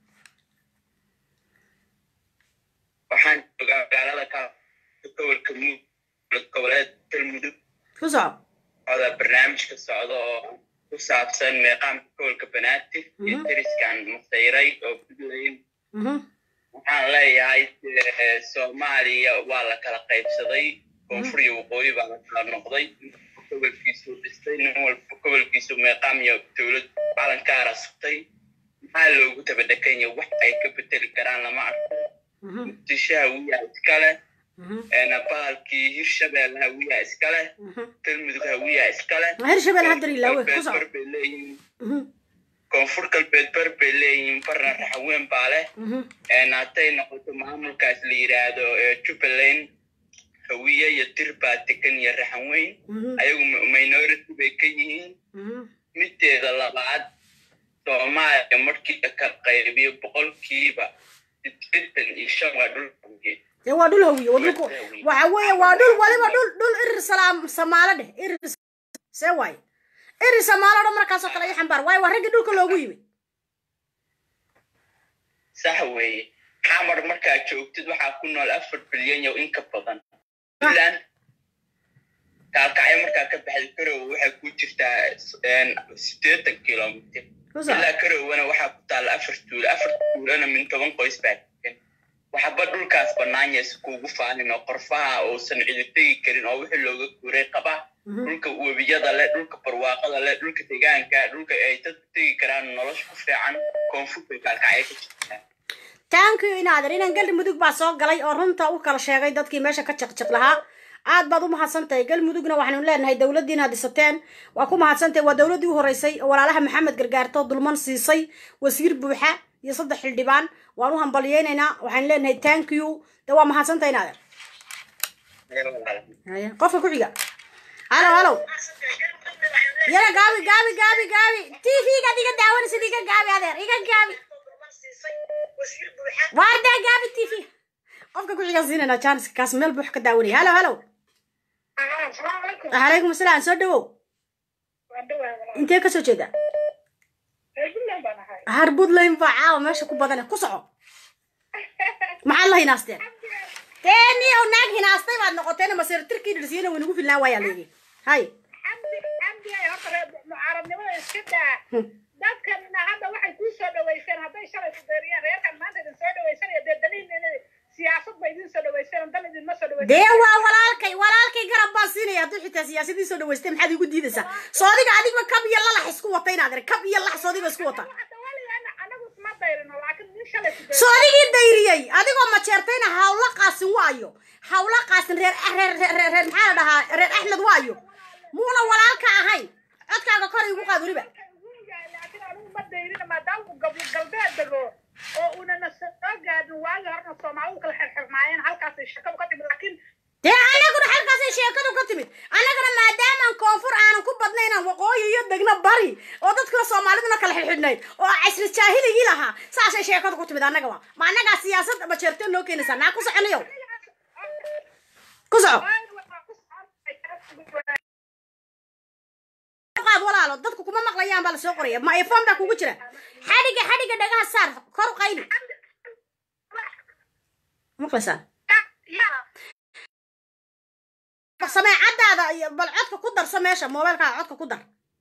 waxaan joogaa magaalada kaalkacyo gobolka mudug goboleed galmudug ku soco oda barnaamijka socda oo ku saabsan meeqaamka gobolka banaadir iyo dariskan masayray oo puntland waxaan leeyahay soomaaliya waa la kala qaybsaday koonfur iyo waqooyi baa la kala noqday gobolkiisu dhistay nin walba gobolkiisu meeqaam iyo dowlad calankaara sugtay maxaa loogu tabadhekanya wax ay ka bedeli karaan lama arko muqdisho hawiyaa iskale bahalkii hirshabelle hawiyaa iskale galmudug hawiyaa iskale hirshabelle hadda ilaawe ku soco bar bay leeyihiin koonfur galbeed bar bay leeyihiin barna raxaween baa leh hadday noqoto maamulkaas la yidhaahdo jubbaland hawiye iyo dir baa degan iyo raxan weyn ayagu minority bay ka yihiin mideeda labaad soomaaliya markii la kala qaybiyo boqolkiiba sideetan iyo shan waa dhul hawiye dee waa dhul hawiye waa dhulku waxa weeye waa dhul waliba dhul dhul irir salaam samaalo dheh irir see waaye irir samaalo dhan markaasoo kale iyo xambaar waaye waa raggii dhulka loogu yimid sax weeye xamar markaa joogtid waxaa ku nool afar bilyan iyo in ka badan puntland kaalkacyo markaa ka baxday garowe waxay ku jirtaa sideetan kilomitr ilaa garowana waxaa ku taalla afar tuulo afar tuulona min toban qoys baa degan waxaba dhulkaas banaanyaysa kuugu faanin oo qorfaha uusan cidi tegi karin oo wixii looga guuray qaba dhulka webiyada leh dhulka barwaaqada leh dhulka deegaanka dhulka ay dadku tegi karaan nolosha ku fiican koonfurta kaalkacyo ka jirtaa taankiyo inaader inan galmudug baa soo galay oo runta u kala sheegay dadkii meesha ka jiqjiq lahaa aad baad u mahadsantahay galmudugna waxaanu leenahay dowladdiina dhisateen waa ku mahadsantahay waa dowladdii u horeysay oo walaalaha maxamed gargaarto dulman siisay wasiir buuxa iyo saddex xildhibaan waan u hambalyeynaynaa waxaan leenahay thank you de waa mahadsantahay naader Haya, qofka ku xiga halo halo yara gaabi gaabi gaabi gaabi tv-gaad iga daawanaysid iga gaabi adeer iga gaabi waardaa gaabi tv qofka ku xigaan siinayna janiska kaas meel buux ka daawanaya halo halo calaykum asalaam soo dhawow intee kasoo jeeda har puntland baa caawa meesha ku badane ku soco maxaad la hinaasteen teeni oo naag hinaastay baad noqoteen maseer tirkii dhirsiyana way nagu filnaa waayaa leegi hay mucaaradnimada iska daa dadkanna hadda waxay kuu soo dhaweyseen hadday shalay ku deeriyeen reerkan maanta idin soo dhaweysanaya dee daliin inay siyaasad ba idin soo dhaweyseen dan idinma soo dhaweysan dee waa walaalkay walaalkay garab baan siinaya hadduu xitaa siyaasadii soo dhaweystay maxaad igu diidaysaa soodiga adigba kab iyo lalax isku wata inaad arag kab iyo lax soodiga isku wata anagu isma dayrino laakiin nin shalay ku deeriyeen soodigii dayriyey adigoo majeertayna hawla qaasin waayo hawla qaasin reer reer reer reer reer maxaa la dhahaa reer axmed waayo muuna walaalka ahayn codkaaga kor igu qaad weliba laakiin anigu ma dayrina maadaama uu gablo galbeed dego oo unana soo gaadin waagi horena soomaalidu kala xirxirnaayeen halkaasay shakadu ka timid laakiin dee anaguna halkaasay sheekadu ka timid annagana maadaamaan koonfur aanan ku badnaynaan waqooyi iyo degna bari oo dadkuna soomaaliduna kala xidhxidhnayd oo casri jaahiligii lahaa saasay sheekadu ku timid annagaba ma annagaa siyaasad majeerteen noo keenaysaa naa ku soconayo ku soco qaad walaalo dadku kuma maqlayaan baa lasoo qoraya ma iphone baa kugu jira xadhiga xadhiga dhagaha saar kor u qayli maqlaysaan sameecadaada iyo bal codka ku darso meesha moobeelkaaga codka ku dar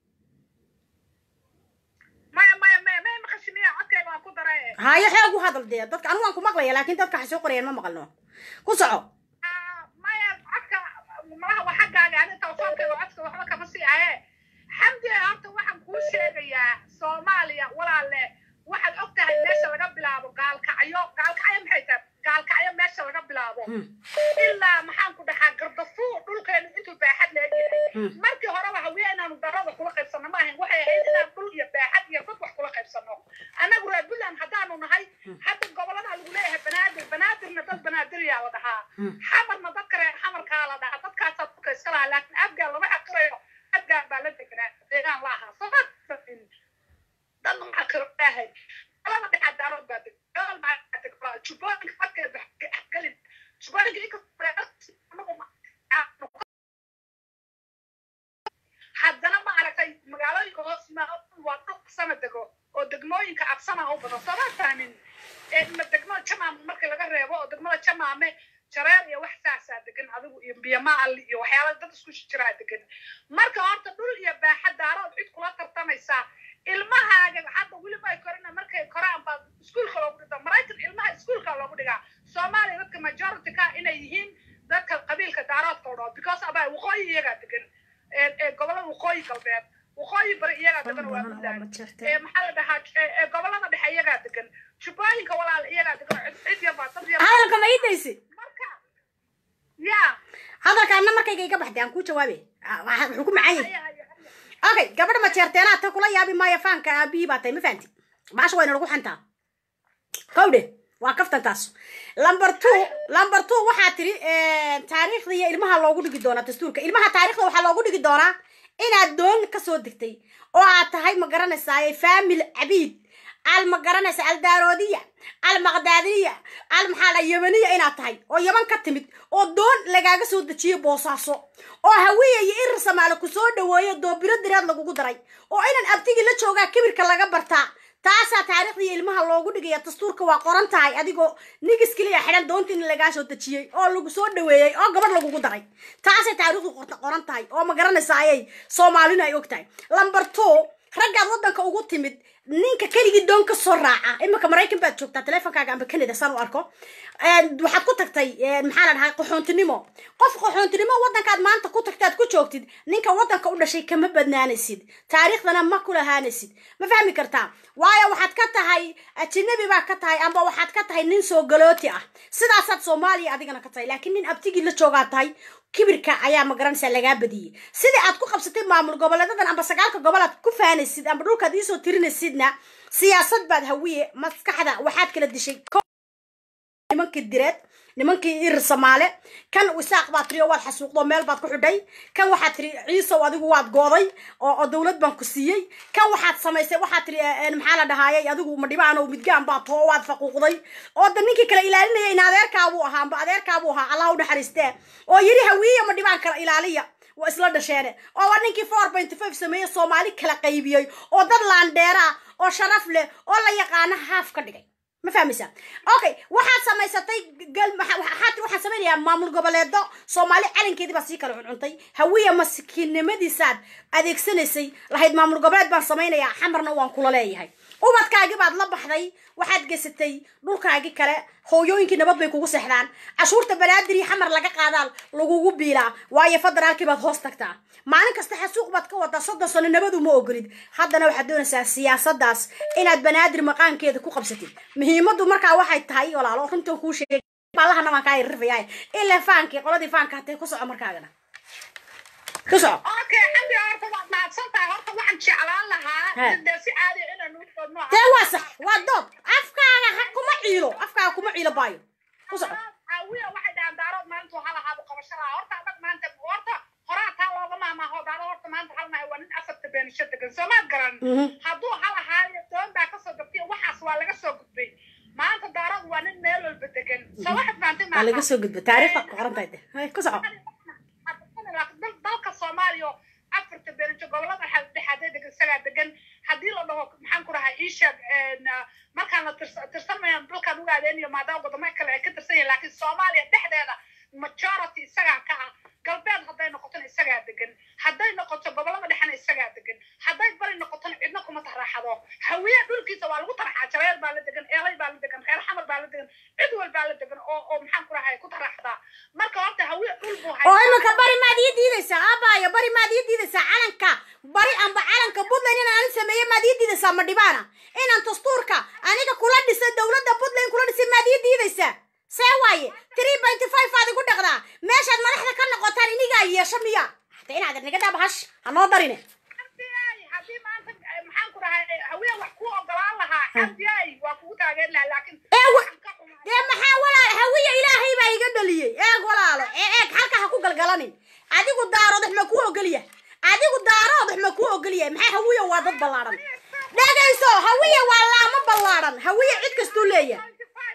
maya maya maya maya maqashimiya codkayga waan ku daray hayo xoog u hadal dee dadka anigu waan ku maqlaya laakiin dadka waxay soo qorayaan ma maqalno ku soco maya codka malaha waa xaggaaga ani telefoonkayga codka waxba kama sii ahe xamdi horta waxaan kuu sheegayaa soomaaliya walaalle waxaad og tahay meesha laga bilaabo gaalkacyo gaalkacyo maxay tahay gaalkacyo meesha laga bilaabo ilaa maxaan ku dhahaa gardafuu dhulkeenu intuu baaxad leegyahay markii horeba hawiye inaanu darada kula qaybsano ma ahayn waxay ahayd inaan dhul iyo baaxad iyo dad wax kula qaybsano annagu reer puntland haddaanu nahay hadda gobolada lagu leeyahay banaadir banaadirna dad banaadiriyaa la dhahaa xamarna dadka reer xamarkaa la dhahaa dadkaasaa dadka iska lahaa laakiin afgaan lama xaqirayo afgaan baa la degnaa deegaan la ahaa sabab dad maxaa kiro dhahay laba dhexaad daarood baa deg dagaal maxaa deg jubbooyinka markeeda gelin jubbooyinka inkastoo haddana ma aragtay magaalooyinka hoos waa dhul sana dego oo degmooyinka absama u badan sooma fahmin ma degmo jamaam markii laga reebo oo degmada jamaame jareer iyo wax saasaa degan adigu iyo biyamaal iyo waxyaala dad isku jiraa degan marka horta dhul iyo baaxa daarood cid kula tartamaysaa ilmahaaga hadda weliba ay korina markay koraan baa iskuulka loogu dhigta maraykan ilmaha iskuulka loogu dhigaa soomaaliya dadka majority ka inay yihiin dadka qabiilka daaroodka o dhao because abaa waqooyi iyagaa degan gobolada waqooyi galbeed waqooyi bari iyagaa degan waa puntland maxaa la dhahaa gobolada dhexe iyagaa degan jubbooyinka walaal iyagaa degan cid yarbaa dad yar hadalka ma ii daysi ya hadalka anna markayga iga baxday aan kuu jawaabe wuxuu ku macaan yahay okay gabadha ma jeerteenaa ta kula yaabi maayo faanka aabihii baa tahay ma fahanti baasha wayna lagu xantaa kowdhe waa kaftantaas number two number two waxaa tiri taariikhda iyo ilmaha loogu dhigi doonaa dastuurka ilmaha taariikhda waxaa loogu dhigi doonaa inaad doon kasoo degtay oo aad tahay ma garanaysaa faamil cabiid al ma garanaysa aldaaroodiya al maqdaadiya al maxaa la yamaniya inaad tahay oo yaman ka timid oo doon lagaaga soo dejiyo boosaaso oo hawiya iyo irir samaale ku soo dhaweeyo doobiro diraad lagugu daray oo inan abtigii la joogaa kibirka laga bartaa taasaa taariikhdii ilmaha loogu dhigaya dastuurka waa qoran tahay adigoo nigis keliya xidhan doonta in lagaa soo dejiyey oo lagu soo dhaweeyey oo gabadh lagugu daray taasay taariikhdu qoran tahay oo ma garanaysa ayay soomaalina ay og tahay lamber two raggaad waddanka ugu timid ninka keligii doon ka soo raaca iminka maraykan baad joogtaa teleefonkaaga amba canada saan u arko waxaad ku tagtay maxaa la dhahay qaxoontinimo qof qaxoontinimo waddankaad maanta ku tagta aad ku joogtid ninka waddanka u dhashay kama badnaanaysid taariikhdana ma ku lahaanaysid ma fahmi kartaa waayo waxaad ka tahay ajinabi baa ka tahay amba waxaad ka tahay nin soo galooti ah sidaasaad soomaaliya adigana ka tahay laakiin nin abtigii la joogaa tahay kibirka ayaa magaranaysaa lagaa badiyey sidii aad ku qabsatay maamul goboleedadan amba sagaalka gobol aad ku faanaysid amba dhulkaad iisoo tirinaysidna siyaasad baad hawiye maskaxda waxaad kala dishay nimankii direed nimankii ir samaale kan isaaq baad tiri oo waad xasuuqdo meel baad ku xidhay kan waxaad tiri ciisow adigu waad gooday oo oo dowlad baan ku siiyey kan waxaad samaysay waxaad tiri maxaa la dhahaayay adigu madhibaanow midgaan baad too waad faquuqday oo da ninkii kala ilaalinaya in adeerkaabuu ahaa amba adeerkaabuu ahaa allah u naxariistee oo yiri hawiiya madhibaan kala ilaaliya waa isla dhasheene oo waa ninkii four point five sameeye soomaali kala qaybiyey oo dad laandheera oo sharaf leh oo la yaqaano haaf ka dhigay ma fahmaysaa okay waxaad samaysatay gal waxaad waxaan samaynayaa maamul goboleedo soomaali calankeedii baa sii kala cuncuntay hawiya maskiinnimadiisaad adeegsanaysay lahayd maamul goboleed baan samaynayaa xamarna waan kula leeyahay ubadkaagii baad la baxday waxaad geysatay dhulkaagii kale hooyooyinkii nabad bay kugu seexdaan cashuurta banaadir iyo xamar laga qaadaan lagugu biilaa waayo federaalkii baad hoos tagtaa maalin kasta xasuuq baad ka wadaa soddon sano nabadu ma ogolid haddana waxaad doonaysaa siyaasadaas inaad banaadir maqaankeeda ku qabsatid muhiimadu markaa waxay tahay walaalo runtan kuu sheegay ballahana waan kaa irrifayaa ilaa faankii qoladii faanka hatee ku soco markaagana ku soco okay xamdi horta waad mahadsantahay horta waxaan jeclaan lahaa dee si caadi inaan u soo nooca dee waa sax waa dood afkaaga ha kuma ciilo afkaaga kuma ciilo baayo ku soco hawiya waxay dhahaan daarood maalintu hal ahaaba qabasho lahaa horta adag maanta horta horaa taa looga maamaaho daaro horta maanta hal nahay waa nin afarta beenisho degan soomaad garan hadduu hal ahaayo doon baa kasoo gabtay waxaas waa laga soo gudbay maanta daarood waa nin meel walba degan soo waxaad fahamtay waa laga soo gudba taariikhda ku qoran tahay de ku soco dalka soomaaliya oo afarta beenijo gobolada dhexaadee degan isagaa degan haddii la dhaho maxaan ku dhahay iisheeg markaan la tirsanmayan dalkaan uga adeeniyo maadaama wadamo kale ay ka tirsan yihin laakiin soomaaliya dhexdeeda majority isagaa ka ah galbeed hadday noqotona isagaa degan hadday noqoto gobolada dhexena isagaa degan hadday bari noqotona cidna kuma taraaxado hawiye dhulkiisa waa lagu taraaxaa jareer baa la degan eelay baa la degan reer xamar baa la degan cid wal baa la degan oo oo maxaan ku dhahay ku taraaxdaa marka horta hawiye dhul buu oo iminka bari maad ii diidaysaa aabaayo bari maad ii diidaysaa calanka bari amba calanka puntland inaan ani sameeye maad ii diidaysaa ma dhibaana inaan dastuurka aniga kula dhisay dowladda puntland kula dhisay maad ii diidaysaa see waaye three pointy five aad igu dhaqdaa meeshaad madaxda ka noqotaan inigaa yeesho miya hata inaad naga dhaaba hash ha noo darine haddii maanta maxaan ku dhahay hawiye wax kuu ogolaan lahaa xamdiyay waa kugu taageer lahaa laakiin dee maxaa walaal hawiye ilaahay baa iga dhaliyey eeg walaalo ee eeg halka ha ku galgalanin adigu daarood wax ma kuu ogolya adigu daarood wax ma kuu ogolyahay maxaa hawiye waa dad ballaadhan dhegayso hawiye waa laamo ballaadhan hawiye cid kastuu leeyahay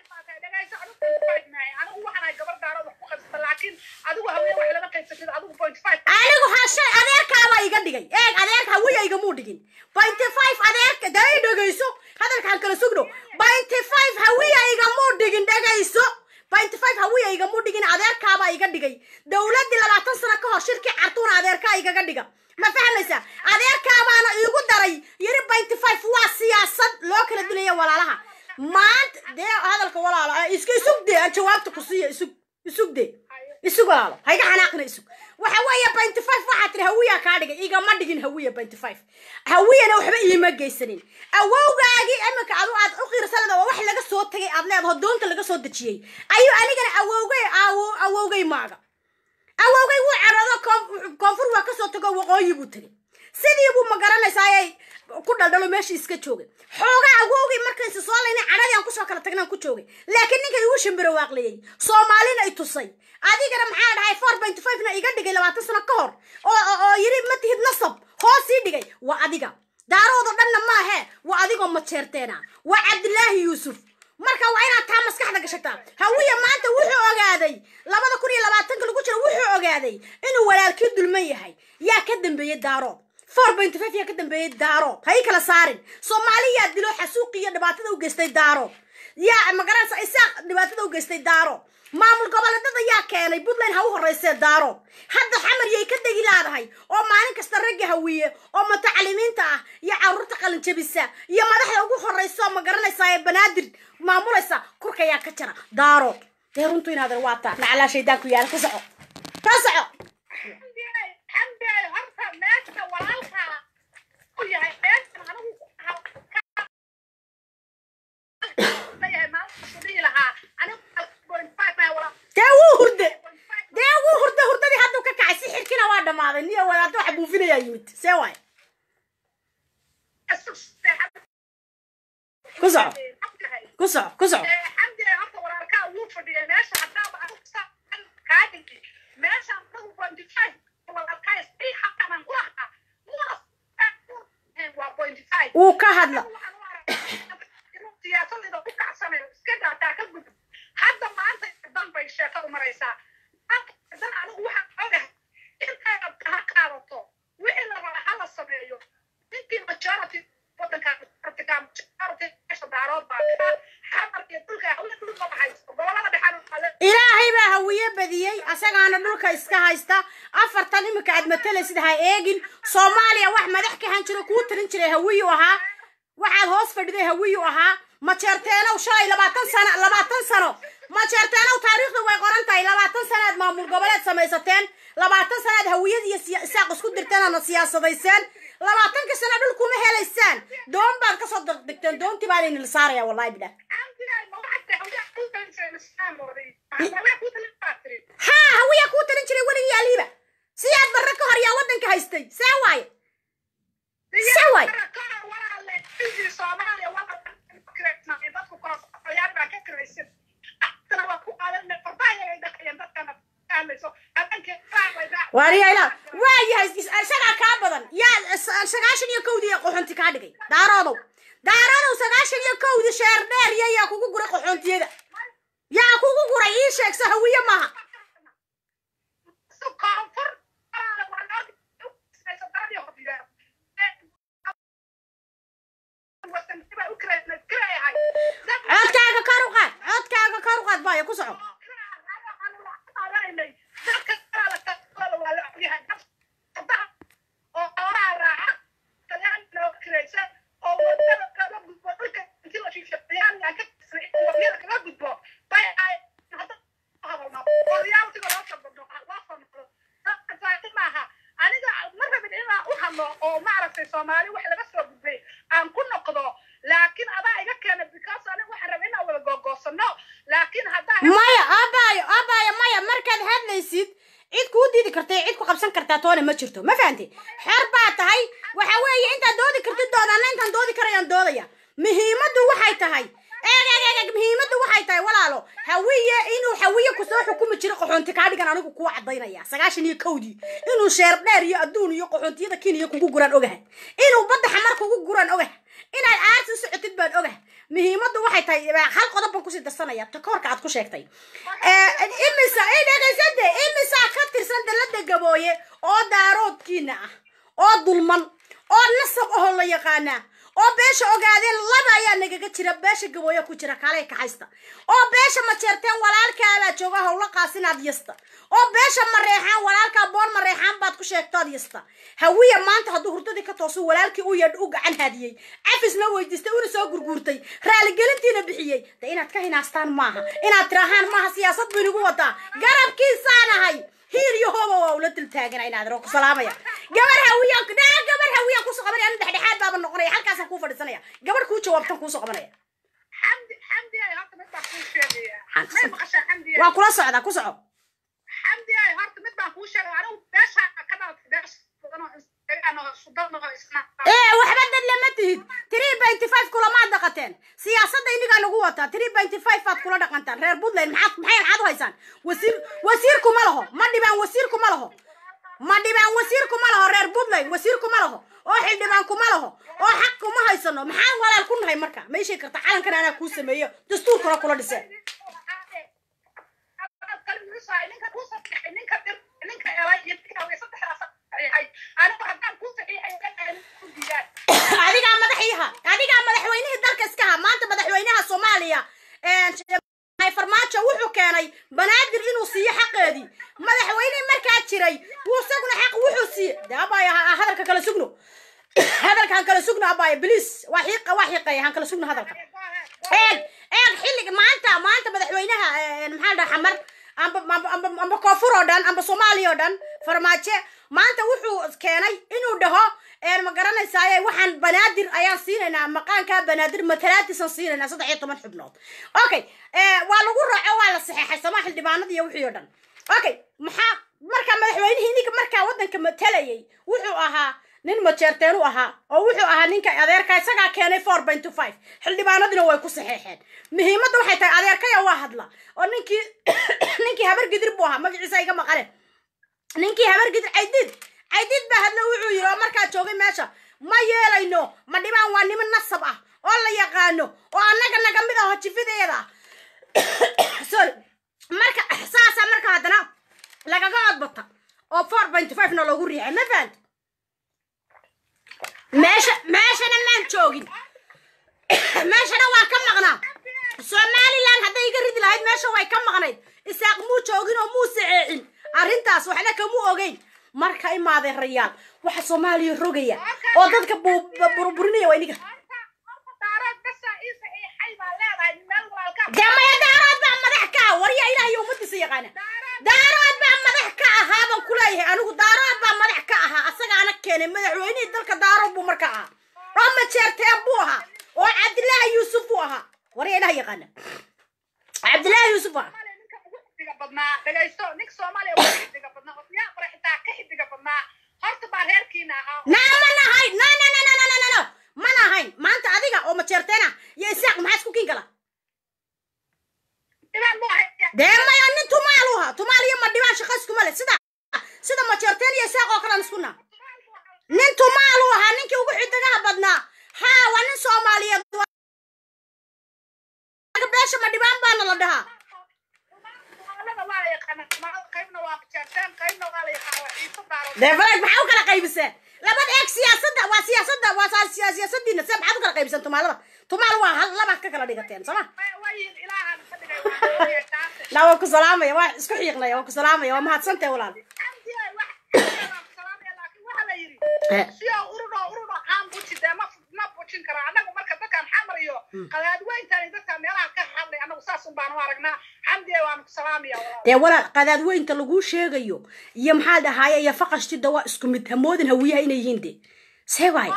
anigu waxaan gabar daaro wax ku qaybsata laakiin adigu hawiye wax lama qaybsatid adigu point five anigu hashay adeerkaabaa iga dhigay eeg adeerka hawiye igamuu dhigin point five adeerka dee i dhegayso hadalkaan kala sugno point five hawiye igamuu dhigin dhegayso point five hawiye igamuu dhigin adeerkaabaa iga dhigay dowladdii labaatan sano ka hor shirkii cartuuna adeerkaa igaga dhiga ma fahmaysa adeerkaabaana iigu daray yiri point five waa siyaasad loo kala dilaya walaalaha maanta dee hadalka walaalo iska isug dee aan jawaabta ku siiya isug isug dee isug walaalo hayga xanaaqina isug waxa weeye point five waxaa tiri hawiya kaa dhigay igama dhigin hawiya point five hawiyana waxba iima geysanin awowgaagii iminka adu aad u qiirsanada waa wax laga soo tagay aad leedaho doonta laga soo dejiyey ayuu anigana awowgay awowgay maaga awowgay wuu carado koonfur waa kasoo tago waqooyi buu tegay sidii buu ma garanaysaayay ku dhaldhalo meesha iska joogay xoogaa awowgay markaysi soo laynay cadhadii aan kusoo kala tagnaan ku joogay laakiin ninka igu shimbiro waaqliyey soomaalina i tusay adigana maxaa dhahay four point five na iga dhigay labaatan sano ka hor oo oo yiri ma tihid nasab hoos ii dhigay waa adiga daaroodo dhanna maahe waa adigoo majeerteena waa cabdilaahi yuusuf marka waa inaad taa maskaxda gashataa hawiya maanta wuxuu ogaaday labada kun iyo labaatanka lagu jiro wuxuu ogaaday inuu walaalkii dulman yahay yaa ka dambeeyey daarood four point five yaa ka dambeeyey daarood ha ii kala saarin soomaaliyaa dilo xasuuqi iyo dhibaatada u geystay daarood yaa magaranaysa isaaq dhibaatada u geystay daaro maamul goboleedada yaa keenay puntland ha u horeysee daaro hadda xamar yay ka degi laadahay oo maalin kasta ragga hawiye oo mutacalimiinta ah iyo caruurta qalinjabisa iyo madaxda ugu horeysa oo magaranaysa ee banaadir maamulaysa kurka yaa ka jira daaro dee runtu inaadan waa taa nacalaa shaydaan ku yaala ka soco ka soco xamdi horta meesha walaalka u yahay meeshan anigu leeyahay maalinta dhihi lahaa anigu dee wuu hurde dee wuu hurde hurdadii hadduu ka kacay si xirkina waa dhammaaday niyo wadaadda waxa buufinayaa yimid see waay ku soco ku soco ku soco xamdi horta walaalkaa wuu fadhiyay meesha haddaaba anigu saan kaa dhigi meesha anagu twenty five walaalkaa isii xaqanan ku lahaa waa twenty five wuu ka hadla siyaasadayda ku kacsanayo iska daataa ka gudub hadda maanta dan bay sheeko u maraysaa dan anigu waxaan ogahay intay rabta ha qaadato wixii la raba ha la sameeyo intii majority wadanka majority meesha daarood baa xamar iyo dhulka hawla dhul ma haysto gobolada dhexan ilaahay baa hawiye badiyey asagaana dhulka iska haysta afartan iminka aad matalaysid ha eegin soomaaliya wax madax ka han jiro kuu talin jiray hawiyu ahaa waxaad hoos fadhiday hawiyu ahaa majeerteenow shalay labaatan sano labaatan sano majeerteenow taariikhdu way qoran tahay labaatan sanaad maamul goboleed samaysateen labaatan sanaad hawiyad iyo siya- isaaq isku dirteen ana siyaasadayseen labaatanka sano dhulkuma helaysaan doon baad kasoo degdegteen doontii baa laynila saaraya wallahi bidha haa hawiya kuu talin jiray weligii aliiba siyaad barre ka hor yaa waddanka haystay see waaye see waaye waariyayla waa yahay is- isagaa kaa badan yaa is- sagaashan iyo kowdii ee qoxonti kaa dhigay daaroodow daaroodow sagaashan iyo kowdii sheer dheer iyo yaa kugu guray qoxontiyada yaa kugu guray ii sheegso hawiye maaha codkaaga kor u qaad codkaaga kor u qaad baaya ku soco oo maaragtay soomaali wax laga soo gudbay aan ku noqdo laakiin adaa iga keena because aniga waxaan rabay inaan wada googoosano laakiin haddaa maya abaayo abaayo maya markaad hadlaysid cid kuu diidi karta cid ku qabsan kartaa toona ma jirto ma fahanti xor baa tahay waxa weeye intaad doodi kartid doodana intaan doodi karayaan doodaya muhiimaddu waxay tahay eeg eeg eeg eeg muhiimaddu waxay tahay walaalo hawiye inuu hawiye kusoo xukumi jiro qaxoonti kaa dhigan anigu kuu cadaynaya sagaashan iyo kowdii inuu sheer dheer iyo adduun iyo qaxoontiyada kiniya kugu guraan ogahay inuu badda xamar kugu guraan ogahay inaad aarsi u socotid baan ogahay muhiimaddu waxay tahay hal qodob baan kusii darsanaya takoorka aad ku sheegtay imisa ay dhegaysade imisaa ka tirsan dalada gabooye oo daaroodkiina ah oo dulman oo nasab ahoo la yaqaanaa oo beesha ogaadeen laba ayaa nagaga jira beesha gabooye ku jira kaalay kaxaysta oo beesha majeerteen walaalkaabaa jooga howla qaasinaad yasta oo beesha mareexaan walaalkaa boor mareexaan baad ku sheegtood yasta hawiya maanta hadduu hurdadii ka toosu walaalkii u yeedh u gacan haadiyey cafisna weydiistay una soo gurguurtay raaligelintiina bixiyey de inaad ka hinaastaan maaha inaad tirahaan maaha siyaasad buu inagu wadaa garabkiisaan ahay hiir iyo hooba waa ula dul taagana inaad roo ku salaamaya gabar hawiyaan dhaa gabar hawiyaan kusoo qabanaya anu dhexdhexaad baaba noqonaya halkaasaan kuu fadhiisanaya gabar kuu jawaabtan kuusoo qabanaya xamdi xamdi ay horta mid baan kuu sheegaya may maqashaa xamdi ay waa kula socdaa ku soco xamdi ay horta mid baan kuu sheegaya anigu beesha ka dhalatay beesha badan oo isdegaan oo sudan oo isna ee waxba dad lama tihid three benty five kulamaad dhaqateen siyaasadda inigaa nagu wataa three benty five baad kula dhaqantaan reer puntland maxaad maxay maxaad u haysaan wasiir wasiirku ma laho ma dhibaan wasiirku ma laho ma dhibaan wasiirku ma laho reer puntland wasiirku ma laho oo xildhibaanku ma laho oo xaq kuma haysano maxaan walaal ku nahay marka ma ishii karta calankan anaa kuu sameeyo dastuurkuna kula dhiseen adigaa madaxiiha adigaa madaxweynihii dalka iska ha maanta madaxweynaha soomaaliya farmaajo wuxuu keenay banaadir inuu siiyo xaqeedii madaxweyne markaa jiray wuu isaguna xaq wuxuu siiye de abaya hadalka kala sugno hadalka han kala sugno abaya bliis waa xiiqa waa xiiqeya han kala sugno hadalka eeg eeg xilliga maanta maanta madaxweynaha maxaa la dhaha xamar amba amba amba amba koonfur oo dhan amba soomaaliya oo dhan farmaajo maanta wuxuu keenay inuu dhaho ma garanaysaaye waxaan banaadir ayaan siinaynaa maqaankaa banaadir matalaadisan siinaynaa saddex iyo toban xubnood okay waa lagu raaco waa la saxeexay somaa xildhibaanada iyo wixii oo dhan okay maxaa marka madaxweynihii ninka markaa waddanka matalayay wuxuu ahaa nin majeerteen u ahaa oo wuxuu ahaa ninka adeerka isagaa keenay four point two five xildhibaanadina way ku saxeexeen muhiimadda waxay tahay adeerkaya waa hadla oo ninkii ninkii habargidir buu ahaa magaciisa iga maqale ninkii habargidir caydiid caydiid baa hadla wuxuu yiri oo markaa joogay meesha ma yeelayno ma dhibaan waa niman nasab ah oo la yaqaano oo annaga naga mid aho jifideeda sorry marka saasa marka haddana lagaga codbata oo four point five na loogu riixay ma fahant meesha meeshana maan joogin meeshana waa ka maqnaa somaliland hadday iga ridi lahayd meesha way ka maqnayd isaaq muu joogin oo muu saceecin arrintaas waxna kamu ogeyn marka imaaday rayaal waxa soomaaliya rogaya oo dadka burburinaya waa iniga dee maya daarood baa madax ka ah warya ilaah iyo ummadiisa yaqaana daarood baa madax ka ahaa baan kuleeyahay anigu daarood baa madax ka ahaa asagaana keenay madaxweynihii dalka daarood buu marka ahaa oo majeerteen buu ahaa oo cabdilaahi yuusuf buu ahaa warya ilaah yaqaana cabdilaahi yuusuf buu ahaa badnaa dhagaysto ninka soomaaliya waa xidiga badnaa odayaa qore xitaa ka xidiga badnaa horta baa reerkiina ahaa naa ma nahayn no no no no no no no ma nahayn maanta adiga oo majeerteena iyo isaaq maxaa isku kiin kala dee maya nin tumaal u ahaa tumaal iyo ma dhibaan shaqa iskuma le sida sida majeerteen iyo isaaq oo kalan isku naa nin tumaal u ahaa ninkii ugu xidigaha badnaa haa waa nin soomaaliyeed beesha ma dhibaan baana la dhahaa dee falaag maxaa u kala qaybiseen labada eeg siyaasadda waa siyaasadda waa siyaasadiina se maxaad u kala qaybiseen tumaalada tumaal waa hal labaad ka kala dhigateen sooma la waa ku salaamaya waa isku xiiqnaya waa ku salaamaya waa mahadsantahay walaal dee walaal qadaadweynta laguu sheegayo iyo maxaa dhahaaye iyo faqashtida waa isku mid hamoodin hawiyaha inay yihiin de see waay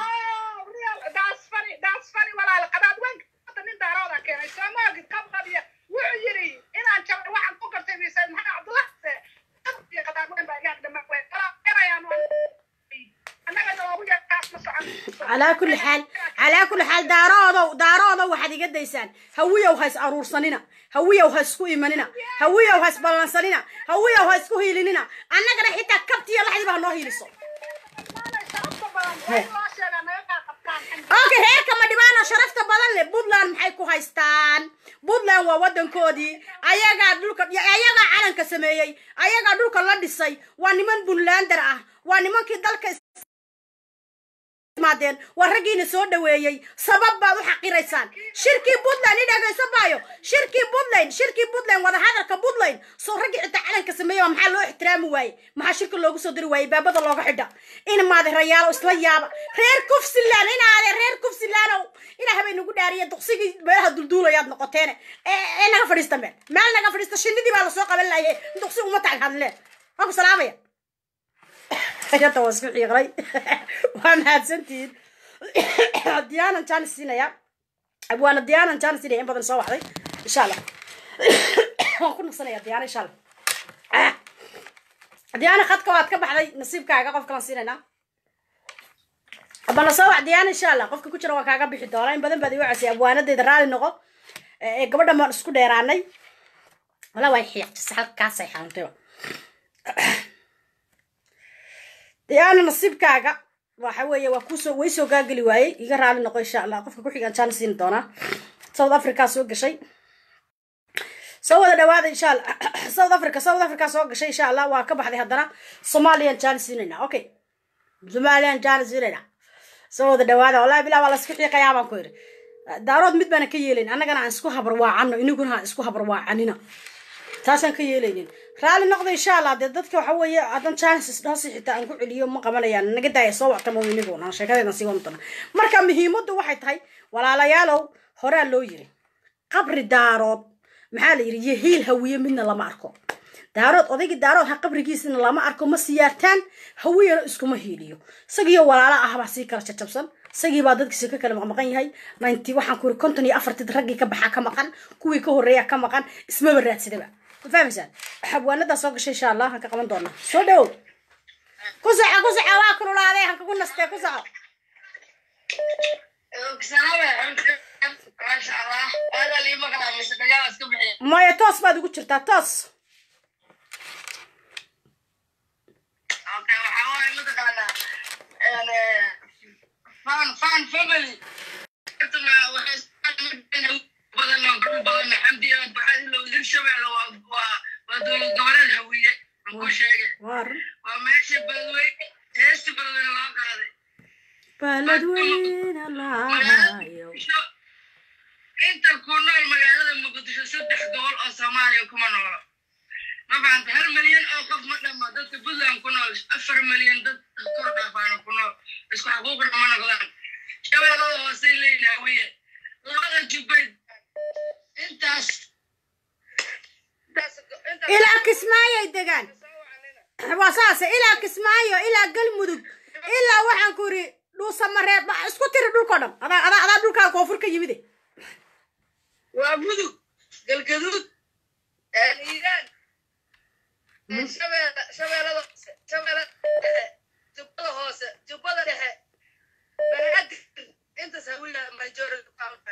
calaa kulli xaal calaa kulli xaal daaroodow daaroodow waxaad iga daysaan hawiyow ha is aruursanina hawiyow ha isku imanina hawiyow ha isballansanina hawiyow ha isku hiilinina annagana xitaa kabtiyo laxdiba ha noo hiiliso okay reerka ma dhibaana sharafta badan leh puntland maxay ku haystaan puntland waa waddankoodii ayagaa dhulka ayagaa calanka sameeyey ayagaa dhulka la dhisay waa niman puntlander ah waa nimankii dalka maadeen waa raggiina soo dhaweeyey sabab baad u xaqiraysaan shirkii puntland i dhagayso baayo shirkii puntland shirkii puntland wadahadalka puntland soo raggii xitaa calanka sameeya maxaa loo ixtiraami waaye maxaa shirka loogu soo diri waaye baabada looga xidha in maade rayaalo isla yaaba reer kufsilaan inaade reer kufsilaanow ilaa habay nagu dhaariya duqsigii meelaha dulduulayaad noqoteene ee naga fadhiista meel meel naga fadhiista shinidii baa lasoo qaban lahaye duqsi uma tag hadleen waa ku salaamaya hayata waa isku xiiqray waa mahadsantihiin diyaanan jaanis siinaya waana diyaanan jaanis siinaya in badan soo waxday insha allah waan ku naqsanaya diyaana insha allah diyaana khadka waad ka baxday nasiibkaaga qof kalan siinaynaa bana soo wax diyaana insha allah qofka ku jira waan kaaga bixi doonaa in badan baad igu casay abwaanadeeda raali noqo ee gabadhan baan isku dheeraanay wala way xiiqjisa halkaasay xanuuntay diyaana nasiibkaaga waxa weeye waa kusoo way soo gaageli waayey iga raali noqo insha allah qofka kuxigaan jaan siin doonaa south africa soo gashay soo wada dhawaada insha allah south africa south africa soo gashay insha allah waa ka baxday haddana somalian jaan siinayna okay somalian jaan siinayna soo wada dhawaada wallahi bilaa waa la isku xiiqayaa baan ku yidhi daarood mid baana ka yeelayn annagana aan isku habarwaacano iniguna ha isku habarwaacanina taasaan ka yeelaynin raalli noqda insha allah dee dadka waxa weeye haddan chances dhaasi xitaa aan ku celiyo ma qabanayaan naga daaya soo wactamo iniguna sheekadeedan sii wadana marka muhiimaddu waxay tahay walaalayaalow horaa loo yiri qabri daarood maxaa la yidhi iyo hiil hawiye midna lama arko daarood odaygii daarood ha qabrigiisina lama arko ma siyaartaan hawiyana iskuma hiiliyo isagiyo walaala ah baa sii kala jajabsan isagii baa dadkiisa ka kala maqmaqan yahay ninety waxaan ku yiri konton iyo afartid raggii ka baxaa ka maqan kuwii ka horreeya ka maqan ismaba raadsadaba ma fahmaysaan xabwaanadaa soo gashay insha allah aan ka qaban doonaa soo dhawow ku soco ku soco waa kululaaday han kagu nastee ku soco maya toos baad ugu jirtaa toos fan fan family hirshabelle waa dowlad goboleed hawiye aan ku sheegay waa meesha beledweyne heesta beledweyne loo qaaday beledweyne laayo inta ku nool magaalada muqdisho saddex gobol oo soomaaliya kuma noolo ma fahanta hal milyan oo qof ma dhama dadka puntland ku nool afar milyan dad kor dhaafaana ku nool isku xaquuqna ma noqdaan shabeellada hoosey leeyihin hawiye labada jubbay intaas ilaa kismaayoy degaan waa saase ilaa kismaayo ilaa galmudug ilaa waxaan ku yidhi dhuusamareeb isku tiri dhulkao dhan adaa adaa adaa dhulkaa koonfur ka yimide waa mudug galgaduud iiraan shabeella shabeellada hoose shabeellada dhexe jubbada hoose jubbada dhexe banaadir intaas hawiya majority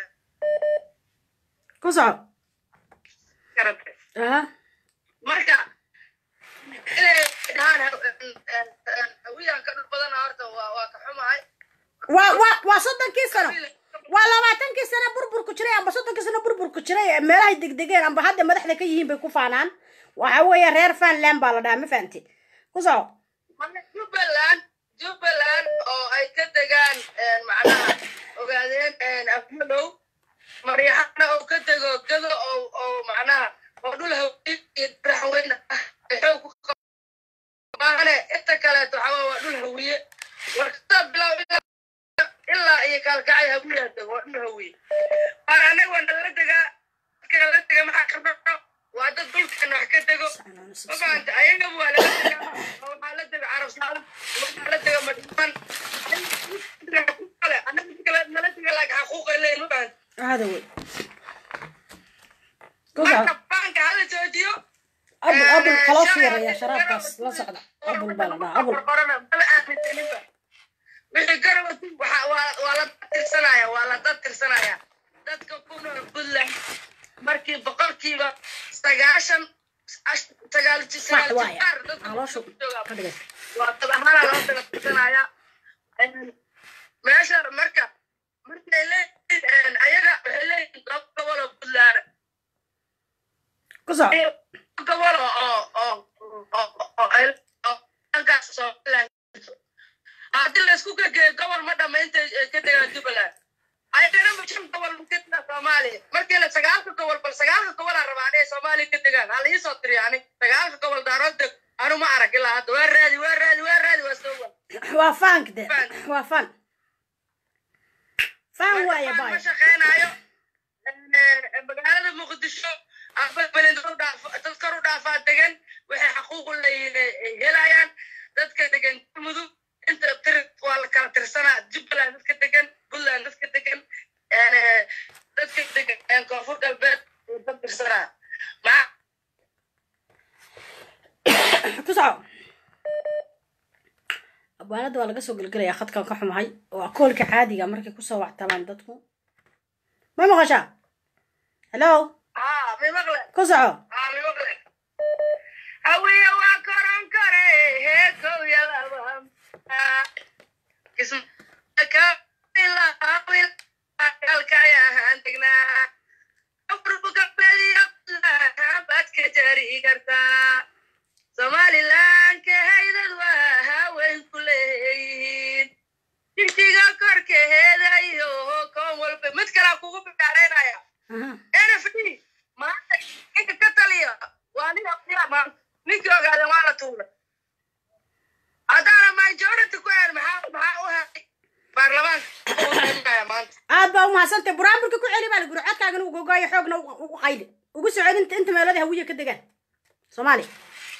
ku soco garate aha marka inay dhahaan hawiyaan ka dhul badana horta waa waa ka xumahay waa waa waa soddonkii sano waa labaatankii sano burburku jiray amba soddonkii sano burburku jiray meelahay degdegeen amba hadda madaxda ka yihiin bay ku faanaan waxa weeye reer fanland baa la dhahaa ma fahanti ku soco jubbaland jubbaland oo ay ka degaan macnaha ogaadeen afmalow maryaxana oo ka dego gado oo oo macnaha oo dhul hawiye iyo raxweyne ah ay xoog ku qabaane inta kaleeto waxaa waa dhul hawiye warkada bilow ilaa iyo kaalkacay hawiyaa dego waa dhul hawiye waan anaga waa nala degaa dadka nala dega maxaa ka dhaco waa dad dhulkeena wax ka dego ma fahamta ayagaba waa lala degaa oo waxaa la dega carab saalam waxaa la dega madhiman anaga kale nala dega laakiin xaquuqay leeyihin ma fahamta هذا هو marka baanka hala joojiyo أبو أبو خلاص يا يا شراب بس لا صعد أبو البلد أبو wixii garabatu waa la tirsanaya waa la dad tirsanaya dadka ku nool puntland markii boqolkiiba sagaashan sagaal sagaal jibaar dadka waa dad ahaana loo daga tirsanaya meesha marka markay leeyihiin ayaga waxay leeyihiin laba gobol oo puntland كسر gobol oo oo oo oo dhankaas somaliland haddii laysku gegeeyo gobol ma dhama intay ka degaan jubbaland ayagana shan gobol ka degaa soomaaliya markii la sagaalka gobol bal sagaalka gobolaa rabaa inay soomaaliya ka degaan hala iisoo tiriya ani sagaalka gobol daarood deg anu ma arag ilaa hadda waa raadi waa raadi waa raadi waa soo waa وافان كده وافان فان وايا ma باي shaqeynayo magaalada muqdisho aqbalbalin dad kor u dhaafaa degan waxay xaquuq u leeyihiin helayaan dadka degan mudug inta tir waa la kala tirsanaa jubbaland dadka degan puntland dadka degan dadka degan koonfur galbeed dad tirsanaa maa كسر abwaanada waa laga soo gelgelayaa khadkan ka xumahay waa koolka caadiga markay kusoo wactamaan dadku ma maqashaa hello haa mi maqle ku soco haa mi maqle hawiye waa koron kore heekow yalaba kismkalkayahaan degnaa baad ka jari kartaa somaliland kahaydad waa haween ku leeyihiin jigjiga korkeeda iyo koon walba mid kalaa ku mahadsantay buraanburka ku celi baa laguri codkaagana u gogaayo xoogna u qayli ugu soo celinta inta meelada hawiya ka degaan soomaaliya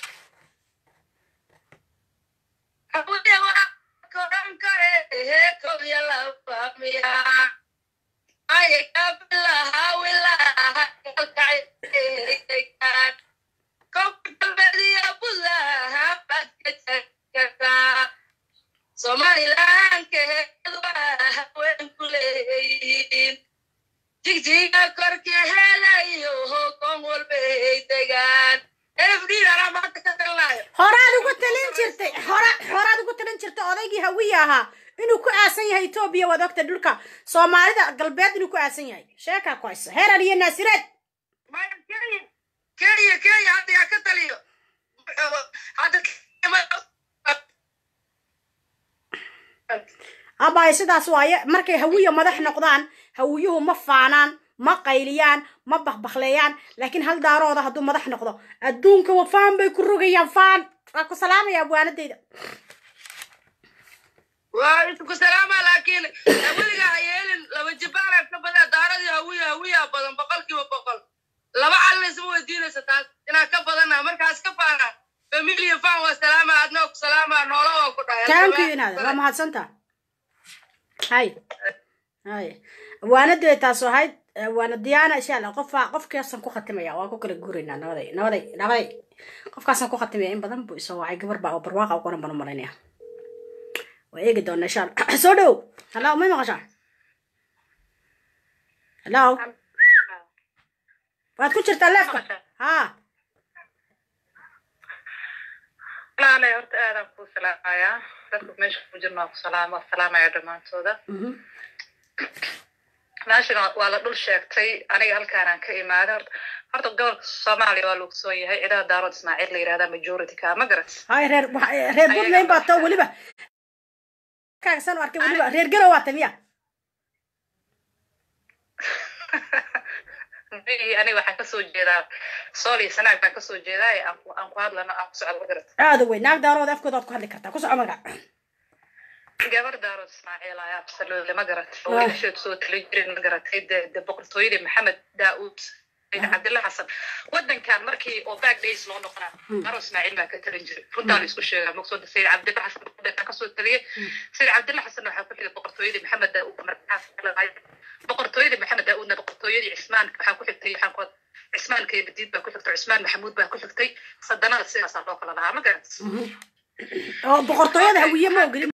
somalilan keheed waa haween ku leeyihiin jigjiga korkeheelayo hokon walbay degaan efdhiidana maanta ka talnaayo horaad ugu talin jirtay hora horaad ugu talin jirtay odaygii hawiya ahaa inuu ku aasan yahay etoobiya waad ogta dhulka soomaalida galbeed inuu ku aasan yahay sheekaa ku haysa heerar iyo naasireed maya kenya kenya kenya hadda yaa ka taliyo hadda abaayo sidaas waaye markay hawiya madax noqdaan hawiyuhu ma faanaan ma qayliyaan ma bakbakleeyaan laakiin hal daarooda hadduu madax noqdo adduunka wa faan bay ku rogayaan faan waa ku salaamaya abwaanadeyda waa isku salaama laakiin weliga ha yeelin laba jibaaran ka badan daaradii hawiya hawiya badan boqolkiiba boqol laba calina isma weydiinaysa taas inaan ka badana markaas ka faana familia fan waa salaama adna ku salaama noola waa ku dhahay taanku inaada waa mahadsanta hay hay waanadee taas ahayd waana diyaana insha allah qofa qofkaasaan ku khatimaya waan ku kala guuraynaa nabaday nabaday nabaday qofkaasaan ku khatimaya in badan buu isoo wacay gabar baa oo barwaaqa u qoran baan u malaynaya waa eegi doona insha allah soo dhow hallo may maqashaa hallo waad ku jirtaa leefka ha walaalay horta aadaan kuu salaamayaa dadka meesha ku jirna waa ku salaama salaamaya dhammaantooda meeshana waa la dhul sheegtay aniga halkaanaan ka imaaday horta horta gobolka soomaaliya waa lagu soo yahay ciidaha daarood ismaaciil la yidhahdaa majority ka ma garat hay reer reer puntland baa too weliba kaagsan u arkay weliba reer garow waa tamiya aniga waxaan kasoo jeedaa sool iyo sanaag baan kasoo jeedaa ee aan ku hadlano aan ku socdo ma garat aada wey naag daarood afkooda waad ku hadli kartaa ku soco magac gabar daarood ismaaciil ayaa absolutely ma garat oo wiilasheed soo talin jirin ma garatay de de boqortooyadii maxamed daauud cabdilla xasan wadankan markii oo back days loo noqonaa maro ismaaciil baa ka talin jiray runtaan isku sheegaa magsooda sayid cabdilla xasan wadankan kasoo taliyay sayid cabdilla xasan waxaa ku xigay boqortooyadii maxamed daauud markaas boqortooyadii maxamed daauudna boqortooyadii cismaan waxaa ku xigtay waxaan ku cismaan keebadiid baa ku xigtay cismaan maxamuud baa ku xigtay sadanada sidaasaa loo kala lahaa ma garat oo boqortooyada hawiye ma ogolin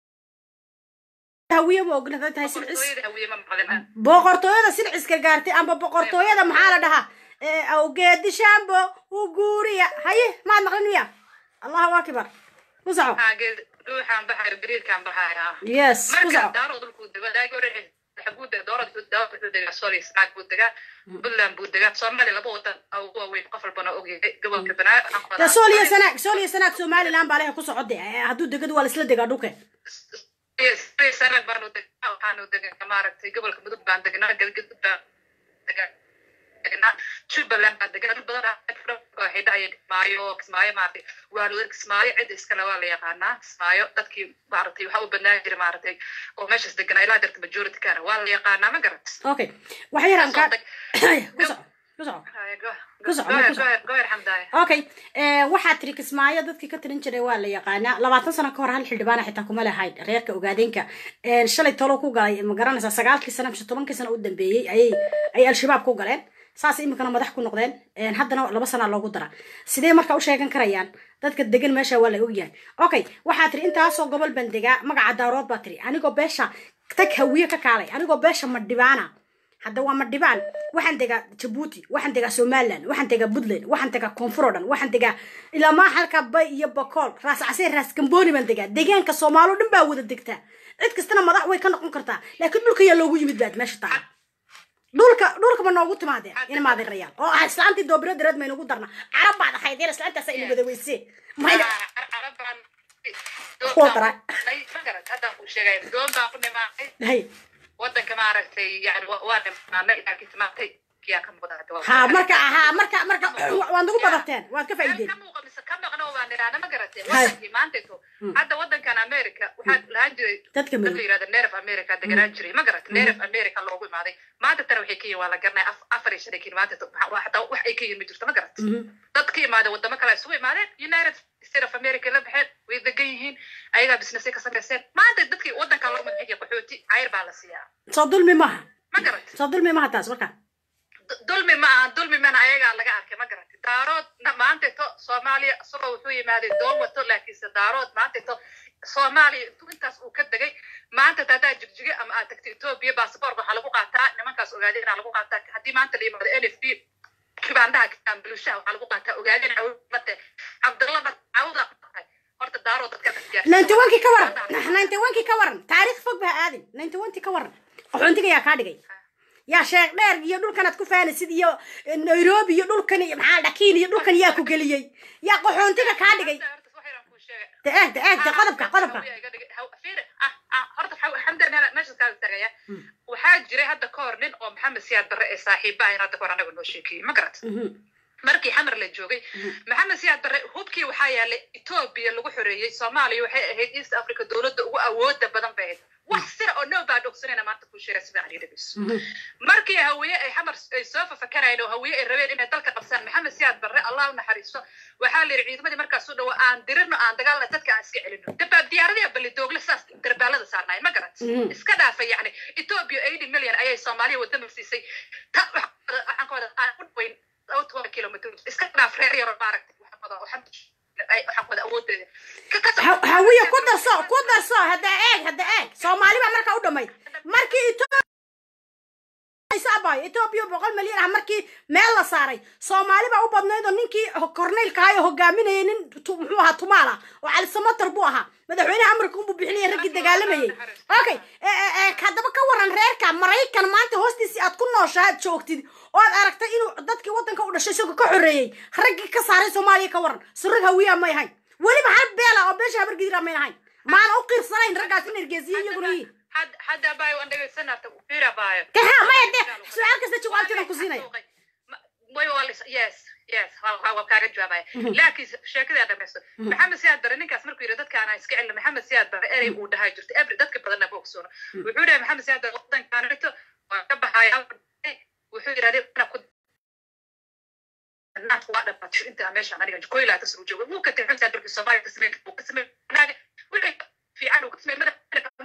hawiye ma ogolin hadday tahay silcis boqortooyada hawiye ma maqlin boqortooyada silciska gaartay amba boqortooyada maxaa la dhahaa awgeedi shambo u guuriya haye maad maqlin miya allahu akbar ku soco ruuxaan baxayo gariirkaan baxaya yes ku marka soco daaro dhulkuu dego daagi hore xaguu dega doorada wuxuu degaa sooliya snaag buu degaa puntland buu degaa soomaaliya laba wadan ugu waaweyn qof walbana ogyahay gobolka banaa de sool iyo sanaag sool iyo sanaag somaliland baa lehe ku socode hadduu degadu waa laisla degaa dhulke sanaag baanu degaa waxaanu degaa maaragtay gobolka mudug baan degnaa galgadud baan degaa degnaa jubbaland baan degaa dad badan oo xidha iyo kismaayo kismaayo maaragtay waanu kismaayo cid iskale waa la yaqaanaa kismaayo dadkii maaragtay waxaa u badnaan jira maaragtay oo meeshaas deganaa ilaa darta majority kana waa la yaqaanaa ma garat okay waxa yaraan kaa ku soco ku soco ku soco ku soco goyer xamdaaya okay waxaa tiri kismaayo dadkii ka tirin jiray waa la yaqaanaa labaatan sano ka hor hal xildhibaana xitaa kuma lahayd reerka ogaadeenka shalay tolo ku galay ma garanaysaa sagaalkii sana mise tobankii sana u dambeeyey ayay ay al-shabaab ku galeen saas iminkana madax ku noqdeen haddana laba sanaa loogu dara sidee marka u sheegan karayaan dadka degan meesha waa la ogyahay okay waxaa tiri intaasoo gobol baan degaa magaca daarood baa tiri anigoo beesha tag hawiye ka kaalay anigoo beesha madhibaana hadda waa madhibaan waxaan degaa jabuuti waxaan degaa somaliland waxaan degaa puntland waxaan degaa koonfur oo dhan waxaan degaa ilaa maa halka bay iyo bakool raas casee raas gambooni baan degaa deegaanka soomaalo dhan baa wada degtaa cid kastana madax way ka noqon kartaa laakiin dhulka yaa loogu yimid baad meesha tahay dhulka dhulka ma noogu timaadeen in maadin rayaal oo ah islaantii doobira dareed maynagu darna carab baad ahayd yar islaantaasa ina wada weyse mayna kuwa daraa haddaan kuu sheegay doon baan ku nimaatay hay wadanka maaragtay yani waa nimaanay ilaa ka timaatay kiyaa ka muuqda hadda waa- ha marka ha marka marka waad nagu badateen waad ka meel faa'iideen ka muuqa mise ka maqno baan nidhaahna ma garatay Hay. wadankii maanteeto hadda wadankan america waxaa lahaan jiray dadka dad madow la yirahda nerf america deganaan jiray ma garatay nerf america loogu imaaday maanta tana waxay ka yihin waa la garanaya af- afar iyo shan ay ka yihin maanta to- waxa- waa xataa wax ay ka yihin ma jirto ma garatay Mhm. dad ka imaada wadamo kale isugu imaadeen united state of america la baxeen way degan yihiin ayagaa businessay ka samayseen maanta dadkii wadanka loo madaxiya qaxooti cayr baa la siiyaa soo dulmi maaha ma garatay soo dulmi maaha taas marka Du- dulmi ma aha dulmi mana ayagaa laga arkay ma garatay daarood na- maanteeto soomaaliya isagoo wuxuu yimaaday doon wato laakiinse daarood maanteeto soomaaliya intuu intaas uu ka degay maanta haddaa jigjige ama aad tagto etoobiya basaboorka waxaa lagu qaataa nimankaas ogaadeenaa lagu qaataa haddii maanta la yimaado n f b kibaandaha kibaanbulushaha waxaa lagu qaataa ogaadeen cawlate cabdallaba cawda horta daarood dadka ninety one kii ka waran ninety one kii ka waran taariikh fog baa aadin ninety one kii ka waran qaxoontiga yaa kaa dhigay yaa sheekh dheer iyo dhulkanaad ku fahanaysid iyo nairobi iyo dhulkan iyo maxaa dhakiin iyo dhulkan yaa ku geliyey yaa qaxoontiga kaa dhigay de eeg de eeg de qodobka qodobka waxaa jiray hadda ka hor nin oo maxamed siyaad barre ee saaxiiba ahayn hadda ka hor anaga noo sheekeeyey ma garat markii xamar la joogay maxamed siyaad barre hubkii waxaa yaalay etoobiya lagu xoreeyey soomaaliya waxay ahayd east africa dowladda ugu awooda badan bay ahayd wax sira oo noo baa dhogsanayna maanta kuu sheegay sida aan dhegeyso markii hawiye ay xamar ay soo fafakarayeen oo hawiye ay rabeen inay dalka qabsaan maxamed siyaad barre allah u naxariisto waxaa la yidhi ciidamadii markaas u dhawo aan dirino aan dagaalna dadka aan iska celino dabaa diyaaradii balidoogle saas darbaalada saarnaay ma garat iska dhaafay yacni etoobiya eighty million ayay soomaaliya wadama siisay ta waxaan ka wada aan u dhaweyn toban kilomitr iska dhaaf reer yaro maaragtay waxaan wada waxaan waxaan wada awoodeeda Ha- hawiye ku darso ku darso hadda eeg hadda eeg soomaali baa markaa u dhamayd markii etoobiya etoobiya boqol milyan ah markii meel la saaray soomaali baa u badnayd oo ninkii korneylka ahaa ee hogaaminayay nin tu- muxuu ahaa tumaal ah oo cali samatar buu ahaa madaxweynaha amarka unbuu bixinaya raggii dagaalamayay okay e- e- e, haddaba ka waran reerka maraykan maanta hoostiisii aad ku nooshaa aad joogtid oo aad aragtay inuu dadkii waddanka u dhashay isagoo ka xoreeyey raggii ka saaray soomaaliya ka waran surag hawiyaa may ahayn weliba hal beela oo beesha habargidira mayn ahayn maana u qiirsanayn raggaas in ergeysiye iyaguna yihiin hadda baayo waan dhegeysanarta fiira baayo kaha maya de su-aal kasta jawaabteedan ku siinaya way waa lis yes yes waa waa- waa kaaga jawaabaya laakiin sheekadii aan dhamaysto maxamed siyaad bare ninkaas markuu yidhi dadkaana iska celina maxamed siyaad bare erey uu dhahaa jirto ebri dadka badanna ma ogsoono wuxuu dhahay maxamed siyaad bare wadankaanito waa ka baxaya wuxuu yidhahday "Ana ku naafka waa dhamaatay inta meeshaan aniga koylaa ka soo jooga wuu ka tegay xilkaa dalkii soomaaliya ka sameyn uu ka sameyn naaga wixii fiican uu ka sameyn madaxa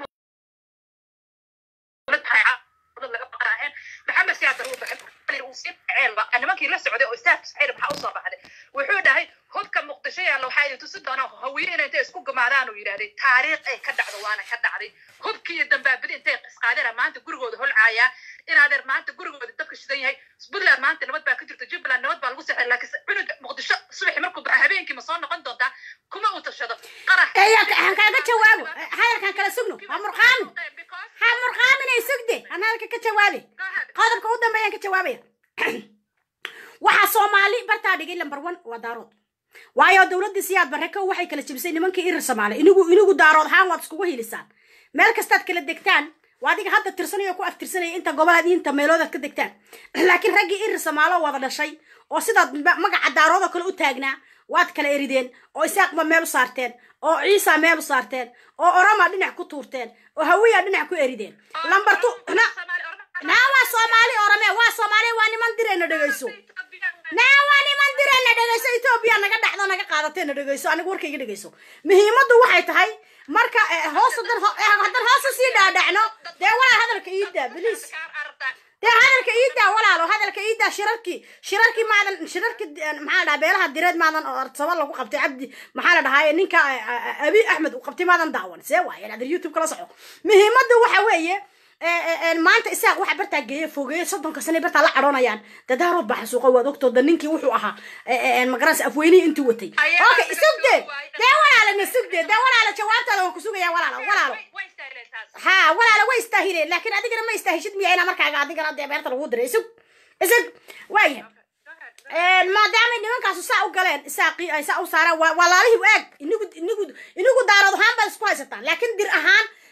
laga baqaaheen maxamed siyaad bare uu baxay uu sii ceelba nimankii la socday oo istaafkis xayr maxaa usoo baxday wuxuu dhahay hubka muqdisho yaalla waxaa idin tusi doonaa hawiye inay intay isku gumaadaan uu yidhahday taariikh ay ka dhacdo waana ka dhacday hubkii iyo dambaabidi intay isqaadeen maanta gurigooda holcaayaa inaadeer maanta gurigooda dabka shidan yahay puntland maanta nabad baa ka jirta jubbaland nabad baa lagu sexday laakiin cunuga muqdisho subaxi markuu baxo habeenkii ma soo noqon doontaa kuma uu tashado qarax eya aan kaaga jawaabo hadalkan kala sugno ha murqaamin ha murqaaminay sugde aan hadalka ka jawaabe qodobka u dambeeyaan ka jawaabaya waxaa soomaali bartaa dhigay lambar one waa daarood waayo dowladdii siyaad barre kow waxay kala jebisay nimankii irir soomaali inigu inigu daarood ahaan waad iskugu hilisaan meel kastaad kala degtaan waa adiga hadda tirsanaya oo ku aftirsanaya inta gobolaad iyo inta meeloodaad ka degtaan laakiin raggii irir soomaalo wada dhashay oo sidaad ma- magaca daarood oo kale u taagnaa waad kala erideen oo isaaqba meel u saarteen oo ciisa meel u saarteen oo oroma dhinac ku tuurteen oo hawiya dhinac ku erideen lambar tu na naa waa soomaali orome waa soomaali waa niman direena dhegeyso naa waa niman direena dhegeyso etoobiya naga dhacdo naga qaadateena dhegeyso aniga warkayga dhegeyso muhiimaddu waxay tahay marka eh, hoos hadan ho- eh, hadan hoos usii dhaadhacno dee walaal hadalka iidaa biliis dee hadalka iidaa walaalo hadalka iidaa shirarkii shirarkii maadan shirarkii eh, maxaa la dhahaa beelaha direed maadan oo arsaba lagu qabtay cabdi maxaa la dhahaa ninka eh, eh, abi axmed uu qabtay maadan daawan see waaye adar youtube kala soco muhiimaddu waxa weeye eh, eh, eh, maanta isaaq waxa bartaa geeye fogeeye soddonka sane bartaa la cadhoonayaan dadaarood baa xasuuqa waad ogtooda ninkii wuxuu ahaa eh, eh, eh, magaranaysa afweynihii intuu watay okay sugde dee walaalana sugde dee walaala jawaabtaada waan ku sugaya walaalo walaalo ha walaala way istaahireen laakiin adigana ma istaahishid miya inaa markaaga adigana dee beerta lagu diray isug isug waaya maadaamay nimankaasu saa u galeen isaaqii ay saa u saaraan waa walaalihii eeg inigu inigu inigu daarood ahaan baad isku haysataan laakiin dir ahaan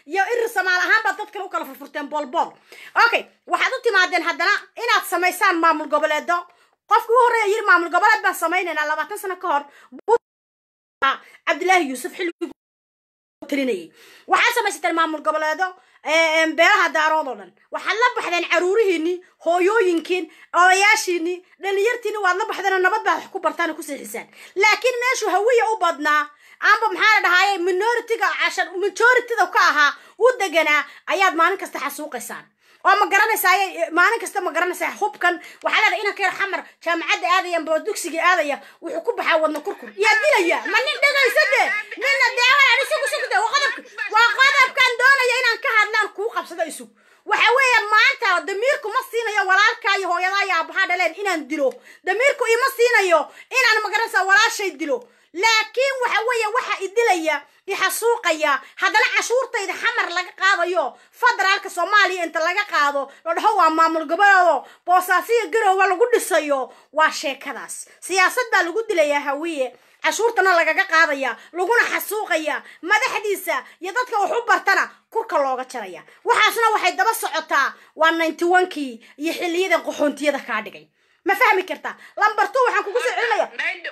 iyo irir samaal ahaan baad dad kale u kala furfurteen boolbool okay waxaad u timaadeen haddana inaad samaysaan maamul goboleedo qofki u horreeya yiri maamul goboleed baan samaynaynaa labaatan sano ka hor cabdilaahi yuusuf xilligii talinayay waxaad samaysateen maamul goboleedo beelaha daarood oo dhan waxaad la baxdeen caruurihiinii hooyooyinkiin odayaashiinii dhalinyartiini waad la baxdeen oo nabad baad wax ku bartaan oo ku seexisaan laakiin meeshu hawiya u badnaa amba maxaa la dhahaaye minoritiga cashar majorityda ka ahaa u deganaa ayaad maalin kasta xasuuqaysaan oo ma garanaysaa maalin kasta ma garanaysaa hubkan waxaa leedahay inanka yar xamar jaamacadda aadaya amba dugsiga aadaya wuxuu ku baxaa wadna kurkur yaa dilaya ma nin dhegaysa de nina deewaan isugu sugde waa qodobka waa qodobkan doonaya inaan ka hadlaan kuu qabsado isug waxa weeye maanta damiirku ma siinayo walaalkaa iyo hooyadaa iyo aabahaa dhaleen inaan dilo damiirku ima siinayo inaan magaranaysaa walaashay dilo laakiin waxa weeye waxa idilaya ixasuuqaya haddana cashuurtayda xamar laga qaadayo federaalka soomaaliya inta laga qaado la dhaho waa maamul goboleedo boosaasiya garowga lagu dhisayo waa sheekadaas siyaasad baa lagu dilayaa hawiye cashuurtana lagaga qaadaya laguna xasuuqaya madaxdiisa iyo dadka wax u bartana kurka looga jaraya waxaasna waxay daba socotaa waa ninety onkii iyo xiliyadan qaxoontiyada kaa dhigay ma fahmi kartaa lambar two waxaan kugu soo celinaya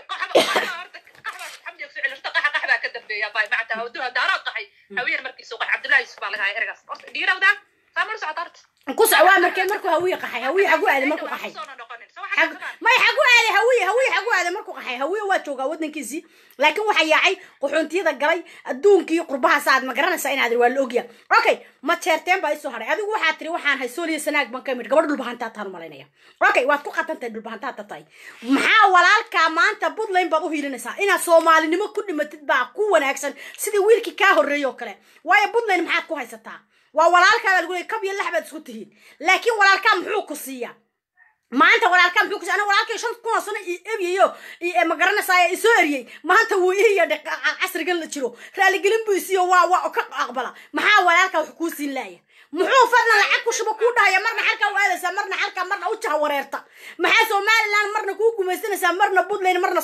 qaxbaa ka dambeeya bay macta hawduha daaraad qaxay hawiyar markiisu qax cabdullahi yusuf baa laga haya ergaas horta dhiirawdaa saamar socota horta ku soc waa markee markuu hawiye qaxay hawiye xagu aaday markuu qaxay may xagu aaday hawiye hawiye xagu aaday markuu qaxay hawiye waa joogaa wadankiisii laakiin waxaa yaacay qaxoontiyada galay adduunkii qurbahaas aad ma garanaysaa inaad waa la ogya okay ma jeerteen baa isoo haray adigu waxaad tiri waxaan hay sooliya sanaag baan ka mid gabadh dhulbahantaa taan malaynaya okay waad ku qatantahay dhulbahantaata tahay maxaa walaalkaa maanta puntland baad u hiilinaysaa inaad soomaalinimo ku dhimatid baa ku wanaagsan sidii wiilkii kaa horreeyay oo kale waayo puntland maxaad ku haysataa waa walaalkaa baa lagu leeyay kab iyo lax baad isku tihiin laakiin walaalkaa muxuu ku siiyaa maanta walaalkaa muxuu ku siiya aniga walaalkay shan kun oo sano i ebiyayo ma garanaysaa isoo eriyey maanta wuu iya casrigan la jiro raaligelin buu isiiyo waa waa ka aqbala maxaa walaalkaa wax kuu siin laaya muxuu fadlan lacag ku shuba kuu dhahaya marna xalkaa u aadaysaa marna xalkaa marna u jaha wareerta maxaa somaliland marna kuu gumaysanaysaa marna puntland marna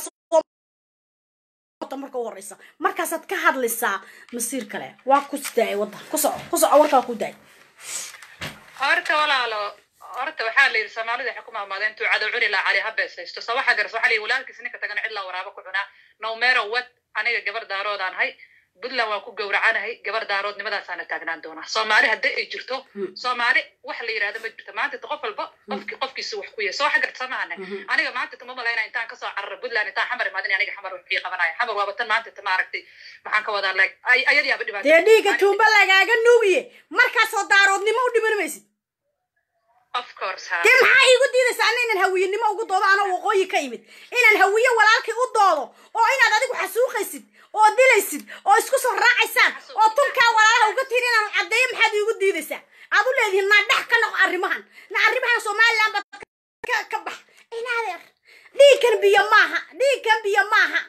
marka u horeysa markaasaad ka hadlaysaa masiir kale waa ku daay wadda ku soco ku soco warkaa ku daay horta walaalo horta waxaa la yidhi soomaalida waxay ku maamaadeen intuu cadow cuni laa cali ha beesaysto so waxaa garas waxaa la yidhi walaalkiis ninka tagana cid laa waraabo ku cunaa no matter what aniga gabar daaroodaan hay puntland waan ku gowracanahay gabar daaroodnimadaasana taagnaan doonaa soomaali haddii ay jirto soomaali wax la yidhahdo ma jirto maanta qof walba qofki qofkiisa wax ku yahay soo waxa garta maahane aniga maanta tama malayna intaan kasoo carara puntland intaan xamar imaadin aniga xamar wax ii qabanaya xamar waaba tan maanta ta maaragtay maxaan ka wadaa like ayadiyaaba dhibaato dee dhiiga tuumba lagaaga nuugiye markaasoo daaroodnimo u dhiman maysid of course ha dee maxaa iigu diidaysaa ana inaan hawiyenimo ugu doodo anoo waqooyi ka imid inaan hawiye walaalkii u doodo oo inaad adigu xasuuqaysid oo dilaysid oo isku soo raacaysaan oo tunkaa walaalaha uga tihin inaan caddeeyo maxaad iigu diidaysaa aad u leedihiin naa dhex ka noqo arrimahan na arrimahan somaliland baad ka bax inaadeer dhiigkan biyo maaha dhiigkan biyo maaha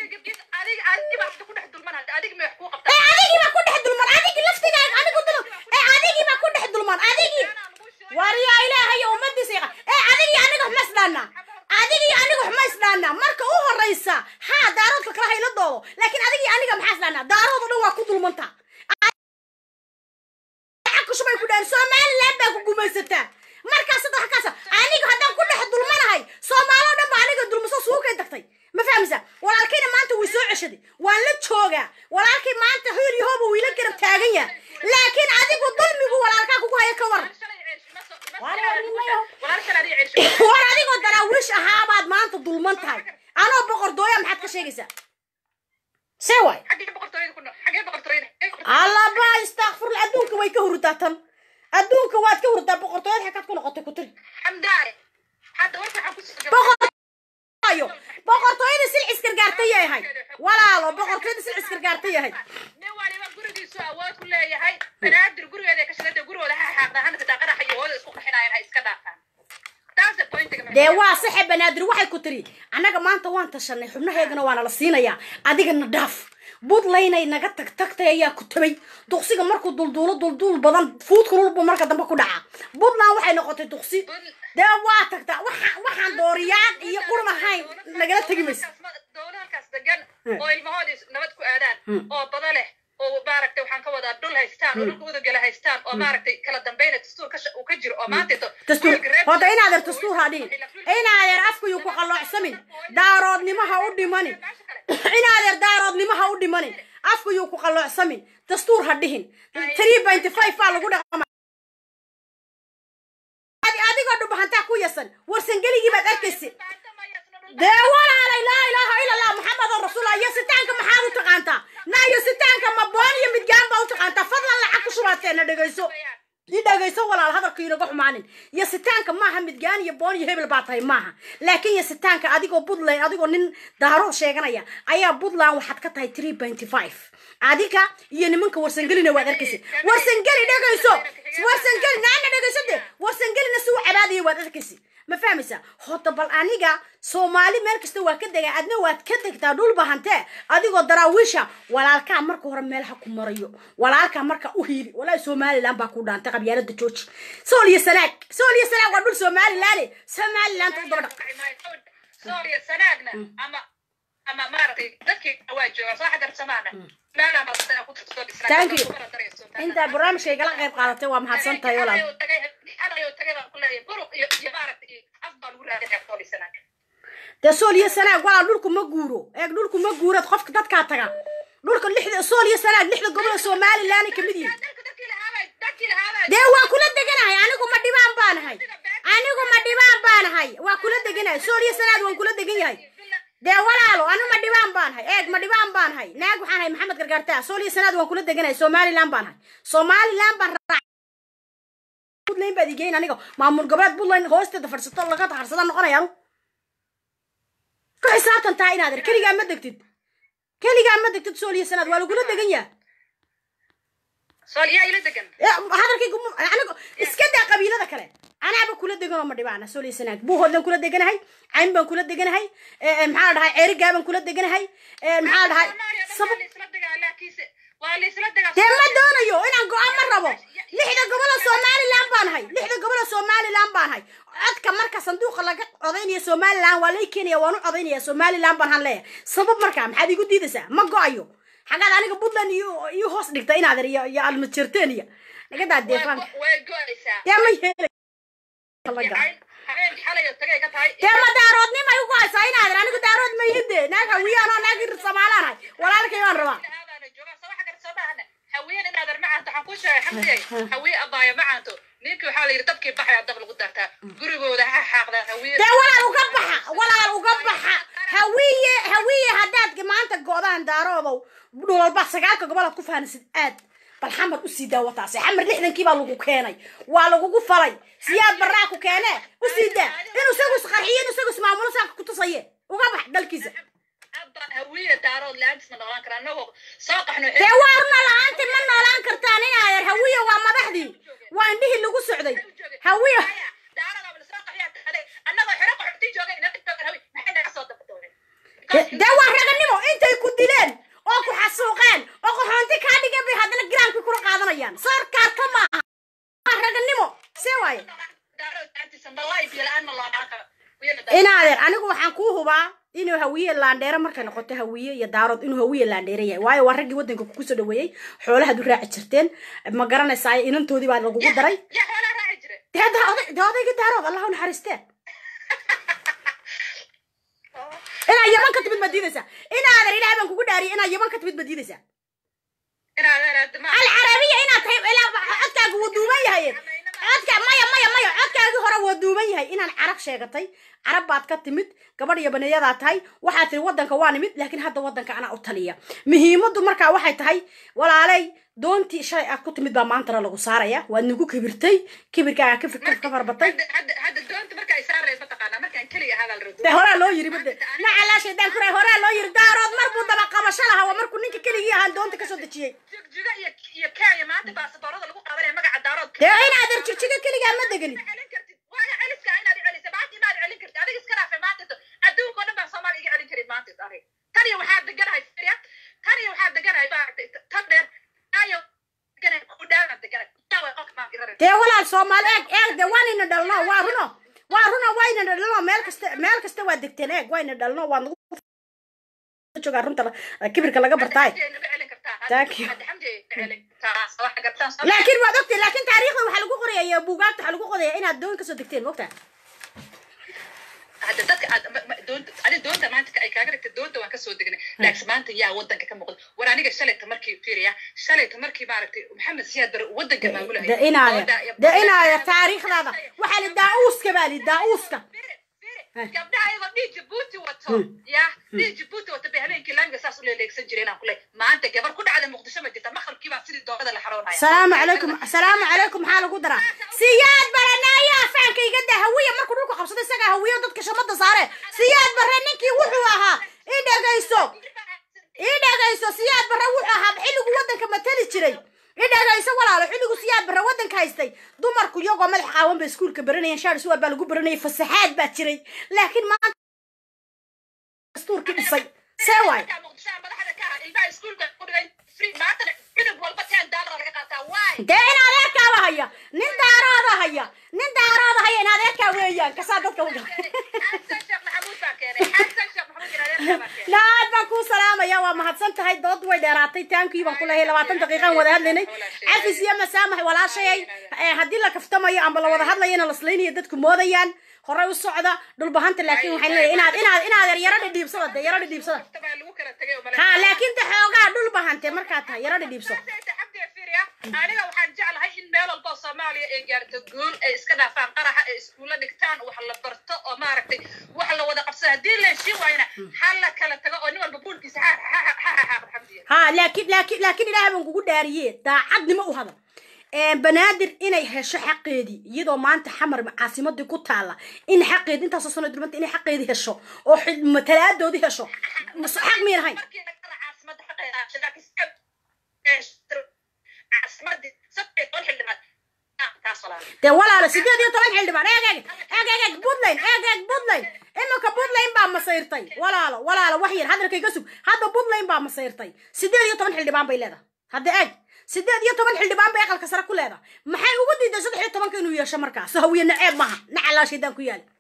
adigii baa ku dhex dulman adigii laftigaaga adigu dulman ee adigii baa ku dhex dulman adigii waryaa ilaahay ummadiisa yaqa ee adigii aniga waxma isdhaanaa adigii aniga waxma isdhaanaa marka u horeysa haa daaroodka kala hayla doodo laakiin adigii aniga maxaa isdhaanaa daarood oo dhan waa ku dulmantaa kushubay ku dhahan somaliland baa ku gumaysataa markaas hadda waxkaasa aniga haddaan ku dhex dulmanahay soomaalo dhan baa aniga dulmaso suukay tagtay ma fahmaysaa walaalkayna maanta way soo ceshaday waan la joogaa walaalkay maanta hoyl iyo hooba wiila garab taagan yahay laakiin adigu dulmigu walaalkaa kugu haya ka waran war adigoo daraawiish ahaabaad maanta dulman tahay anoo boqordooya maxaad ka sheegaysaa see waay allaba istakfirla adduunka way ka hurdaa tan adduunka waad ka hurdaa boqortooyad xakaad ku noqotay ku tiri boqortooyo boqortooyada silcis gargaarta yahay walaalo boqortooyada silcis gargaarta yahay nin waliba gurigiisu awood ku leeyahay banaadir gurigeeda ka shaqeyta gurigooda ha xaaqda hana xitaa qaraxa iyo hooda isku qaxinayaan ha iska dhaafaan dee waa saxe banaadir waxay ku tiri annaga maanta waan tashanay xubnaheegana waana la siinayaa adigana dhaaf buntlaynay naga tag tagtay ayaa ku tabay duqsiga markuu dulduulo dulduul badan fuudkululbu marka dambe ku dhaca puntland waxay noqotay duqsi dee waa tagtaa waxaan dooriyaan iyo qurun ahayn nagala tegi maysa dowladalkaas degan oo ilmahoodii nabad ku aadaan oo bada leh oo maaragtay waxaan ka wadaa dhul haystaan oo dhulka udagala haystaan oo maaragtay kala dambeyna dastuur ka uu ka jiro oo maanta ito dastuur horta inaadeer dastuur ha dhihin inaadeer afkayuu ku qalloocsamin daaroodnimo ha u dhimanin inaadeer daaroodnimo ha u dhimanin afkayuu ku qalloocsamin dastuur ha dhihin three pointy five baa lagu dhaqama adigoo dhubahantaa ku yasan warsangeligii baad arkaysa dee walaalay laa ilaaha ila allah maxamedoo rasuullah iyo sitaanka maxaad u taqaantaa na iyo sitaanka ma boon iyo midgaan baa u taqaantaa fadlan lacag ku shubaateena dhegayso i dhegayso walaal hadalka inaga xumaanin iyo sitaanka maaha midgaan iyo boon iyo hebel baa tahay maaha laakiin iyo sitaanka adigoo puntland adigoo nin daarood sheeganaya ayaa puntland waxaad ka tahay three pointy five adiga iyo nimanka warsangelina waad arkaysa warsangeli dhegayso warsangeli naana dhegayso de warsangelina si u cabaadaya waad arkaysa ma fahmaysaa hota bal aniga soomaali meel kasta waa ka degaa adna waad ka degtaa dhul bahantee adigoo daraawiisha walaalkaa marka hore meelaha ku marayo walaalkaa marka u hiili walaahi somaliland baa ku dhaantay qabyaalada jooji sool iyo sanaag sool iyo sanaag waa dhul somaliland somaliland u daba dhaq sooliya sanaagna ama ama maaragtay dadkii waa jooga soo xadarsamaana thank you intaa barnaamijka igala qayb qaadatay waa mahadsan tahay walaal dee sool iyo sanaag walaal dhulku ma guuro eeg dhulku ma guurad qofka dadkaa taga dhulka lixda sool iyo sanaag lixda gobol oo somaliland kamid yihin dee waa kula deganahay anigu ma dhibaan baanahay anigu ma dhibaan baanahay waa kula deganahay sool iyo sanaag waan kula degan yahay dee walaalo anu ma dhibaan baanahay eeg ma dhibaan baanahay naag waxaan hay maxamed gargaartaa sool iyo sanaad waan kula deganahay somaliland baanahay somaliland baan puntland baad igeyn aniga maamul goboleed puntland hoosteeda fadhisato laga taharsada noqonaya anu ku xisaabtan tahay inaad ir keligaa ma degtid keligaa ma degtid sool iyo sanaad waa lagula degan yaha hadalkaygu anigo iska daa qabiilada kale anaaba kula deganoo ma dhibaana sool iyo sanaag buuhoodlan kula deganahay cayn baan kula deganahay maxaa dhahay ceerigaa baan kula deganahay maxaa dhahay sabab dee ma doonayo inaan go-aan ma rabo lixda gobol oo somaliland baan hay lixda gobol oo somaliland baan hay codka marka sanduuqa laga codaynaya somaliland waa lay keenaya waan u codaynaya somaliland baan han leeyahay sabab marka maxaad igu diidaysaa ma go-ayo xagaad aniga puntland iyo iyo hoos dhigta inaad iyo iyo almajerteen iyo nagadaa deefaanka dee ma yeelay dee ma daaroodnima igu haysaa inaad anigu daarood ma yide naag hawiyaan oo naag samaalaanahay walaalkay baan rabaa haween inaad armacaanto waxaan ku sheegay xamdiyay hawiye abaayo macaanto ninkii waxaa la yidhi dabkii baxaya dab lagu dartaa gurigooda ha xaaqdaan hawiye dee walaal uga baxa walaal uga baxa hawiye hawiye haddaad maanta go-daan daaroodow dhulwalba sagaalka gobolaad ku fahanaysid aad bal xamar usii daawataase xamar lixdankii baa lagu keenay waa lagugu falay siyaad baraa ku keene usii daa inuu isagu isqarxiyo inuu isagu ismaamulo saaka ku tusaye uga bax dalkiisa hawiye daarood la-aantis ma noolaan karaa anagoo soo qaxno dee waa runa la-aanta ma noolaan kartaan inaadeer hawiye waa madaxdii waa indhihii lagu socday hawiye dee waa raganimo intay ku dileen oo ku xasuuqeen oo qaxoonti kaa dhigeen bay haddana giraamkii kula qaadanayaan soorkaarta maaha waa raganimo see waaye inaadeer anigu waxaan kuu hubaa inuu hawiye laandheere markay noqoto hawiye iyo daarood inuu hawiye laandheere yahay waayo waa raggii waddanka kugu soo dhaweeyey xoolahaad u raaci jirteen ma garanaysaa inantoodii baa lagugu daray dee odayga daarood allah u naxariistee inaa yaman ka timid baad diidaysaa inaadan ilaah baan kugu dhaariyay inaa yaman ka timid baad diidaysaa alcarabiya inaad tahay codkaaga wuu duuban yahay codka maya maya maya codkaagii hore waa duuban yahay inaan carab sheegatay carab baad ka timid gabadh iyo baneeyadaa tahay waxaad tiri waddanka waa nimid laakiin hadda waddanka anaa u taliya muhiimaddu markaa waxay tahay walaalay doontii shalay aad ku timid baa maantana lagu saaraya waad nagu kibirtay kibirkaaga ka fikir ka farbatay de horaa loo yiri bade nacalaa shaydaan kuray horaa loo yiri daarood mar buu daba qabasho lahaa waa markuu ninka keligii ahaan doonta kasoo dejiyey dee inaadan jigjiga keligaa ma deganid taniya waxaa deganahay syria taniya waxaa deganahay tan dheer ayo dee walaal soomaali eeg eeg de waanayna dhalno waa runo waa runo wayna dhalno meel kasta meel kasta waa degteen eeg wayna dhalno waa nagu joogaa runta kibirka laga bartaay thank you wax gartaan soo laakiin waad ogtay laakiin taariikhda waxaa lagu qoraya iyo buugaagta waxaa lagu qoraya inaad doon kasoo degteen mogtaa hadda dadka aad ma- ma- doonta adi doonta maanta ka- ay kaaga dhigtay doonta waan kasoo degnay laakiin maanta yaa wadanka ka muuqda war aniga shalayta markii fiiriya shalayta markii maaragtay maxamed siyaad bare wadanka maamulaya de inaaya de inaaya taariikhdaada waxaa li daa-uuska baa li daa-uuska gabdhaha ayagoo dhii jabuuti wato ya dhii jabuuti wato bay habeenkii laamiga saas u leeleegsan jireen aan kule maanta gabar ku dhacda muqdisho ma jirta maqribkii baa sidii doonada la xaroonaya salaamu calaykum salaamu calaykum maxaa lagu daraa siyaad baranaayaa faanka iga daa hawiya markuu dhulku qabsado isagaa hawiyo dadka shamada saare siyaad bare ninkii wuxuu ahaa ii dhegayso ii dhegayso siyaad bare wuxuu ahaa xilligu wadanka matali jiray ii dhegayso walaalo xilligu siyaad bare wadanka haystay dumarku iyagoo madax qaawan bay iskuulka baranayeen shaar suwaal baa lagu baranayay fasaxaad baa jiray laakiin maanta dastuurkii dhisay see waay dee in adeerkaaba haya nin daaraada haya nin daaraada haya in adeerkaa weeyaan kasaa dadka u naad baan kuu salaamaya waa mahadsan tahay dood way dheeraatay taankii baan ku leeyahay labaatan daqiiqaan wada hadlaynay cafis iyo masaamax walaashayay Eh, haddii la kaftamayo amba la wada hadlayana laslaynayo dadku moodayaan horey u socda dhulbahanta laakiin waxaan leeyahay inaad inaad inaad yaro dhidhiibsada de yaro dhidhiibsada ha laakiin de xoogaa dhulbahante markaad tahay yaro dhidhiibso aniga waxaan jeclahay in meel walba oo soomaaliya ay gaarto guul ay iska dhaafaan qaraxa ay iskuulla dhigtaan wax la barto oo maaragtay wax la wada qabsado haddii la heshiin waayna ha la kala tago oo nin walba buulkiisa ha ha ha ha ha xamdiya ha laakiin laakiin laakiin ilaahay baan kugu dhaariye daacadnimo u hadal Ee, banaadir inay hesho xaqeedii iyadoo maanta xamar caasimadii ku taala in xaqeedi intaasoo sano durmanta inay xaqeedii hesho oo xil- matalaadoodii hesho mas- xaq miyan hayn dee walaala sideed iyo toban xildhibaan eeg eeg eeg eeg eeg puntland eeg eeg puntland iminka puntland baa masayrtay walaalo walaalo wax yar hadalkayga sug hadda puntland baa masayrtay sideed iyo toban xildhibaan bay leedahay hadda eeg sideed iyo toban xildhibaan bay aqalka sare ku leedahay maxay ugu diiday saddex iyo tobanka inuu yeesho markaas hawiye naceeb maaha nacalaa shaydaan ku yaali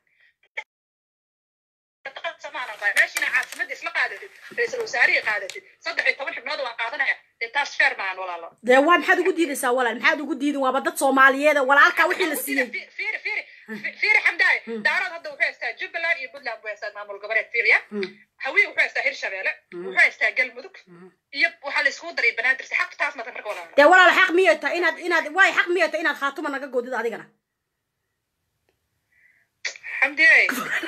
meeshina caasimadda isla qaadatid ra-iisul wasaarihii qaadatid saddex iyo toban xubnood waan qaadanaya dee taas feer maahan walaalo dee waa maxaad ugu diidaysaa walaal maxaad ugu diidin waaba dad soomaaliyeed walaalkaa wixii la siiyey fiiri fiiri fiiri xamdaaye daarad hadda wuxuu haystaa jubbaland iyo puntland wuxuu haystaa maamul goboleed fiiriya hawiye wuxuu haystaa hirshabeelle wuxuu haystaa galmudug iyo waxaa la iskugu daray banaadir si xaq taas mata marka walaalo dee walaal xaq miyay tahay inaad inaad waay xaq miyay tahay inaad khaatuma naga goodid adigana xamdiye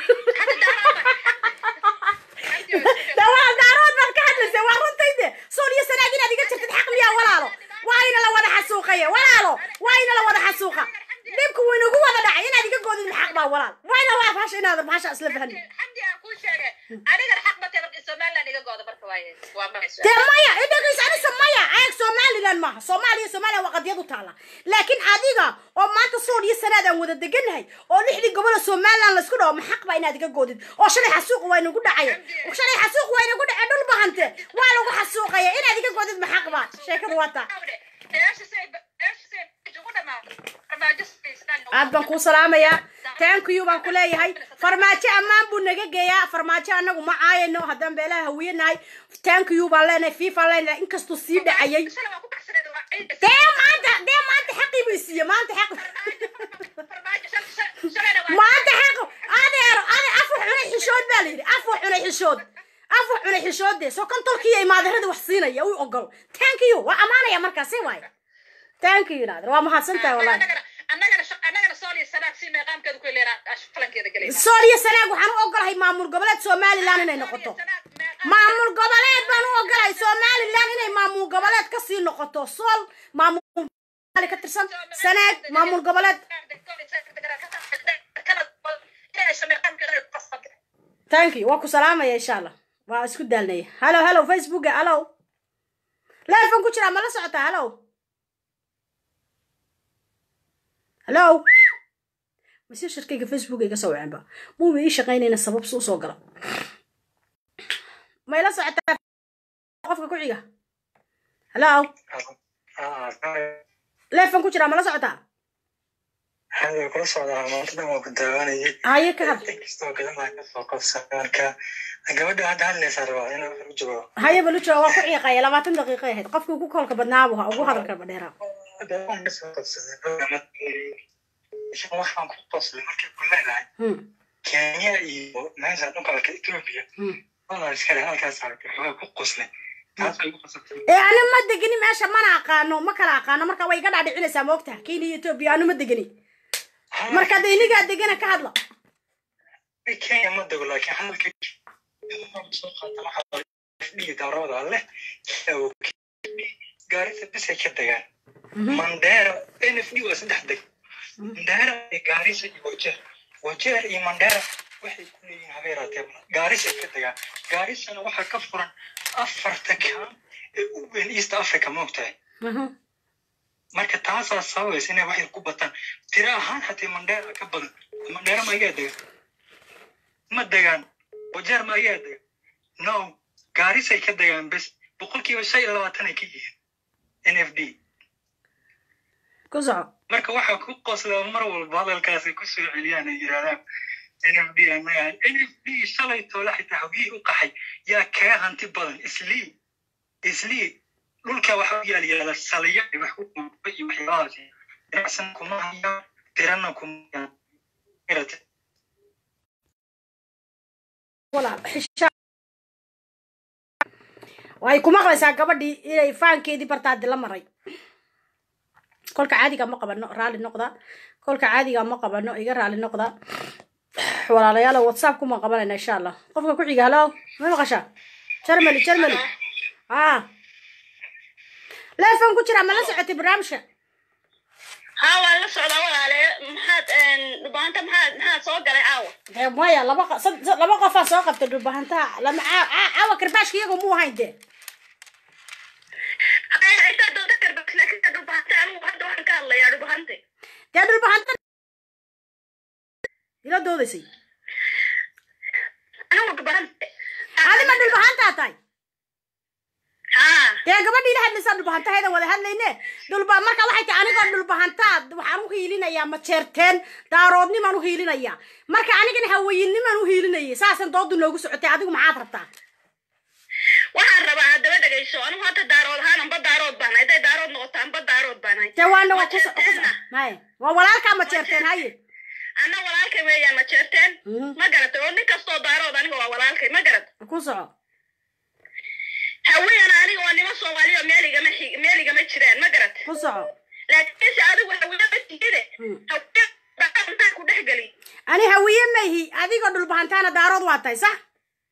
dee walaal daarood baad ka hadlaysa waa runtayde sool iyo sanaag inaad iga jirtid xaq miyaa walaalo waa ina la wada xasuuqaye walaalo waa ina la wada xasuuqa dhibku wuu inagu wada dhacay inaad iga goodid maxaq baa walaal waa ina waa bahasha inaad bahasha isla fahni xamdi aan kuu sheegay anigana xaq matee marka somaliland iga gooda marka waaye waa mayso dee maya idhagaysa anisa maya eeg somaliland maaha soomaaliya somaliland waa qadiyad u taala laakiin adiga oo maanta sool iyo sanaad aan wada deganahay oo lixdii gobol oo somaliland laisku dhawo maxaq baa inaad iga goodid oo shalay xasuuq waa inagu dhacaya shalay xasuuq waa inagu dhacay dhul bahante waa lagu xasuuqaya inaad iga goodid maxaq baa sheekada waa taa aad baan kuu salaamayaa taankiyu baan ku leeyahay farmaajo ammaan buu naga geeyaa farmaajo anagu ma caayano haddaan beelaha hawiye nahay taankiyu baan leenahay fiifaan leenahay inkastuu sii dhacayay dee maanta dee maanta xaqii buu isiiye maanta xaq maanta xaq adeero ade afu cunay xishood baa layidhi afu cunay xishood afu cunay xishoode soo kan tolkiiyo imaadarada wax siinaya u ogol taankiyu waa ammaanaya markaasi waaye taankiyu naadir waa mahadsantahay wallahi annagana sooliya sanaag si meeqaamkeeda ku leena falankeeda galayna sool iyo sanaag waxaan u ogolahay maamul goboleed somaliland inay noqoto maamul goboleed baan u ogolahay somaliland inay maamul goboleed kasii noqoto sool maamul ka tirsan sanaag maamul goboleed thank you waa ku salaamaya insha allah waa isku daalnaya hallo hallo facebooka hallo leefan ku jiraa ma la socotaa hallo hallo mase shirkayga facebook iga soo wacanba muuba ii shaqaynayna sabab suu soo gala ma ila socotaa qofka ku xiga hallo leefan ku jiraa ma la socotaa hadda kula socdaa maanta dhan waa ku daawanayay haye ka hadl inkastoo gadamaa kasoo qabsan marka gabadha hadda hadlaysaa rabaa inaan wax u jawaabo haye balujo waa ku ciiqaya labaatan daqiiqay ahayd qofkii ugu koolka badnaabu ha ugu hadalka badheeraa hadda waan kasoo qabsaday waxaan ku qoslay markay ku leedahay kenya iyo meesha dhulka ethiopia walaa iska leh halkaas arkay waxaa ku qoslay taas way ku qosatay ee ani ma degeni meesha mana aqaano ma kala aqaano marka way iga dhaadhicinaysaa ma ogtaha kenya iyo ethiopia anu ma degeni marka de inigaa degana ka hadla kenya ma dego laakiin hadalka soo qaata waxaa dhihi daarooda leh gaarisa bisay ka degaan mandera nfd waa saddex deg mandera iyo gaarisa iyo wajeer wajeer iyo mandera waxay ku leeyihiin habeeraatee gaarisay ka degaan gaarisana waxaa ka furan afarta kaan ee u weyn east africa ma ogtahay marka taasaa sababaysa inay waxyar ku bataan tira ahaan xatee mandera ka badan mandera ma ayaa degan ma degaan wajeer ma ayaa degan no gaarisay ka degaan bes boqolkiiba shan iyo labaatan ay ka yihiin n f d ku soco marka waxaa ku qoslaa mar walba hadalkaasay ku soo celiyaan ay yidhahdaan n f d anaga n f d shalay toole xitaa hogihii u qaxay yaa kaga hanti badan islii islii dhulka waxa u yaal yaala saliyo ay wax ku qumba iyo waxyaabahaas ganacsan kuma hayaan tirana kuma hayaan Garate. walaal xishaa way ku maqlaysaa gabadhii inay faankeedii bartaadi la maray kolka caadiga ma qabano raalli noqda kolka caadiga ma qabano iga raalli noqda walaalayaal whatsapp kuma qabanayna insha allah qofka ku xiga halo ma maqashaa jarmali jarmali ah leefon ku jira ma la socotay barnaamijka haa waan la socdaa walaale maxaad dhubaanta maxaad maxaad soo galay caawa dee maya laba q- sad- sad- laba qofaa soo qabtay dhulbahantaha lama caa- caa- caawa karbaashka iyagu muu hayn dee intaa dooda karbas laakiin dhubahante anigu hadda waxaan ka hadlayaa dhubahante dee dhulbahanta ila doodaysay anigu dhubahante adi ma dhulbahantaa tahay haa dee gabadhii la hadlaysaa dhulbahantaheeda wada hadlayne dhulba marka waxay tahay anigoo dhulbahantaa waxaan u hiilinayaa majeerteen daaroodnimaan u hiilinayaa marka anigana hawayinnimaan u hiilinayay saasan doodu noogu socotay adigu maxaad rabtaa waxaan rabaa haddaba dhegayso anigu hadda daarood ahaan anba daarood baan hadday daarood noqoto anba daarood baan hay dee waana waa kuso Majeerteenna. haye waa walaalkaa majeerteen haye anna walaalkay weeyaan ma jeerteen Mhm. ma garatay oo nin kastoo daarood aniga waa walaalkay ma garat ku soco haweenana aniga waa nimo soomaaliya meel igama xig- meel igama jiraan ma garat ku soco laakiinse adigu hawiye ma tihide Hmm. hawiye baa intaan ku dhex geli ani hawiye mayhi adigoo dhulbahantaana daarood waa tahay sax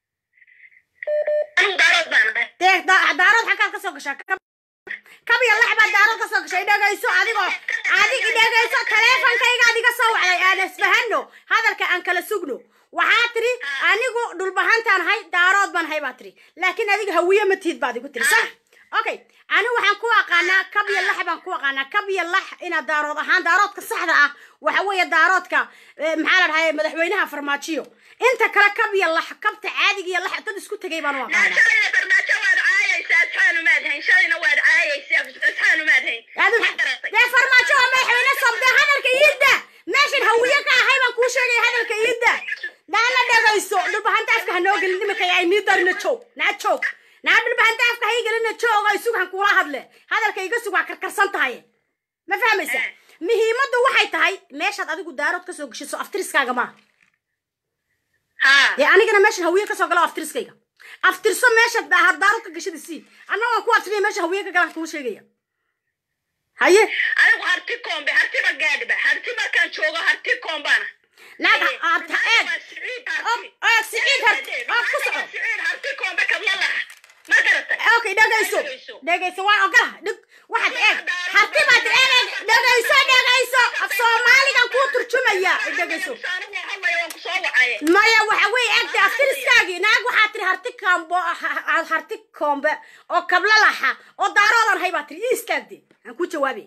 anigu daarood baan ahay dee da- daarood xaggaad kasoo gashaa Kab- kab iyo lax baad daarood kasoo gashay dhegayso adigoo adig dhegayso taleefonkaygaad iga soo wacday aan isfahano hadalka aan kala sugno waxaa tiri anigu dhulbahantaan hay daarood baan hay baa tiri laakiin adiga hawiye ma tihid baad igu tiri sax okay anigu waxaan ku aqaanaa kab iyo lax baan ku aqaanaa kab iyo lax inaad daarood ahaan daaroodka saxda ah waxa weeye daaroodka eh, maxaa la dhahay madaxweynaha farmaajiyo inta kale kab iyo lax kabta caadiga iyo lax dad isku tegay baan u aqaanaa shalayna farmaajo waad caayaysaa asxaanu maad hayn shalayna waad caayaysaa asxaanu maad hayn Adu- Ma garatay? dee farmaajo waa madaxweyne sobde hadalka iidda meeshan hawiye ka ahay baan kuu sheegaya hadalka iidda naana dhegayso dhulbahanta afka ha noo gelin imika ay nii darina joog naa joog naa dhulbahanta afka ha ii gelina joog ay sug han kuula hadle hadalka iga sug waa karkarsan tahay ma fahmaysa muhiimaddu waxay tahay meeshaad adigu daarood kasoo geshiso aftiriskaaga maaha haa dee anigana meeshan hawiye kasoo galo aftiriskayga aftirso meesha daar daarood ka gashada sii anna waan ku aftiriya meesha hawiye ka galaan kuu sheegaya haye anigu harti koombe hartiba gaadhiba harti markaan joogo harti koombaana naag aad eeg og eeg siciid har oo ku soco harti koombe kadma laha ma garatay okay dhegayso dhegayso waan ogolaha dhig waxaad eeg harti baad eeg dhegayso dhegayso af soomaaligan kuu turjumaya dhegayso anigu hadlaya waan ku soo wacaye maya waxa weeye eegta aftiriskaagii naag waxaa tiri harti kaambo harti koombe oo kabla laxa oo daaroodan hay baa tiri ii istaagde aan ku jawaabay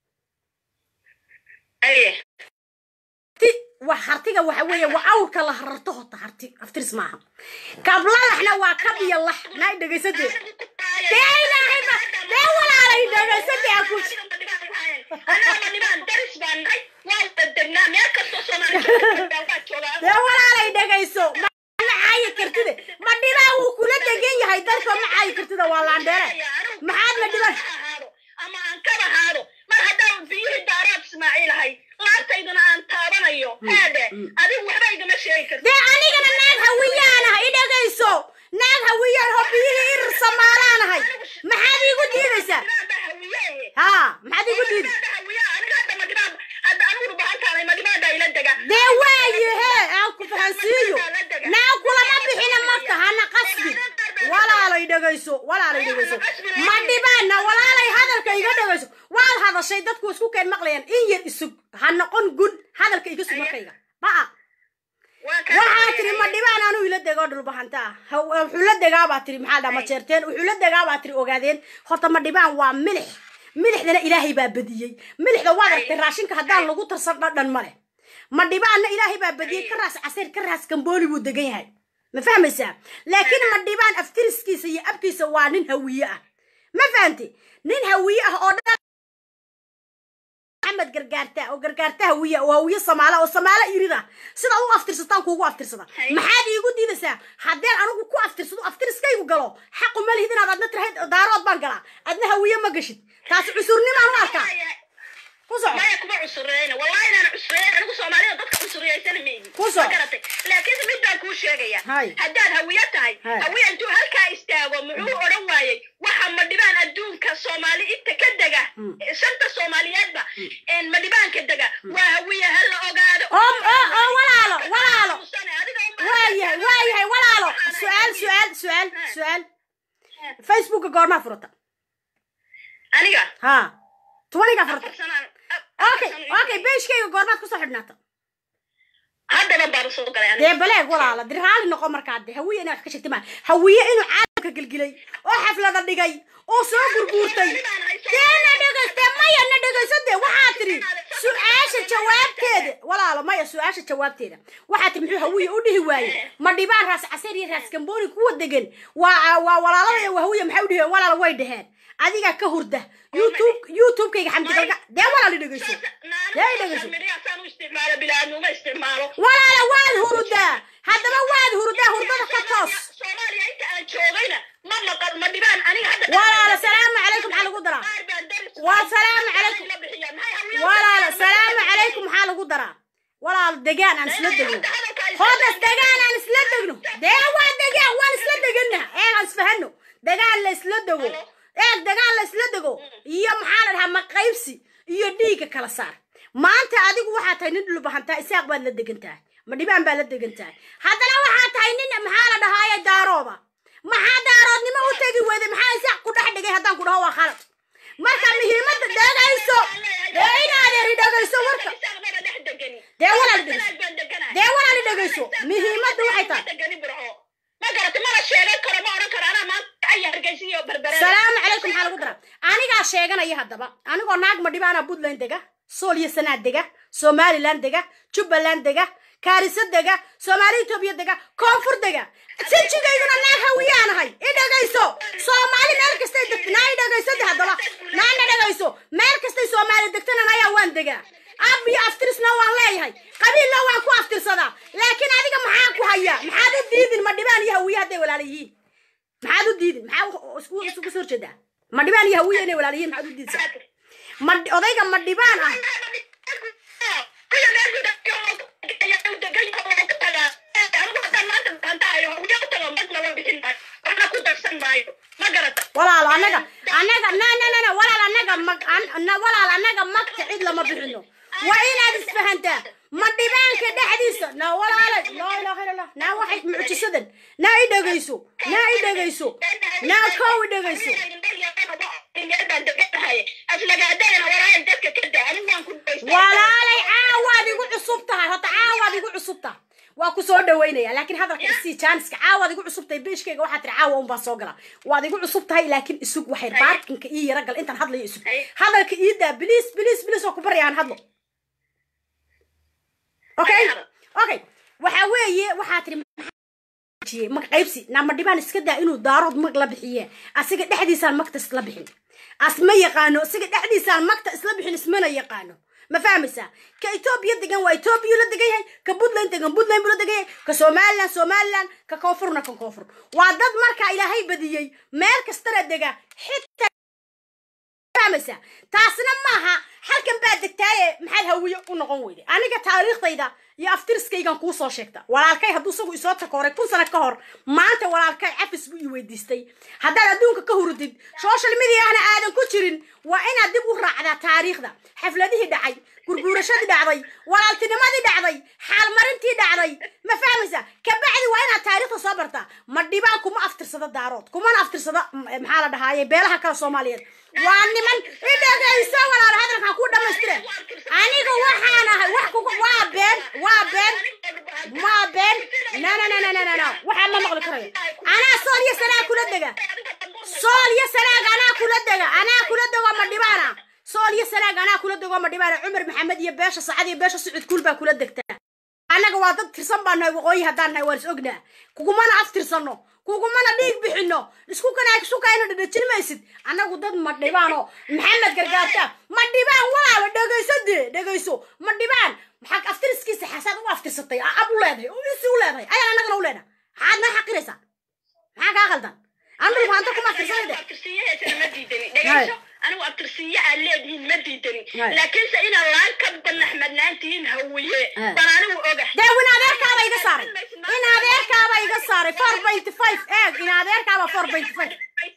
aye ti wax hartiga waxa weeye waa awrka la rarto hota harti aftiris maaha kabladaxna waa kab iyo lax naa dhegaysadee dee ilaahay ba dee walaalay dhegaysadee aan ku anagama nimaan daris baan nahay waa wada dee walaalay dhegayso ma ma caayi kartide ma dhibaa wuu kula degan yahay dalka ma caayi kartida waa laandheere maxaad ma dhiban ama aan kaba haado mar haddaan biyihii daaraad ismaaciil ahay laabtayduna aan taabanayo haade adigu waxba igama sheegi karti dee anigana naag hawiyaanahay i dhegayso naag hawiyaan oo biyihii irir samaalaanahay maxaad iigu diidaysaa ha maxaad iigu diiday dee waaye hee aan ku fahansiiyo naag kulama bixina marka hana qasbi walaalay dhegayso walaalay dhegayso ma dhibaana walaalay hadalka iga dhegayso waad hadashay dadku isku keen maqlayaan in yar isug ha noqon gun hadalka iga sug markayga ba'a waxaa tiri ma dhibaan anuu ila dego dhulbahanta ah wuxuu la degaa baa tiri maxaa dhaa ma jeerteen wuxuu la degaa baa tiri ogaadeen horta ma dhibaan waa milix milixdana ilaahay baa badiyey milixda waad aragtay raashinka haddaan lagu tarsan dhadhan ma leh ma dhibaanna ilaahay baa badiyey ka raas casiir ka raas gambooli buu degan yahay ma fahmaysaa laakiin ma dhibaan aftiriskiisa iyo abkiisa waa nin hawiye ah ma fahamti nin hawiye ah oo dhan maxamed gargaarta oo gargaarta hawiye oo hawiye samaala oo samaala irida sida u aftirsataan kuugu aftirsada maxaad iigu diidaysaa haddeen anigu ku aftirsado aftiriskaygu galo xaqu ma lihid inaad adna tirahayd daarood baan galaa adna hawiye ma gashid taasi cusurnimaan u arkaa ku soco maya kuma cusureyna wallahi inaan cusureyn anigu soomaalida dadka cusuriyaysana mayni Ku soco. Ma garatay laakiin mid baan kuu sheegaya Hay. haddaad hawiye tahay Hay. hawiye intuu halkaa istaago muxuu odhan waayey waxa madhibaan adduunka soomaali inta ka dega shanta soomaaliyeedba een madhibaanka dega waa hawiye ha la ogaado oo oo oo walaalo walaalo waayahay waayahay walaalo su-aal su-aal su-aal su-aal facebooka goormaa furata aniga ha tobanigaa furata okay okay beeshkayga goormaad kusoo xidhnaata haddaban baan usoo galay dee baleeg walaala dir raali noqo markaa de hawiye inaa wax ka sheegta maa hawiye inuu caalamka gelgilay oo xaflada dhigay oo soo gurguurtay dee na dhegayste maya na dhegayso dee waxaa tiri su-aasha jawaabteeda walaalo maya su-aasha jawaabteeda waxaa tiri muxuu hawiye u dhihi waaye ma dhibaan raas caseer iyo raas gambooni kuwa degan waa waa walaalada iyo hawiye maxay u dhiheen walaala way dheheen adigaa ka hurda youtube youtubekayga xamdi galga dee walaali dhegayso dee dhegayso midiyasaan u isticmaalo bilaadnuma isticmaalo walaala waad hurudaa haddaba waad hurudaa hurdada ka toos soomaaliya inta aan joogayna ma maqal ma dhibaan aniga hadda walaala salaamu calaykum maxaa lagu daraa waa salaamu calaykum walaala salaamu calaykum maxaa lagu daraa walaal degaan aan isla degno hodas degaan aan isla degno dee waa degaan waan isla deganna eeg aan isfahano degaan la isla dego eeg degaan la isla dego iyo maxaa la dhahaa maqaybsi iyo dhiigga kala saar maanta adigu waxaa tahay nin dhulbahantaa isaaq baad la degan tahay ma dhibaan baad la degan tahay haddana waxaa tahay nin maxaa la dhahaaye daarooba maxaa daaroodnimo u tegi weyday maxaa isaaq ku dhex dhigay haddaan ku dhaho waa khalad marka muhiimadda dhegayso dee inaadeeri dhegayso warka dee walaali dhegayso dee walaali dhegayso muhiimadda waxay tahay ma garata mana sheegan karo ma odhan karo anaa maanta aya hargeysiyo berbere salaamu calaykum maxaa lagu daraa anigaa sheeganaya haddaba anigoo naag madhibaana puntland dega sool iyo sanaad dega somaliland dega jubbaland dega kaariso dega soomaali etoobiya dega koonfur dega sinjigayduna naag hawiyaanahay i dhegayso soomaali meel kastay degta naa i dhegayso de haddaba naana dhegayso meel kastay soomaali degtana nayaa waan degaa ab iyo aftirisna waan leeyahay qabiilna waan ku aftirsadaa laakiin adiga maxaa ku hayaa maxaad u diidin ma dhibaan iyo hawiye hadday walaala yihiin maxaad u diidin maxaa isku isugu soo horjeedaa ma dhibaan iyo hawiye inay walaala yihiin maxaad u diidsaa ma odayga ma dhibaan ah walaalo annaga annaga na na na na walaal annaga mag an- na walaal annaga magta cid lama bixino waa inaad isfahantaa ma dhibaanka dhexdiisa na walaalay laa ilaaha illa allah naa waxay mucjisadan naa i dhegayso naa i dhegayso naa kow i dhegayso walaalay caawaad igu cusub tahay horta caawaad igu cusub tahay waa ku soo dhaweynaya laakiin hadalka isii jaaniska caawaad igu cusub tahay beeshkayga waxaa tiri caawa unbaan soo galaa waad igu cusub tahay laakiin isug waxay baarkinka ii yara gal intaan hadlayo isug hadalka ii daa biliis biliis biliis oo ku barya aan hadlo okay okay waxa weeye waxaa tiri mag qaybsi nama dhibaan iska daa inuu daarood mag la bixiye asiga dhexdiisaan magta isla bixin as ma yaqaano asiga dhexdiisaan magta isla bixin ismana yaqaano ma fahmaysaa ka etoobiya degan waa etoobiya la degan yahay ka puntland degan puntland buu la degan yahay ka somaliland somaliland ka koonfurna ka koonfur waa dad markaa ilaahay badiyey meel kastana dega xitaa fahmaysaa taasna maaha halkan baa degtaaye maxaad hawiye u noqon weyday aniga taariikhdayda iyo aftiriskaygan kuu soo sheegta walaalkay hadduu isagu isoo takooray kun sano ka hor maanta walaalkay cafis buu ii weydiistay haddaad adduunka ka hurudid social mediahna aadan ku jirin waa inaad dib u raacdaa taariikhda xafladihii dhacay gurguurashadii dhacday walaaltinimadii dhacday xaalmarintii dhacday ma fahmaysaa kabacdi waa inaad taariikhda soo bartaa ma dhibaan kuma aftirsado daarood kumana aftirsado maxaa la dhahaaye beelaha kale soomaaliyeed waa niman idhagayso walaal hadalkan ku dhamaystire aniga waxaan ahay wax kugu waa been waa been waa been no no no no no no no waxaan ma maqli karayo anaa sool iyo sanaa kula dega sool iyo sanaag anaa kula dega anaa kula dego ma dhibaana sool iyo sanaag anaa kula dego ma dhibaana cumar maxamed iyo beesha sacad iyo beesha sucud kuul baa kula degtaa annaga waa dad tirsan baan nahay waqooyi haddaan nahay waan is ognaa kugumana aftirsano kugumana dhiig bixino isku kana isku kayna dhadhajin maysid annagu dad ma dhibaano maxamed gargaarta ma dhibaan walaala dhegayso dee dhegayso ma dhibaan maxaa aftiriskiisa xasaad u aftirsatay ab u leedahay oo isi u leedahay ayaan annagana u leedahay maxaad noo xaqiraysaa maxaa kaa khaldan andhul maanta kuma aftirsanayde anigu abtirsiiye aad leedihiin ma diidanin laakiinse inaad laan ka banaxmadnaantihiin hawiye baan anigu ogahay dee in adeerkaaba iga saaray in adeerkaaba iga saaray four point five eeg in adeerkaaba four point five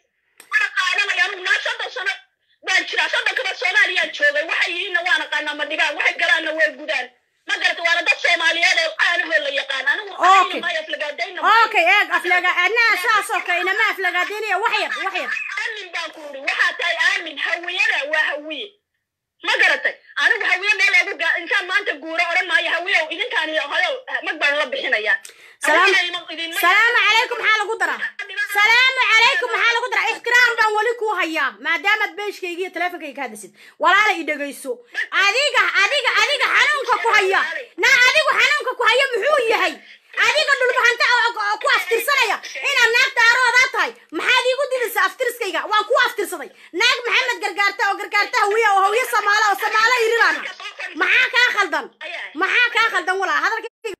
qaadanaya anigu naa soddon sano baan jiraa soddon kaba soomaaliyaan joogay waxay yihiinna waan aqaanaa ma dhigaan waxay galaanna way gudaan ma garata waana dad soomaaliyeed ee aanahoo la yaqaan anigu Okay. maayo aflagaadayna okay eeg aflaga anaa saas oo kale inama aflagaadinaya wax yar wax yar aamin baan ku uri waxaa tahay aamin hawiyana waa hawiye ma garatay anigu hawiye meel eegu gaa intaan maanta guuro odhan maayo hawiyow idinkaan hoyow mag baan la bixinayaa salaam Hawiyena ima- idinma- salaamu calaykum maxaa lagu daraa salaamu calaykum maxaa lagu daraa ixtiraam baan weli kuu hayaa maadaamaad beeshkayga iyo teleefonkayga ka hadlaysid walaala i dhegayso adiga adiga adiga xanuunka ku haya na adigu xanuunka ku haya muxuu yahay adiga dhulbahanta oo- oo ku aftirsanaya inaad naag daaroodaa tahay maxaad iigu didaysaa aftiriskayga waan ku aftirsaday naag maxamed gargaarta oo gargaarta hawiya oo hawiye samaalo oo samaalo irirana maxaa kaa khaldan maxaa kaa khaldan walaa hadalkayga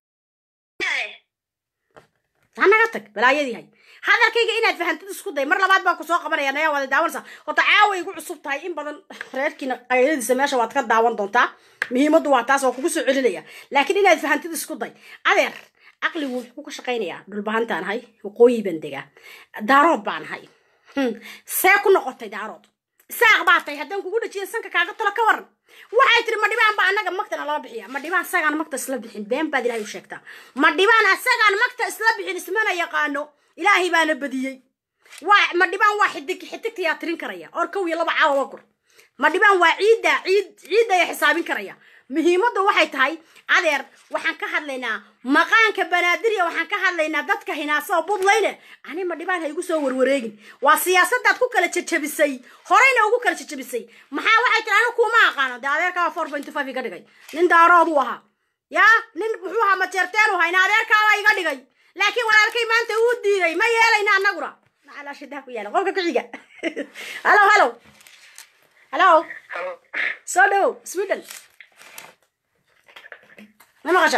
hanaga tag balaayadii hay hadalkayga inaad fahantid isku day mar labaad baan kusoo qabanaya nayaa waada daawanaysaa horta caawa igu cusub tahay in badan reerkiina qayladiisa meesha waad ka daawan doontaa muhiimaddu waa taas oo kugu soo celinaya laakiin inaad fahantid isku day adeer caqligu wuxuu ka shaqaynayaa dhulbahantaan ahay waqooyi baan degaa daarood baan ahay Hmm, see ku noqotay daarood saaq baa tahay haddaan kugu dhajiya sanka kaaga talo ka waran waxay tiri ma dhibaan ba annaga magtana loo bixiya ma dhibaan sagaan magta isla bixin been baad ilaahay u sheegtaa ma dhibaan asagaan magta isla bixin ismana yaqaano ilaahay baana badiyey waa ma dhibaan waa xidig xidigta yaa tirin karaya or kow iyo laba caawa wagur ma dhibaan waa ciidda ciid ciidda ayaa xisaabin karaya muhiimadda waxay tahay adeer waxaan ka hadlaynaa maqaanka banaadirya waxaan ka hadlaynaa dadka hinaasa oo budlayne ani ma dhibaan ha igu soo warwareegin waa siyaasadaad ku kala jajabisay horeyna ugu kala jajabisay maxaa waxay tiri anigu kuma aqaano dee adeerkaa four point five iga dhigay nin daarood u ahaa yaa nin muxuu ahaa majeerteen u ahaa in adeerkaaba iga dhigay laakiin walaalkay maanta uu diiday ma yeelayna annaguna maxaa shidaha ku yaala qofka ku xiga halo halo halo soo dhow sweden ma maqasha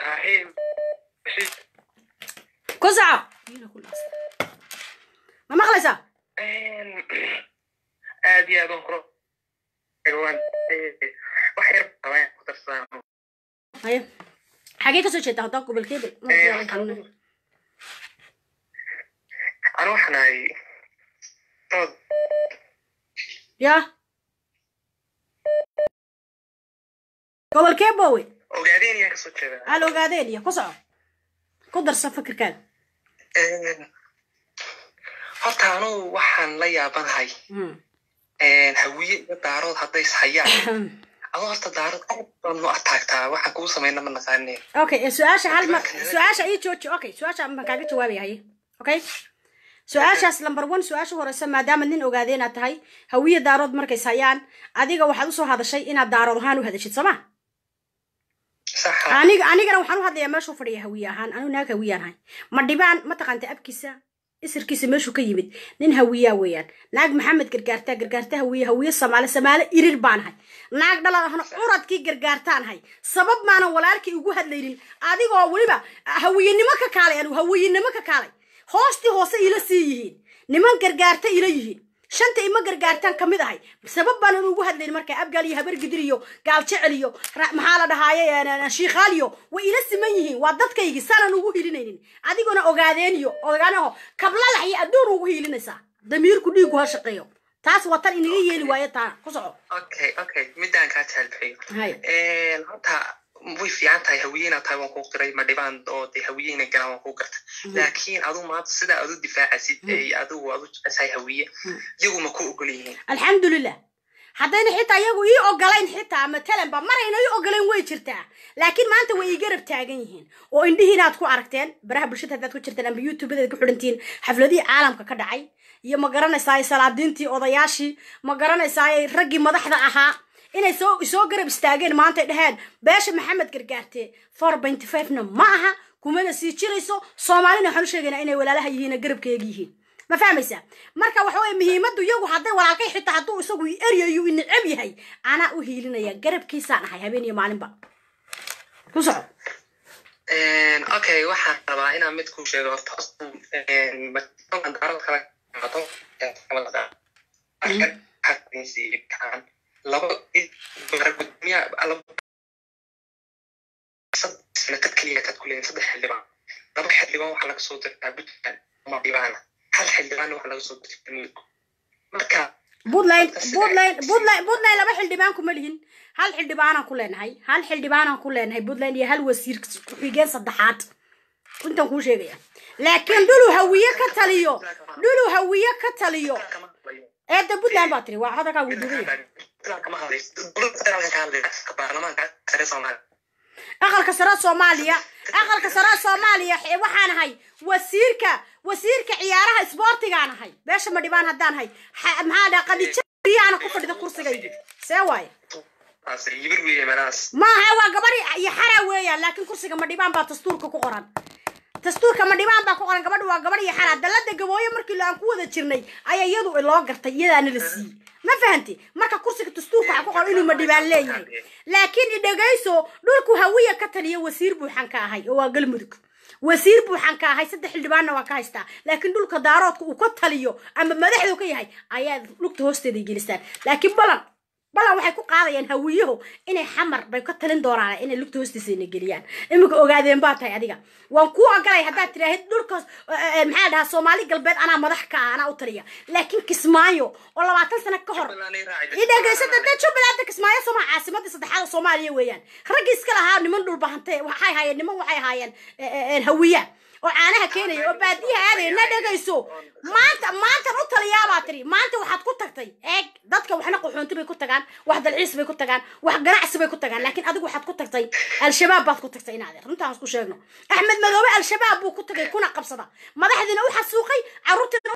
ku soco ma maqlaysaa aad iyo aad aan kuro waan wax yar baan ku darsadaan haye xagee kasoo jeedaa haddaa gobolkeeda anu waxaan ahay dood ya gobolkee bowe ogaadeen ayaan kasoo jeedaa al ogaadeen iyo ku soco ku darsa fikirkaaga horta anugu waxaan la yaabanahay hawiye iyo daarood hadday is hayaan adoo horta daarood aad baan nu ataagtaa waxaan kugu samayna ma naqaane okay eh, su-aasha hal mar su-aasha ii jooji okay su-aasha ma kaaga jawaabaya haye okay su-aashaas number one su-aasha horeysa maadaama nin ogaadeen aad tahay hawiye daarood markays hayaan adiga waxaad usoo hadashay inaad daarood ahaan u hadashid sooma aniga anigana waxaan u hadlayaa meeshuu fadhiya hawiye ahaan anigu naag hawiyaan ahay ma dhibaan ma taqaanta abkiisa isirkiisa meeshuu ka yimid nin hawiyaa weeyaan naag maxamed gargaartaa gargaarta hawiye hawiye samaale samaale irir baanahay naag dhalan ahna curadkii gargaartaanahay sabab maanan walaalkii ugu hadlaynin adigoo weliba hawiyenimo ka kaalay anigu hawiyenimo ka kaalay hoostii hoose ila sii yihiin niman gargaarta ila yihiin shanta ima gargaartaan ka mid ahay sabab baanan ugu hadlayn marka abgaal iyo habar gidir iyo gaal jecel iyo maxaa la dhahaaye shiikhaal iyo way ila siman yihiin waa dadkaygii saanan ugu hiilinaynin adigona ogaadeen iyo ogaanaho kablalax iyo adduun ugu hiilinaysaa damiirku dhiigu ha shaqeeyo taas waa tan inaga yeeli waayo taa ku soco okay okay midaan kaa jaalbixiyo horta way fiican tahay hawiyena tahay waan kuu qiray ma dhibaan oo de hawiyena galaan waan kuu garta laakiin adu maanta sidaa adu difaacasid ay adigu adu jeceshahay hawiye iyagu ma ku ogol yihiin alxamdulilah haddayna xitaa iyagu ii ogolayn xitaa matalanba marayna ii ogolayn way jirtaa laakiin maanta way ii garab taagan yihiin oo indhihiina aad ku aragteen baraha bulshada haddaad ku jirteen amba youtubedaad ku xidhantihiin xafladihii caalamka ka dhacay iyo ma garanaysaay salaadiintii odayaashii ma garanaysaay raggii madaxda ahaa inay soo soo garab istaageen maanta ay dhaheen beesha maxamed gargaarte four benty fivena ma aha kumana sii jirayso soomaalina waxaan u sheegaynaa inay walaalaha yihiin garabkeega yihiin ma fahmaysaa marka waxa weye muhiimaddu iyagu hadday walaalkay xitaa hadduu isagu eryayu necab yahay anaa u hiilinaya garabkiisaan ahay habeen iyo maalinba ku soco okay waxaan rabaa inaan mid kuu sheego horta daarad kala qaado laba gudoomiya sanatad keliya taad ku leeyihin saddex xildhibaan laba xildhibaan waxaa laga soo dirtaa puntland ama dhibaana hal xildhibaan waxaa laga soo dirtaa midko marka puntland puntland puntland puntland laba xildhibaan kuma lihin hal xildhibaanaan ku leenahay hal xildhibaanaan ku leenahay puntland iyo hal wasiir ku-xigeen saddexaad intaan kuu sheegaya laakiin dhulu hawiye ka taliyo dhulu hawiye ka taliyo eedda puntland baa tiri waa hadalkaa guduubaya aqalka sare soomaaliya aqalka sare soomaaliya waxaan ahay wasiirka wasiirka ciyaaraha isboortigaan ahay beesha madhibaan haddaan ahay maxaa dhaa qadijaana ku fadhida kursigaydi see waaye maaha waa gabadhi iyo xara weeyaan laakiin kursiga madhibaan baa dastuurka ku qoran dastuurka madhibaan baa ku qoran gabadha waa gabadh iyo xara dalada gabooye markii aan ku wada jirnay ayaa iyadu loo gartay iyadaana la siiyey ma fahanti marka kursiga dastuurka waxaa ku qoran inuu madhibaan leeyahay laakiin idhagayso dhulku hawiya ka taliya wasiir buuxan ka ahay oo waa galmudug wasiir buuxan ka ahay saddex xildhibaanna waa ka haystaa laakiin dhulka daaroodka uu ka taliyo ama madaxdu ka yahay ayaa lugta hoosteeda gelistaan laakiin balan balan waxay ku qaadayaan hawiyahu inay xamar bay ka talin doonaan inay lugta hoostiisana geliyaan iminka ogaadeen baa tahay adiga waan kuu ogolay haddaad tiraahid dhulkaas maxaa dhahaa soomaali galbeed anaa madax ka ah anaa u taliya laakiin kismaayo oo labaatan sano ka hor idhegeysada dee jubbaland kismaayo soma caasimadii saddexaad soomaaliya weeyaan raggii iska lahaa niman dhulbahante waxay haayeen niman waxay haayeen hawiya oo caanaha keenaya oo baadiyaha aadaya na dhegayso maanta maantan u taliyaabaa tiri maanta waxaad ku tagtay eeg dadka waxna qaxoonti bay ku tagaan wax dalciis bay ku tagaan wax ganacsi bay ku tagaan laakiin adigu waxaad ku tagtay al-shabaab baad ku tagtay inaad runtaan isku sheegno axmed madoobe al-shabaab buu ku tagay kuna qabsada madaxdiina u xasuuqay carruurtiina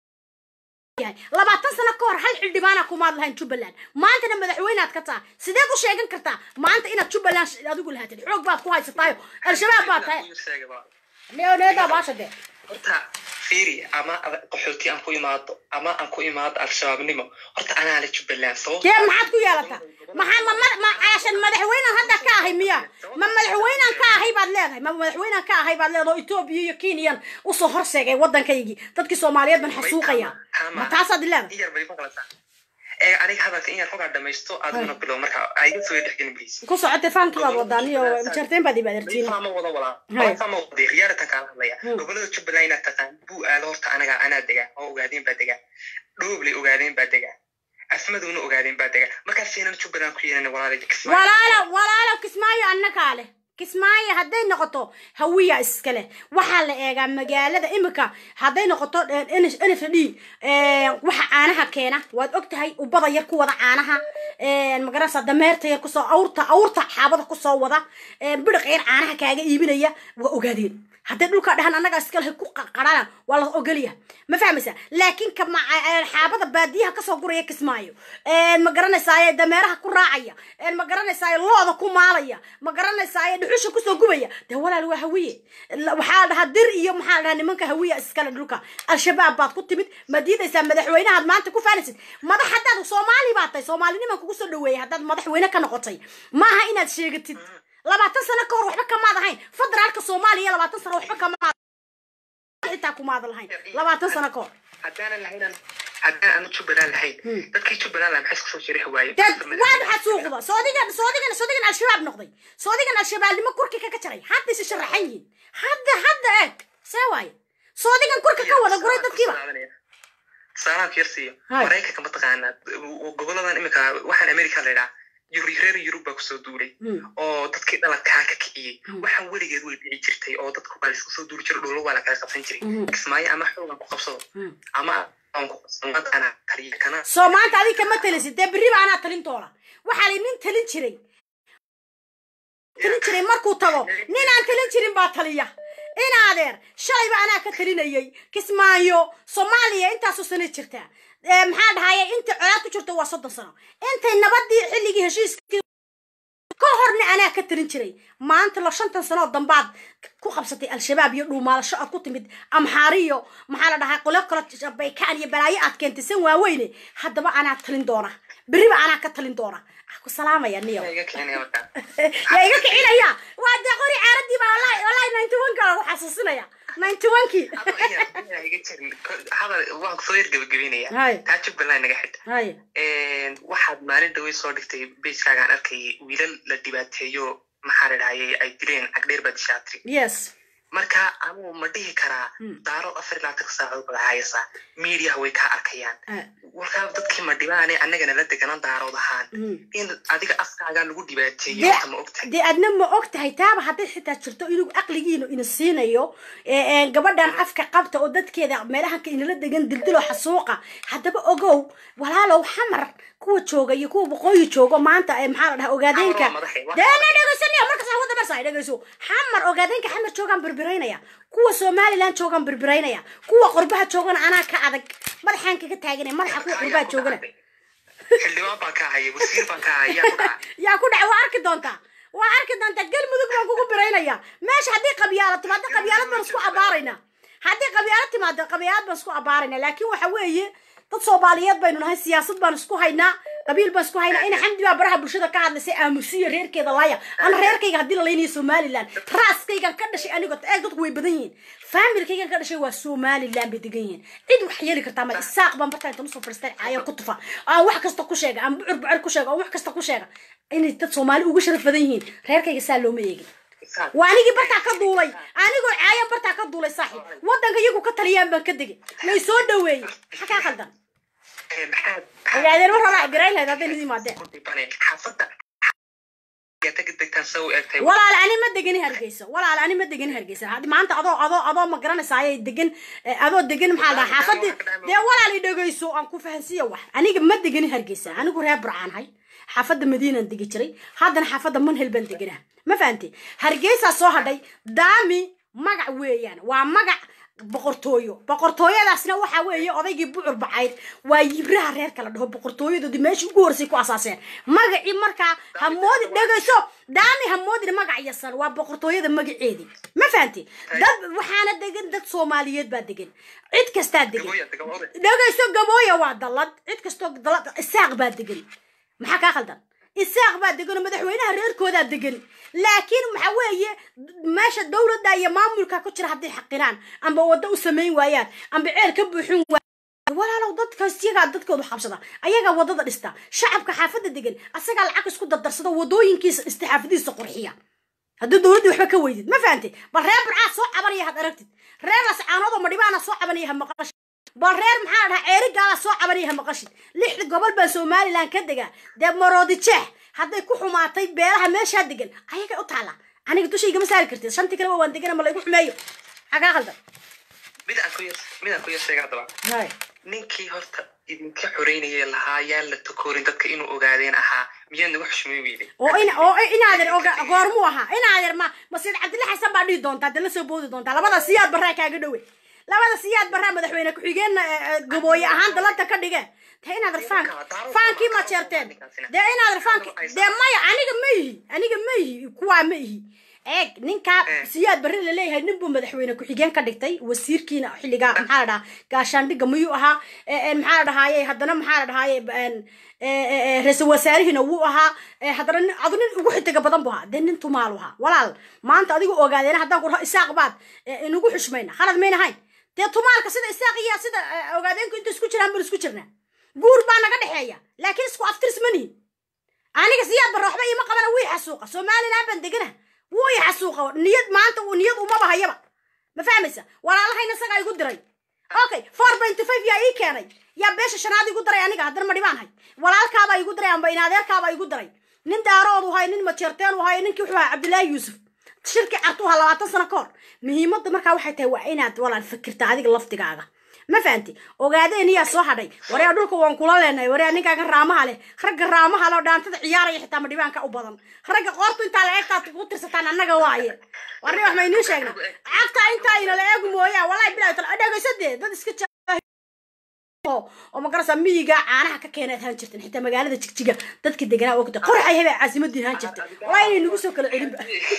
labaatan sano ka hor hal xildhibaana kumaad lahayn jubbaland maantana madaxweynead ka taa sideed u sheegan kartaa maanta inaad jubbaland adigu lahaatid xoog baad ku haysataayo al-shabaab baad tahay needaa baasha dee horta fiiri ama qaxooti aan ku imaado ama aan ku imaado al-shabaabnimo horta anaa le jubbaland sabab kee maxaad ku yeelataa maxaa ma ma ma caashan madaxweynean hadda ka ahay miya ma madaxweynean ka ahay baad leedahay ma madaxweynean ka ahay baad leedahay oo etoobiya iyo kenyan usoo horseegay waddankaygii dadkii soomaaliyeed ban xasuuqaya ma taasaad leedahay ee aniga hadalka in yar xogaa dhamaysto adiguna bilow marka ayga soo dhexgelin please ku socotay faankii baad wadaan iyo jarteen baad ibaadartiin fama wada walaa fama wada khiyaaratan kaala hadlaya gobolada jubbaland inaad taqaan buu aalo horta anaga anaa degaa oo ogaadeen baa degaa dhoobley ogaadeen baa degaa afmaduna ogaadeen baa degaa markaas siinan jubbaland ku yeelan walaalay walaalo walaalo kismaayo annagaa leh kismaayo hadday noqoto hawiya iskale waxaa la eegaa magaalada imika hadday noqoto n f d waxa caanaha keena waad og tahay ubada yar ku wada caanaha magaranaysaa dameerta yar kusoo awrta awrta xaabada kusoo wada bidhiq yar caanaha kaaga iibinaya waa ogaadeen hadday dhulkaa dhahan annagaa iskalahay ku qaraan waa la ogolya ma fahmaysaa laakiin ka xaabada baadiyaha kasoo guraya kismaayo ma garanaysaa dameeraha ku raacaya ma garanaysaa looda ku maalaya ma garanaysaa dhuxusha kusoo gubaya dee walaal waa hawiye waxaa dhahaa dir iyo maxaa dhahaa nimanka hawiya iskale dhulka al-shabaab baad ku timid ma diidaysaa madaxweynahaad maanta ku faanaysid madax haddaad soomaali baad tahay soomaaliniman kugu soo dhaweeyay haddaad madaxweyne ka noqotay maaha inaad sheegatid labaatan sano ka hor waxba kamaad ahayn federaalka soomaaliya labaatan sano waxba kamaad xitaa kumaad lahayn labaatan sano ka hor haddaanan lahayn haddaan aanu jubbaland lahayn dadkii jubbaland lahaa maxay iska soo shariixi waaye waa maxaa suuqda soodigan soodigan soodigan al-shabaab noqday soodigan al-shabaabnimo kurki kaga jaray hadda isi sharaxan yihiin hadda hadda eeg see waaye soodigan kurka ka wada guray dadkiiba saalaamka yar siiyo maraykanka mataqaanaa goboladan iminka waxaan america la idhaa reer yurub baa kusoo duulay oo dadkii dhaladkaa ka kiciyey waxaan weligeed way dhici jirtay oo dadku baa laisku soo duuli jiro dholo waa la kala qabsan jiray kismaayo ama xoogan ku qabsado ama soo maanta adig kama talisid dee berriba anaa talin doona waxaa la nin talin jiray talin jiray markuu tago nin aan talin jirin baa taliya in adeer shalayba anaa ka talinayay kismaayo soomaaliya intaasoo sano jirtaa maxaa dhahaye intay colaad ku jirto waa soddon sano intay nabadii xilligii heshiiskii ka horna anaa ka talin jiray maanta la shantan sanoo dambaad ku qabsatay al-shabaab iyo dhuumaalasho aad ku timid amxaariyo maxaa la dhahaa qolo kalo baykaan iyo balaayo aad keentay san waaweyne haddaba anaa talin doona beriba anaa ka talin doona ku salaamaya niyo yaa iga kicinaya waa dee qori caaradii baa wallahi wallahi ninety one ka lagu xasuusinaya ninety one kii hadal waan kusoo yar gebagabeynaya taa jubbaland naga xidha waxaad maalin dhawey soo dhigtay beiskaagaan arkayay wiilal la dhibaateeyo maxaa la dhahayay ay dileen cagdheer baa dishaatri yes marka anugu ma dhihi karaa daaro afar ilaatanka saacadood baad hayaysaa miidiyaha way kaa arkayaan warkaa dadkii ma dhibaane annagana la deganan daarood ahaan in adiga afkaagaa lagu dhibaateeyo horta ma ogtahay dee adna ma og tahay taaba hadday xitaa jirto inuu aqligiinu ina siinayo gabadhan afka qabta oo dadkeeda meelahanka inala degan dildilo xasuuqa haddaba ogow walaalow xamar kuwa jooga iyo kuwa boqooyi joogo maanta maxaa la dhaha ogaadeenka deena dhegeysanaya markas wada marsa dhegeyso xamar ogaadeenka xamar joogaan birbiraynaya kuwa somaliland joogaan birbiraynaya kuwa qurbaha joogana anaa ka adag madaxaan kaga taaganaya madaxa kuwa qurbaha joogana xildhibaan baan ka haya wasiir baan ka haya yaa ku dhaca waa arki doontaa waa arki doontaa galmudug baan kugu biraynaya meesha haddii qabyaala timaado qabyaalad baan isku abaarayna haddii qabyaalad timaado qabyaalad baan isku abaarayna laakiin waxa weeye dad soomaaliyeed baynu nahay siyaasad baan isku haynaa qabiil baan isku haynaa ina xamdi baa baraha bulshada ka hadlaysay aamusiyo reerkeeda laaya ana reerkayga haddii la laynayo somaliland raaskaygan ka dhashay anigo eeg dadku way badan yihiin faamilkaygan ka dhashay waa somaliland bay degan yihiin cid wax yeeli kartaa male isaaq baan bartaa intan usoo fadhiistaan caayan ku tufa aan wax kasta ku sheega aan bucur bucur ku sheega aan wax kasta ku sheega inay dad soomaali uga sharaf badan yihiin reerkayga saa looma eegin waa anigii bartaa ka duulay anigoo caayan bartaa ka duulay saaxiib waddanka iyagu ka taliyaan baan ka degay lay soo dhaweeyey maxaa kaa khaldan ogaadeen mar horaa garay lahayd hadday nidi imaadeen walaal ani ma degani hargeysa walaal ani ma degani hargeysa had maanta adoo adoo adoo ma garanaysa ayay degan adoo degan maxaa dhaha xaafadii dee walaal i dhegeyso aan ku fahansiiya wax aniga ma degani hargeysa anigu reer burcaanahay xaafadda madiinaan degi jiray haddana xaafadda manhel baan deganaa ma fahantay hargeysaa soo hadhay daami magac weeyaan waa magac boqortooyo boqortooyadaasna waxa weeye odaygii bucur bacayd waa yibraha reerka la dhaho boqortooyadoodii meeshii ugu horsay ku asaaseen magacii markaa hamoodi dhegayso daami hamoodina magac yasan waa boqortooyada magaceedii ma fahanti dad waxaana degan dad soomaaliyeed baa degan cid kastaa degan dhegayso gabooya waa dalad cid kastoo dalad isaaq baa degan maxaa kaa khaldan isaaq baa degan oo madaxweynaha reerkoodaa degan laakiin waxa weeye meesha dowladda iyo maamulka ku jira hadday xaqiraan amba waddo u samayn waayaan amba ceel ka buuxin waayaan walaalow dadkaas iyagaa dadkoodu xabsada ayagaa waddada dhista shacabka xaafadda degan asagaa lacag isku dardarsado waddooyinkiisa dhista xaafadihiisa qurxiya haddii dowladdii waxba ka weydid ma fahantay bal reer burcaa soo cabanaya had aragtid reer lascaanoodoo madhibaana soo cabanaya ha maqashid bal reer maxaa dhahaa ceerigaala soo cabanaya ha maqashid lixda gobol baa somaliland ka degaa dee maroodi jeex hadday ku xumaatay beelaha meeshaa degan ayagay u taallaa aniga dushayga ma saari kartid shantii kaleba waan degana ma laygu xumeeyo xagaa qaldan mid aan ku yar mid aan ku yar sheega haddaba ninkii horta idinka xoreynaya lahaa yaan la takoorin dadka inuu ogaadeen ahaa miyaad nagu xushmay weyday oo in oo inaadeer oga goormuu ahaa inaadeer ma ma sayid cabdilla xasan baa dhihi doontaa dee la soo boodi doontaa labada siyaad barraa kaaga dhowe labada siyaad barraa madaxweyne ku-xigeenna gabooye ahaan dalada ka dhige dee inaadeer faank faankii ma jeerteen dee inaadeer faanki dee maya aniga ma ihi aniga ma ihi kuwaa ma ihi eeg ninkaa siyaad barre laleeyahay nin buu madaxweyne ku-xigeen ka dhigtay wasiirkiina xilligaa maxaa la dhahaa gaashaandhigga miyuu ahaa maxaa la dhahaaye haddana maxaa la dhahaaye ra-iisul wasaarihiina wuu ahaa haddana nin adu nin ugu xitiga badan buu ahaa dee nin tumaalu ahaa walaal maanta adigu ogaadeena haddaan ku dhaho isaaq baad inugu xushmayna khalad mayna hayn dee tumaalka sida isaaq iyo sida ogaadeenku inta isku jiraan baan isku jirnaa guur baa naga dhexeeya laakiin isku aftirs ma nihin aniga siyaad barre waxba iima qabana wii xasuuqa somaliland baan degana wuu i xasuuqa niyad maanta uu niyad umaba hayaba ma fahmaysa walaalahayna isagaa igu diray okay four point five yaa ii keenay yaa beesha shanaad igu daray aniga haddana ma dhibaan hay walaalkaabaa igu daray amba inadeerkaabaa igu daray nin daaroodu hay nin majeerteen u hay ninkii wuxuu ahaa cabdillaahi yuusuf shirki cartu ahaa labaatan sano ka hor muhiimadda markaa waxay tahay waa inaad walaal fikirta adiga laftigaaga ma fahanti ogaadeen iyaa soo hadhay waryaa dhulka waan kula leenahay waryaa ninkaaga raamaha leh ragga raamaha leh oo dhaantada ciyaaraya xitaa ma dhibaanka u badan ragga qoortu intaa la eegtaad ku tirsataan annaga waaye warni wax maynii sheegna cagta intaa ina la eegu mooyaa wallahi bilaa tal dhegaysadee dad iska oo magarasa miyiga caanaha ka keenaad haan jirteen xitaa magaalada jigjiga dadka deganaa ogta qoraxay hebaa caasimadii haan jirtay wallahi inay nagu soo kala celinba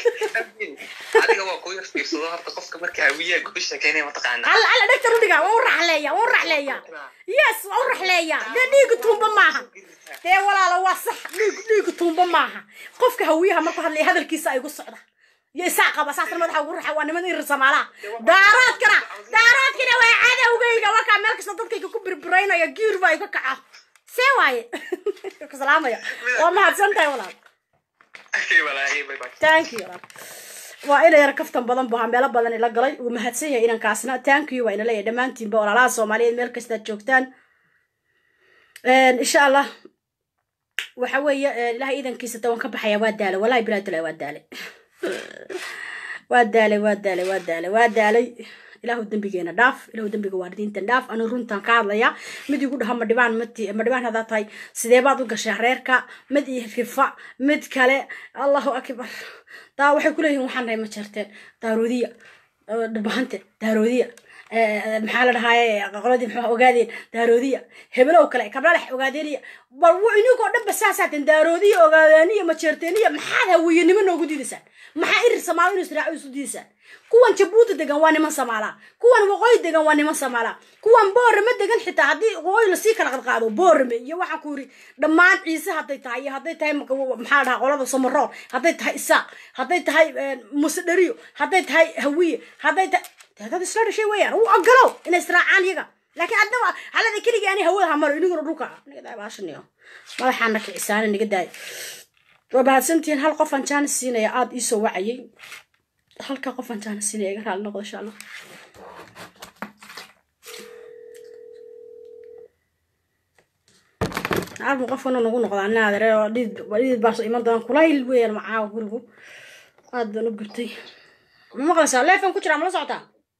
adiga waa ku yar fiirsado horta qofka marka hawiyaa ku sheekeynaya mataqaana alla alla dhegta rudhiga waa u raxleeya waa u raxleeya yes waa u raxleeya dee dhiiga tuumba maaha dee walaala waa sax dhiig dhiiga tuumba maaha qofka hawiyaha markuu hadlaya hadalkiisa ay gu socda iyo isaa qaba saasna madaxa ugu raxa waa niman irir samaalaha daaraadkana daaraadkana waa cadowgayga wakaa meel kasta dadkayga ku birbiraynaya giir baa iga kaca see waaye ku salaamaya waa mahadsan tahay walaal thank you walaal waa ina yar kaftan badan bu meelo badan ila galay uu mahadsan yahay inankaasna thank you waa ina leeyahay dhammaantiinba walaalaha soomaaliyeed meel kastaad joogtaan insha allah waxa weeye ilahay iidankiisa tawan ka baxaya waa daalay wallahi bilaa dala waa daalay waa daalay waa daalay waa daalay waa daalay ilaahu dembigeena dhaaf ilaahu dembiga waalidiintan dhaaf anu runtan ka hadlaya mid igu dhaha madhibaan mati madhibaan haddaa tahay sidee baad u gashay reerka mid iyo rifa mid kale allahu akbar daa waxay kuleeyihin waxaan nahay ma jeerteen daaroodiya dharbahante daaroodiya maxaa la dhahaaye qoladii muxuu ogaadeen daaroodiya hebelow kale kablalex ogaadeeniya bal ininkoo dhanba saasaaten daaroodiya ogaadeeniya majeerteeniya maxaad hawiyenimo noogu diidaysaan maxaa irir samaalo inu israaco isu diidaysaan kuwan jabuuti degan waa niman samaalaa kuwan waqooyi degan waa niman samaalaa kuwan boorame degan xitaa haddii waqooyi lasii kala qadqaado boorame iyo waxaan ku yiri dhammaan ciise hadday tahay iyo hadday tahay maxaa dhahaa qolada somarool hadday tahay isaaq hadday tahay muse dheriyo hadday tahay hawiye hadday tahay dad isla dhashay weeyaan u ogolow inay israacaan iyaga laakiin haddaba halada keligii ani hawada hamaro iniguna dhulka niga daay baashaniyo madaxaana kicisaana niga daay waa mahadsantihiin hal qofaan jaanis siinaya aada iisoo wacayay halka qofaan jaanis siinaya iga raali noqdo insha allah armu qofkana nagu noqdaa naadare oo dhidid baaso iman doonaan kulayl weeyaan macaawa gurigu aad baan u gubtay ma maqlaysaa leefan ku jiraa mala socotaa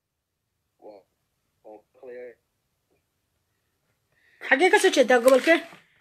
xaggee kasoo jeedaa gobolkee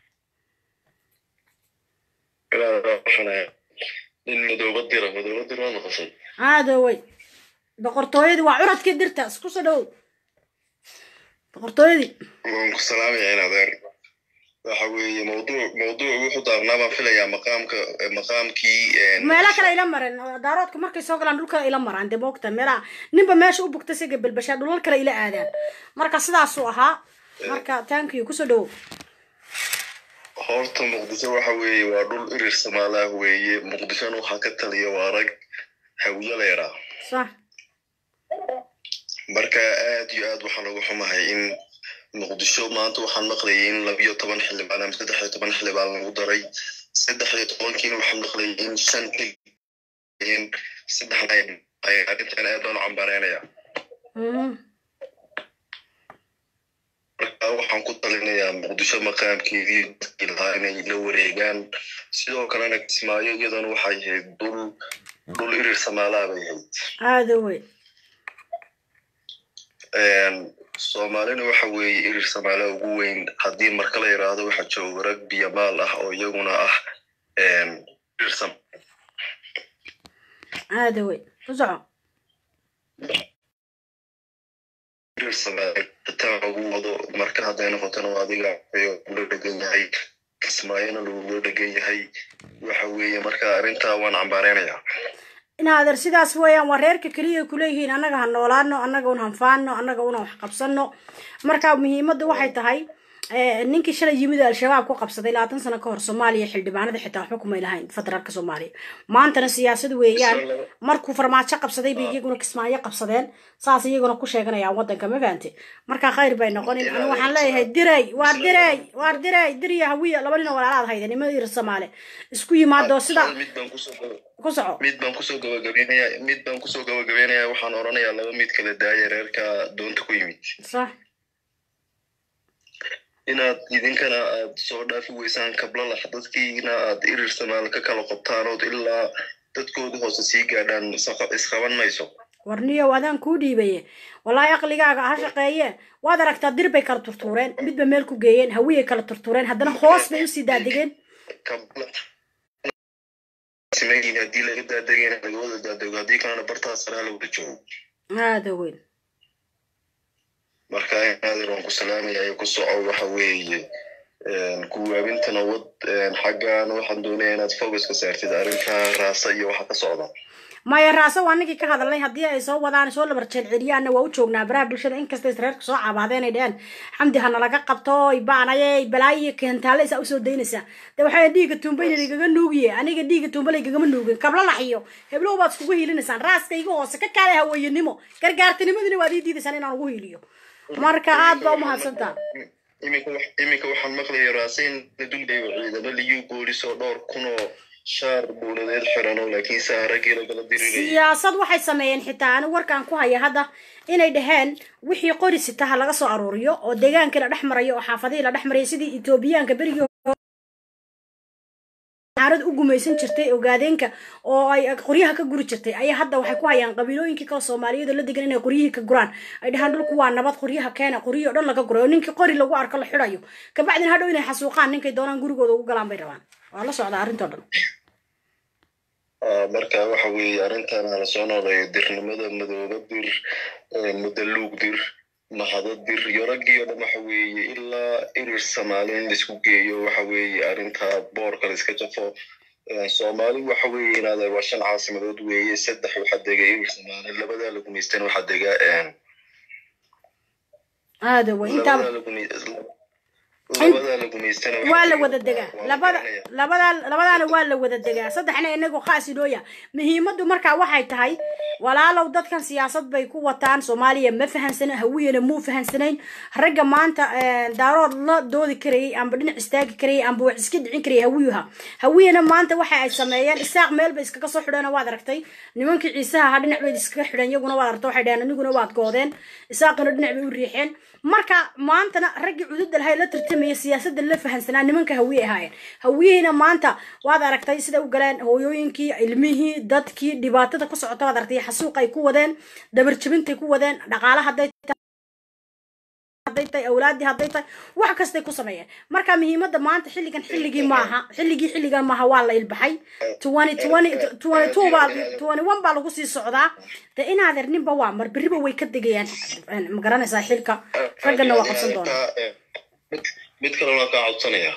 nin madooba dira madooba dira waa maqashay aadowey boqortooyadii waa curadkii dirta isku soo dhawow boqortooyadii waan ku salaamaya in adeer waxa weeye mawduuc mawduuc wuxuu daarnaa baan filayaa maqaamka maqaamkii meela kale ila mareen daaroodka markay soo galaan dhul kale ila maraan dee moogta meelaha ninba meesha u bugta siga belbashaa dhulal kale ila aadaan marka sidaasuu ahaa marka tankiyo kusoo dhawow horta muqdisho waxa weeye waa dhul irir samaalaah weeye muqdishona waxaa ka taliya waa rag hawiye leeraa sax marka aad iyo aad waxaan uga xumahay in muqdisho maanta waxaan maqlayay in labiyo toban xildhibaan ama saddex iyo toban xildhibaan lagu daray saddex iyo tobankiina waxaan maqlayay in shan xildhibaan saddexna ay arrintan aad baan u cambareynaya marka waxaan ku talinayaa muqdisho maqaamkeedii dadkii lahaa inay la wareegaan sidoo kalena kismaayo iyadana waxay ahayd dhul dhul irir samaalaa bay ahayd aada wey soomaalina waxa weeye irir soomaaliya ugu weyn haddii marka la yidhaahdo waxa jooga rag biyamaal ah oo iyaguna ah irir soomaaliya aada wey ku soco irir soomaaliya xitaa lagu wado marka hadday noqotona waa adiga ayo kula dhegan yahay kismaayona lagula dhegan yahay waxa weeye marka arrintaa waan cambaareynaya inaadeer sidaas weeyaan waa reerka keliya ay kuleeyihiin annaga ha noolaano annaga un hanfaano annaga una wax qabsano marka muhiimadda waxay tahay ninkii shalay yimid oo al-shabaab ku qabsaday labaatan sano ka hor soomaaliya xildhibaanada xitaa waxba kumay lahayn federaalka soomaaliya maantana siyaasad weeyaan markuu farmaajo qabsaday bay iyaguna kismaayo qabsadeen saas iyaguna ku sheeganayaan waddanka ma fahamte marka khayr bay noqonin anu waxaan leeyahay diray waar diray waar diray diriya hawiya laba nin oo walaalaad hayda nima ir soomaale isku yimaado sida mid baan kusoo ku soco mid baan kusoo gabagabeynaya mid baan kusoo gabagabeynaya waxaan oranayaa laba mid kala daaya reerka doonta ku yimid sax inaad idinkana aad soo dhaafi weysaan kablalax dadkiina aad irir samaal ka kala qobtaan ood ilaa dadkooda hoose sii gaadhaan isqaban mayso warniyow adaan kuu dhiibaye wallaahi aqligaaga ha shaqeeye waad aragtaa dir bay kala turtuureen midba meel ku geeyeen hawiyay kala turtuureen haddana hoos bay usii daadegeen simayin haddii laga daadegayna laga wada daadego haddii kalena bartaas saraa la wada joogo aada weyn marka inaadir waan ku salaamaya ku soco waxa weeye kuwaabintana wad xaggan waxaan doonaya inaad focus ka saartid arrinta raasa iyo waxa ka socda maya raase waa ninkii ka hadalnay haddii ay soo wadaan soo labar jeelceliyaanna waa u joognaa baraha bulshada inkasta isreerka soo cabaadeen ay dheheen xamdi hana laga qabto baanaye balaayo keentaale isaa usoo daynaysaa de waxay dhiiga tuumbayna igaga nuugiye aniga dhiiga tuumbala igagama nuugin kabla laxiyo heblow baad iskugu hiilinaysaan raaska iga hoose ka kaale haweenimo gargaartinimadina waad ii diidaysaan inaan ugu hiiliyo marka aad baa umahadsantaa iminka waxaan maqlaya raasayn la duldhayo ciidamo liyu boolis oo dhowr kun oo shaar buuladeed xirano laakiin saa raggii lagala dirirayay siyaasad waxay sameeyeen xitaa anigu warkaan ku haya hadda inay dhaheen wixii qori sitaha laga soo aruuriyo oo deegaankii la dhex marayo oo xaafadihii la dhex marayay sidii etoobiyaanka berigii xaarad u gumaysan jirtay ogaadeenka oo ay qoryaha ka guri jirtay ayaa hadda waxay ku hayaan qabiilooyinkii kale soomaaliyeed oo la degan inay qoryihii ka guraan ay dhahaan dhulku waa nabad qoryaha keena qoryihii o dhan laga guray oo ninkii qori lagu arko la xidhayo kabacdina hadhow inay xasuuqaan ninkay doonaan gurigooda ugu galaan bay rabaan waa la socdaa arrintoo dhan marka waxa weeye arrintan hala soo nooleeyo dirnimada madooba dir mudaluug dir mahado dir iyo raggii oo dhan waxa weeye ilaa irir soomaali in laisku geeyo waxa weeye arrinta boorka la iska jafo soomaali waxa weeye inaada waa shan caasimadood weeye saddex waxaa dega irir soomaali labadaa la gumaystan waxaa dega aada wey intaa labadaa la gumaystana waa la wada degaa labada labada labadaana waa la wada degaa saddexna inagu khaas inooya muhiimaddu markaa waxay tahay walaalow dadkan siyaasad bay ku wataan soomaaliya ma fahansana hawiyana muu fahansanayn ragga maanta daarood la doodi karayay amba dhinac istaagi karayay amba wax iska dhicin karayay hawiyuha hawiyana maanta waxa ay sameeyeen isaaq meel bay iskaga soo xidheen waad aragtay nimankii ciisaha ahaa dhinac bay iskaga xidheen iyaguna waad aragtay waxay dhaheen aniguna waad goodeen isaaqina dhinac bay u riixeen marka maantana raggii cududda lahay la tartamaya siyaasadda la fahansanaa nimanka hawiye ahaayeen hawiyihiina maanta waad aragtay sida u galeen hooyooyinkii ilmihii dadkii dhibaatada ku socota waad aragtay xasuuq ay ku wadeen dabarjabintay ku wadeen dhaqaala hadday hadday tahay awlaadii hadday tahay wax kastay ku sameeyeen marka muhiimadda maanta xilligan xilligii maaha xilligii xilligan maaha waa la ilbaxay twenty twenty twenty two baa twenty one baa lagu sii socdaa de inaadeer ninba waa mar berriba way ka degayaan ma garanaysaa xilka raggana waa qabsan doonaa mid kale waan kaa codsanaya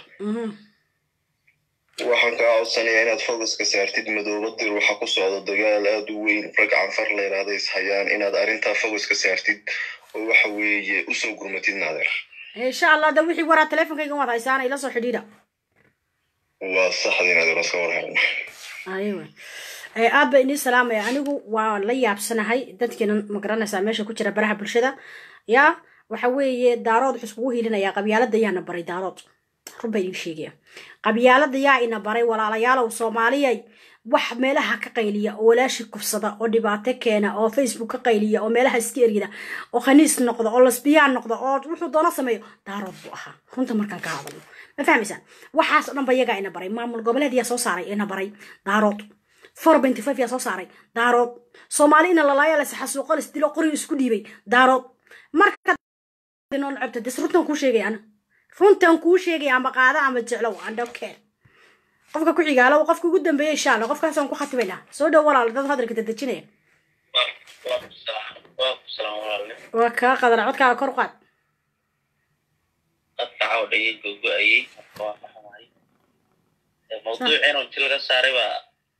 waxaan kaa codsanayaa inaad focuska saartid madooba dir waxa ku socda dagaal aad u weyn rag canfar la yidhaahda is hayaan inaad arrintaa focuska saartid oo waxa weeye usoo gurmatid naadeer insha allah da wixii waraa teleefonkayga waad haysaana ila soo xidhiidha waa saxda naadeer iska warhayn aywa aad ba inii salaamaya anigu waa la yaabsanahay dadkiina ma garanaysaa meesha ku jira baraha bulshada yaa waxa weeye daarood wuxuu iskugu hiilinayaa qabyaalada yaana baray daarood run baa idin sheegaya qabyaalada yaa ina baray walaalayaalow soomaaliyay wax meelaha ka qayliya oo walaashi kufsada oo dhibaato keena oo facebook ka qayliya oo meelaha iska eryida oo khaniis noqda oo lasbiyaan noqda oo wuxuu doono sameeyo daarood buu ahaa runta markaan ka hadalno ma fahmaysaan waxaas o dhan ba iyagaa ina baray maamul goboleed yaa soo saaray ina baray daarood four benty five yaa soo saaray daarood soomaali ina lalaayaa las xasuuqo las dilo qori isku dhiibay daarood marka noo nacabta des runtan kuu sheegay ana runtan kuu sheegay ama qaada ama jeclow aan dhowkeer qofka ku xigaalo qofka ugu dambeeya insha allah qofkaasaan ku khatibaynaa soo dhow walaal dad hadalka dadejinaya waa kaa qadana codkaaga kor u qaad dadka cawdhayay gogo-ayay marka waa maxamahay mawduuciina inti laga saaray baa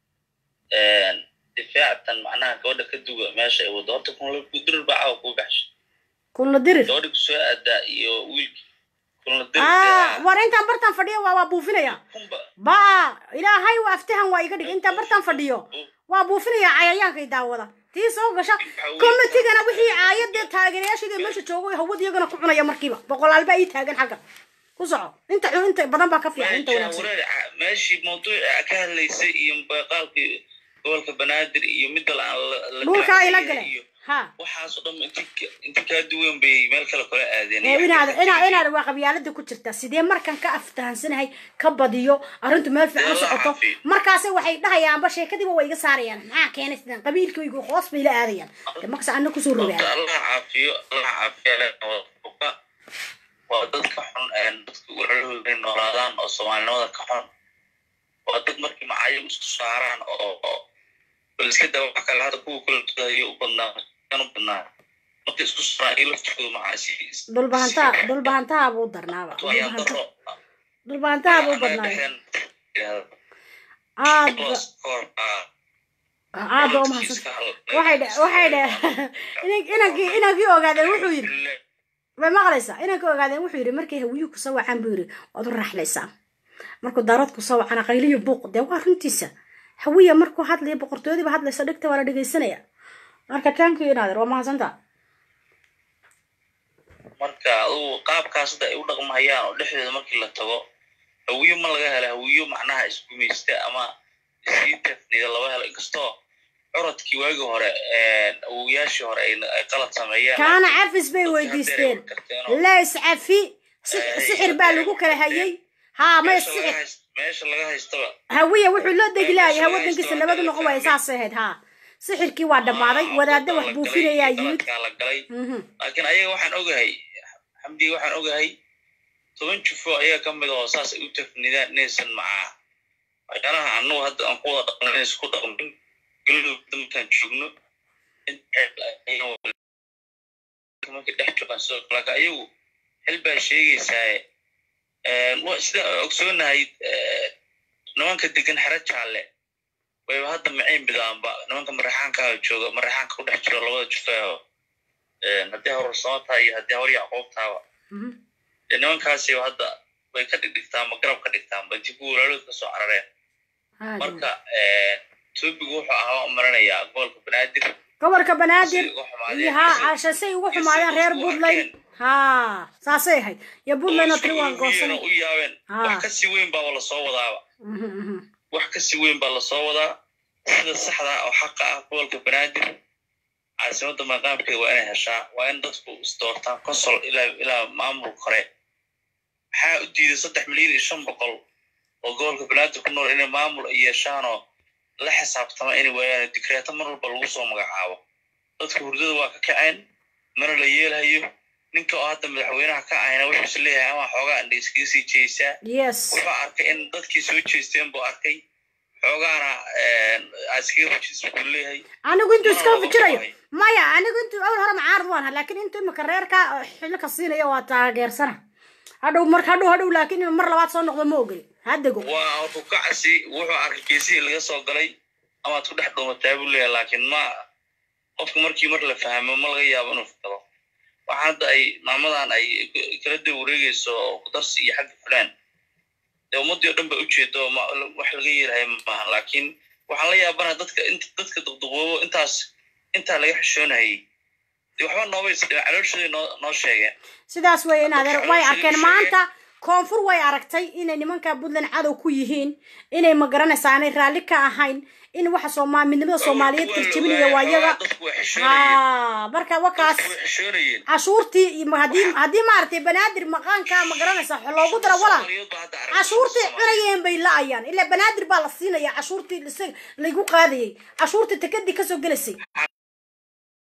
difaactan macnaha gabadha ka duga meesha ay wado horta kunla dirir baa cawa kuu baxshay kunla dirir gabadha kusoo aadaa iyo wiilki kunla ah war intaan bartaan fadhiyo waa waa buufinaya ba ilaahay waa aftahan waa iga dhig intaan bartaan fadhiyo waa buufinaya cayayaanka i daawada tii soo gasha commitigana wixii caayadee taageerayaashayda meesha joogo hawada iyagana ku cunaya markiiba boqolaal baa ii taagan xagga ku soco inta inta badan baa ka fiican inta wanaagsan meeshii mawduuca ka hadlaysay iyo qaalkii gobolka banaadir iyo midda la dhulka ay la galeen ha waxaasoo dhan inti kaa duwan bay meel kale kula aadeen inaad inaad inaad waa qabyaalada ku jirta sidee markan ka aftahansanahay ka badiyo arrintu meel fiican u socoto markaase waxay dhahayaanba sheekadiiba way iga saarayaan maxaa keenay sidaan qabiilkaygu hoos bay la aadayaan de markas ana kusoo rogaan allah caafiyo allah caafiyo waa dad ka xun dadka walaalahooda inay noolaadaan oo soomaalinimada ka xun waa dad markii macaayo isku saaraan oo iska dawax kale hadda kuwa kala tudayo u badnaa u badnaa marka isku saaraan iyo laftooda macaasi dhulbahantaa dhulbahantaha buu darnaaba dhulbahantaha buu badnaaya aad aad ba umahadsan waxay dhe waxay dhe inankii inankii ogaadeen wuxuu yidhi way maqlaysaa inankii ogaadeen wuxuu yidhi markay hawiyuhu kusoo wacaan buu yidhi waad u raaxlaysaa markuu daarood kusoo wacana qayliyo buuq dee waa runtiisa hawiya markuu hadlaya boqortooyadiiba hadlaysa dhigta waa la dhegaysanaya marka tankii inaadeer waa mahadsantaa marka adugu qaabkaas hadda ay u dhaqmahayaan oo dhexdooda markii la tago hawiyo ma laga hela hawiyo macnaha isgumaysta ama isii tafnida laba helo inkastoo curadkii waagii hore awowayaashii hore ay qalad sameeyeen kaana cafis bay weydiisteen leys cafi sixir baa lagu kala hayay haa maya sixir meesha laga haystaba hawiya wuxuu loo degilaaya wadankiisa nabadu noqon waaya saasay ahayd haa sixirkii waa dhammaaday wadaadda wax buufinayaa yimid la galay laakiin ayaga waxaan ogahay xamdi waxaan ogahay toban jufo ayaa ka mid oo saas ay u tafnidaan inaysan macaa waxyaalaha annagu hadda aan ku wada dhaqno inaysan ku dhaqmin galowda markaan joogno markay dhex joogaan sidoo kale laakiin ayagu xil baa sheegaysaaye sida ogsoonahay nimanka degan xero jaalle wayba hadda macayn bidaanba nimanka maraxaankaa jooga maraxaanka ku dhex jiro labada jufeeho haddii horursamo tahay iyo haddii hor yacquub taaba dee nimankaasiba hadda way ka dhigdhigtaanba garab ka dhigtaanba intii kuwa walaalood ka soo carareen marka topigu wuxuu ahaa u maranayaa gobolka banaadir gobolka banaadir iyo haa caasha say ugu xumaadeen reer puntland haa saasay ahayd iyo puntland oo tiri waan goosanay u yaabeen wax ka sii weyn baaba lasoo wadaaba wax ka sii weyn baa lasoo wadaa sida saxda oo xaqa ah gobolka banaadir caasimadda maqaamkeeda waa inay heshaa waa in dadku isdoortaan consol ilaa ilaa maamul kore maxaa u diiday saddex milyan iyo shan boqol oo gobolka banaadir ku nool inay maamul ay yeeshaanoo la xisaabtama inay waayaan dikreeto mar walba lagu soo magacaabo dadka hurdada waa ka kaceen mana la yeelhayo ninka oo hadda madaxweynaha ka ahayna wuxuu is leeyahay ama xoogaa indha iskaga sii jeesaa wuxuu arkay in dadkii soo jeesteen buu arkay xoogaana iskaga fujis buu leeyahay anigu intuu iskala fujirayo maya anigu intuu awal hore macaarad waan ha laakiin intuu imika reerka xilli ka siinaya waa taageersana hadhow mar hadhow hadhow laakiin inuu mar labaad soo noqdo ma ogoli haddego waa rukacsi wuxuu arkay geesihii laga soo galay amaad ku dhex dhuumataa buu leeyahay laakiin ma qofka markii mar la fahmo ma laga yaabo inuu fikado waxaa hadda ay maamadan ay kala daba wareegayso oo kudarsi iyo xagga fulaan dee ummaddii o dhan ba ujeedo wax laga yeelahay maaha laakiin waxaan la yaabana dadka dadka duqduqoobo intaas intaa laga xishoonayay dee waxba nooba isdhima calooshooday noo noo sheegeen sidaas wey in adeer way arkeen maanta koonfur way aragtay inay nimanka puntland cadow ku yihiin inay ma garanaysaa aanay raalli ka ahayn in waxa sooma midnimada soomaaliyeed tarjabinaya waa iyaga ha marka wakaas cashuurtii haddii haddii maaragtay banaadir maqaanka ma garanaysaa loogu dara walaa cashuurtii cunayeen bay la-ayaan ilaa banaadir baa la siinaya cashuurtii isaga laygu qaadayay cashuurtii takadii kasoo gelaysay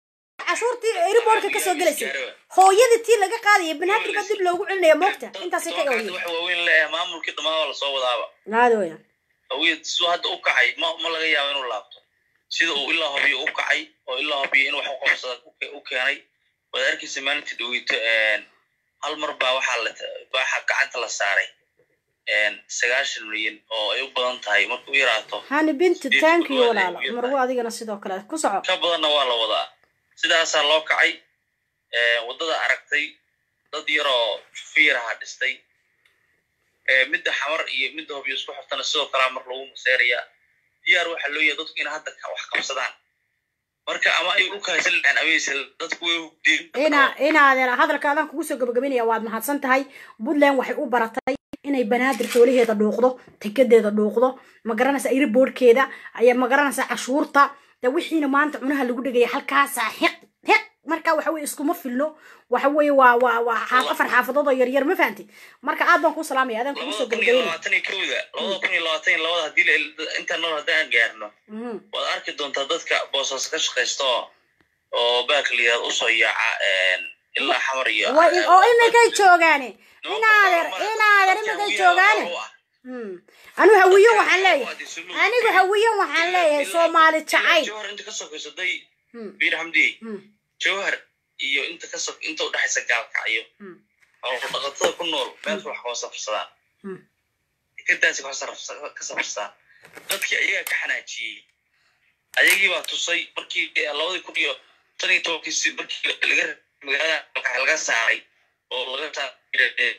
cashuurtii airbortka kasoo gelaysay hooyadii tii laga qaadaya banaadir baa dib loogu celinaya moogta intaasay ka hadda wax waaweyn leeyahay maamulkii dhammaan waa lasoo wadaaba aadooya hawiyad siduu hadda u kacay ma ma laga yaabo inuu laabto sida uu ilaa hobiyo u kacay oo ilaa hobiyo in wax u qabsada u ke- u keenay waad arkaysa maalintii dhaweyto hal mar baa waxaa la baaxa gacanta la saaray sagaashan milyan oo ay u badan tahay marka u yaraato hani binti Sideed thank you kudwaad ay walaalo u yartahay. marwo adigana sidoo kale ku soco ka badanna waa la wadaa sidaasaa loo kacay waddada aragtay dad yaroo fiiraha dhistay Eh, midda xamar iyo midda hobyo isku xirtana sidoo kalea mar lagu maseerayaa diyaar waxaa loo yahay dadku in hadda ka- wax qabsadaan marka ama ay dhulka haysan lahaan amaysa dadku way hugdeen ina inaadeer hadalka adaan kugu soo gabagabinaya waad mahadsan tahay puntland waxay u baratay inay banaadir xoolaheeda dhuuqdo tekadeeda dhuuqdo ma garanaysa airboardkeeda ayaa ma garanaysa cashuurta de wixiina maanta cunaha lagu dhegaya halkaasa xiq xiq marka waxa weye iskuma filno waxa weye waa waa waa xaaf afar xaafadood oo yaryar ma fahanti marka aad baan kuu salaamaya adaan kugu soo labada kun iyo gabagabinaya labaatan iyo kowda labada kun iyo labaatan iyo labada haddii la- intaan nool haddaan gaarno Mhm. waad arki doontaa dadka boosaas ka shaqaysta oo oo baakliyaad usoo yaaca ilaa xamar iyo Waa in- oo iminkay joogaane inaadeer inaadeer iminkay joogaane Hmm. anigu hawiyo waxaan leeyahay anigu hawiyo waxaan leeyahay soomaali jacayl jawhar inta ka sokaysatay Hmm. biir xamdi Hmm. jawhar iyo inta ka sok inta udhexaysa gaalkacyo Hmm. oo dhaqatada ku nool meel wax kama safrsadaan Hmm. dekadaasi wax saraf- ka safrsadaan dadkii ayagaa ka xanaajiyey ayagii baa tusay markii eh, labadii kun iyo tan iyo tobankii si- markii laga magaalada Gaalkacyo laga saaray oo laga saaray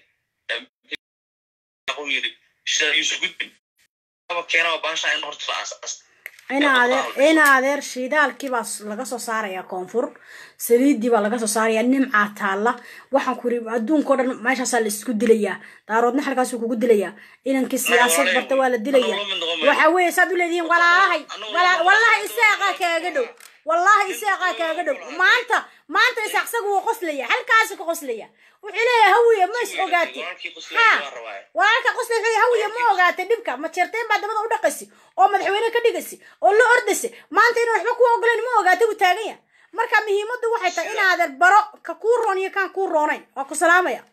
uu yiri shida yuusuf gudbin aba keenaba baasha in horta la aasaas inaadeer inaadeer shidaalkii baa s- laga soo saarayaa koonfur saliiddii baa laga soo saarayaa nimcaa taalla waxaan ku yiri adduunkao dhan meeshaasaa la isku dilayaa daaroodna halkaasuu kugu dilayaa inankii siyaasad barta waa la dilayaa waxa weeye saad u leedihiin walaalahay walaa- wallahi isaaqaa kaaga dhow wallahi isaaqaa kaaga dhow maanta maanta isaaq isagu wuu qoslaya halkaasu ka qoslaya wuxuu leeyahay hawiye ma is ogaati ha walaalka qosla wuxuu leeyahay hawiye ma ogaatay dhibka ma jeerteen baa dabada u dhaqaysi oo madaxweyne ka dhigaysi oo la ordaysi maanta inuu waxba ku ogolayn ma ogaatay buu taagan yahay marka muhiimaddu waxay tahay inaadan baro ka kuu roon iyo kaan kuu roonayn waa ku salaamaya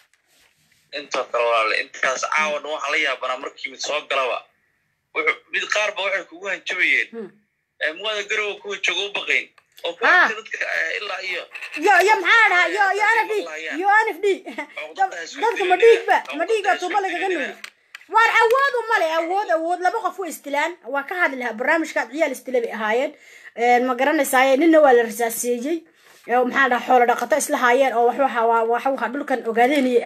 intoo kale walaale intaas caawa dhan waxaa la yaabanaa markii mid soo galaba wuxuu mid qaar ba waxay kugu hanjabayeen Eh, muwaada garowa kuwa jooga u baqayn oo ku Ah. arkay dadka eh, ilaa iyo yo yo maxaa la dhahaa yo yo nf d yo nf d dadka ma dhiigba ma dhiigba tuuba lagaga nuugi waar awoodu male awood awood laba qof way istilaan waa ka hadli lahaa barnaamijkaad ciyaal istile bay ahaayeen Een, ma garanaysaay ninna waa la rasaaseeyey ee maxaa la dhahaa xoolo dhaqato isla haayeen oo wax waxa waa waxa waxa dhulkan ogaadeenayay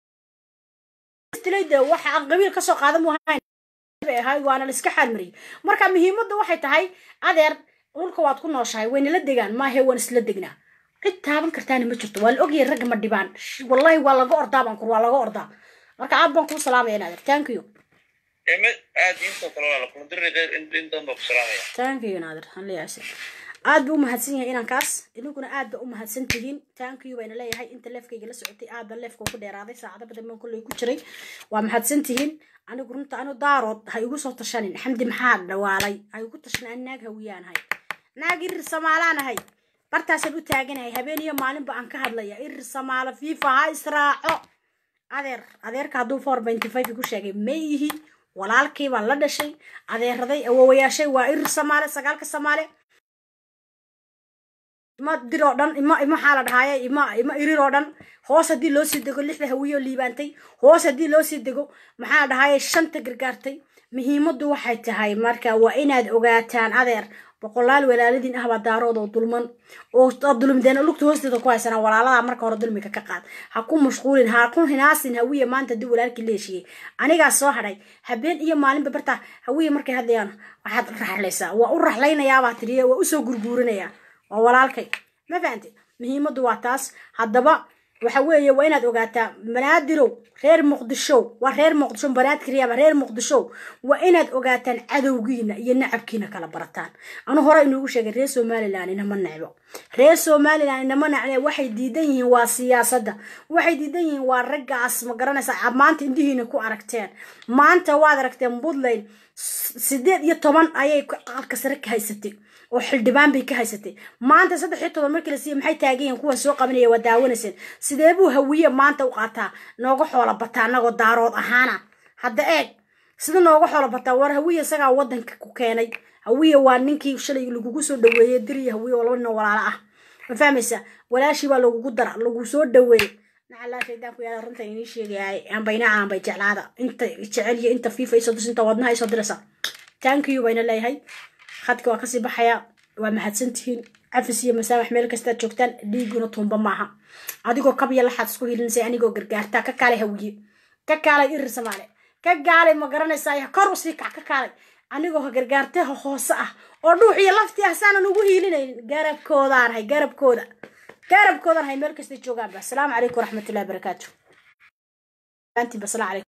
istilay de waxa aan qabiil kasoo qaadan mu ahayn bay ahayd waana la iska xaalmariyey marka muhiimadda waxay tahay adeer dhulka waad ku nooshahay wayna la degaan maahe waan isla degnaa cid taaban kartaana ma jirto waa la ogyahay ragga ma dhibaan Sh- wallahi waa laga ordaa baan kur waa laga ordaa marka aad baan kuu salaamaya naadir thank you Eh, ma- aad intoo kale walaale kumadiri qeyr in in dan baa ku salaamaya thank you naadir han leeyahay aad buu u mahadsan yahay inankaas inaguna aad ba u mahadsan tihiin thank you bayna leeyahay inta leefkayga la socotay aad baan leefka ugu dheeraaday saacado badan baan kolley ku jiray waa mahadsan tihiin anigu runta anu daarood ha igu soo tashanin xamdi maxaa dhawaalay ha igu tashan an naag hawiyaanahay naag irir samaalaanahay bartaasaan u taaganahay habeen iyo maalinba aan ka hadlaya irir samaalo fiifa ha israaco adeer adeerka hadduu four benty five igu sheegay ma yihi walaalkii baan la dhashay adeeraday awowayaashay waa irir samaale sagaalka samaale ima dir oo dhan ima ima maxaa la dhahaaye ima ima irir oo dhan hoos haddii loo sii dego lixda hawiyo liibaantay hoos haddii loo sii dego maxaa la dhahaaye shanta gargaartay muhiimaddu waxay tahay marka waa inaad ogaataan adeer boqolaal walaaladiin ahbaa daarood oo dulman oo aad dulmideen lugta hoosteeda ku haysanaa walaalada marka hore dulmiga ka qaad ha ku mashquulin ha ku hinaasin hawiye maanta haddii walaalkii la heshiiyey anigaa soo hadhay habeen iyo maalinba barta hawiye markay hadlayaan waxaad raxlaysaa waa u raxlaynayaabaa tiriye waa usoo gurguurinayaa waa walaalkay ma fahantay muhiimaddu waa taas haddaba waxa weeye waa inaad ogaataa banaadirow reer muqdishow waa reer muqdisho banaadkiriyaaba reer muqdishow waa inaad ogaataan cadowgiina iyo nacabkiina kala barataan anu hore inuugu sheegay reer somalilan inama necbo reer somalilan inama necne waxay diidan yihiin waa siyaasadda waxay diidan yihiin waa raggaas ma garanaysa maanta indihiina ku aragteen maanta waad aragteen puntland sideed iyo toban ayay aqalka sare ka haysatay oo xildhibaan bay ka haysatay maanta saddex iyo toban markii la siiya maxay taagan yihiin kuwan soo qabanaya waa daawanayseen sidee buu hawiye maanta u qaataa nooga xoola bataa anagoo daarood ahaana hadda eeg sida nooga xoola bataa war hawiye isagaa wadanka ku keenay hawiye waa ninkii shalay lagugu soo dhaweeyey diriya hawiye oo laba nin oo walaalo ah ma fahmaysa walaashii baa lagugu dara lagu soo dhaweeyey nacalaa shaydaanku yaala runta inii sheegayaay aanbayna aanbay jeclaada inta jecel iyo inta fiifa isoo dus inta wadnaha isoo diraysa thank you bayna leeyahay khadka waa kasii baxaya waa mahadsantihiin cafis iyo masaamax meel kastaad joogtaan dhiiguna tuumba maaha adigoo kabya laxaad isku hilinaysa anigoo gargaartaa ka kaalay hawiye ka kaalay irir samaale ka gaalay ma garanaysaa kor usii kac ka kaalay anigoo gargaartaha hoose ah oo dhuux iyo lafti ah saanan ugu hiilinaynin garabkoodaan hay garabkooda garabkoodaan hay meel kasta joogaanba asalaamu calaykum waraxmatullahi wabarakaatu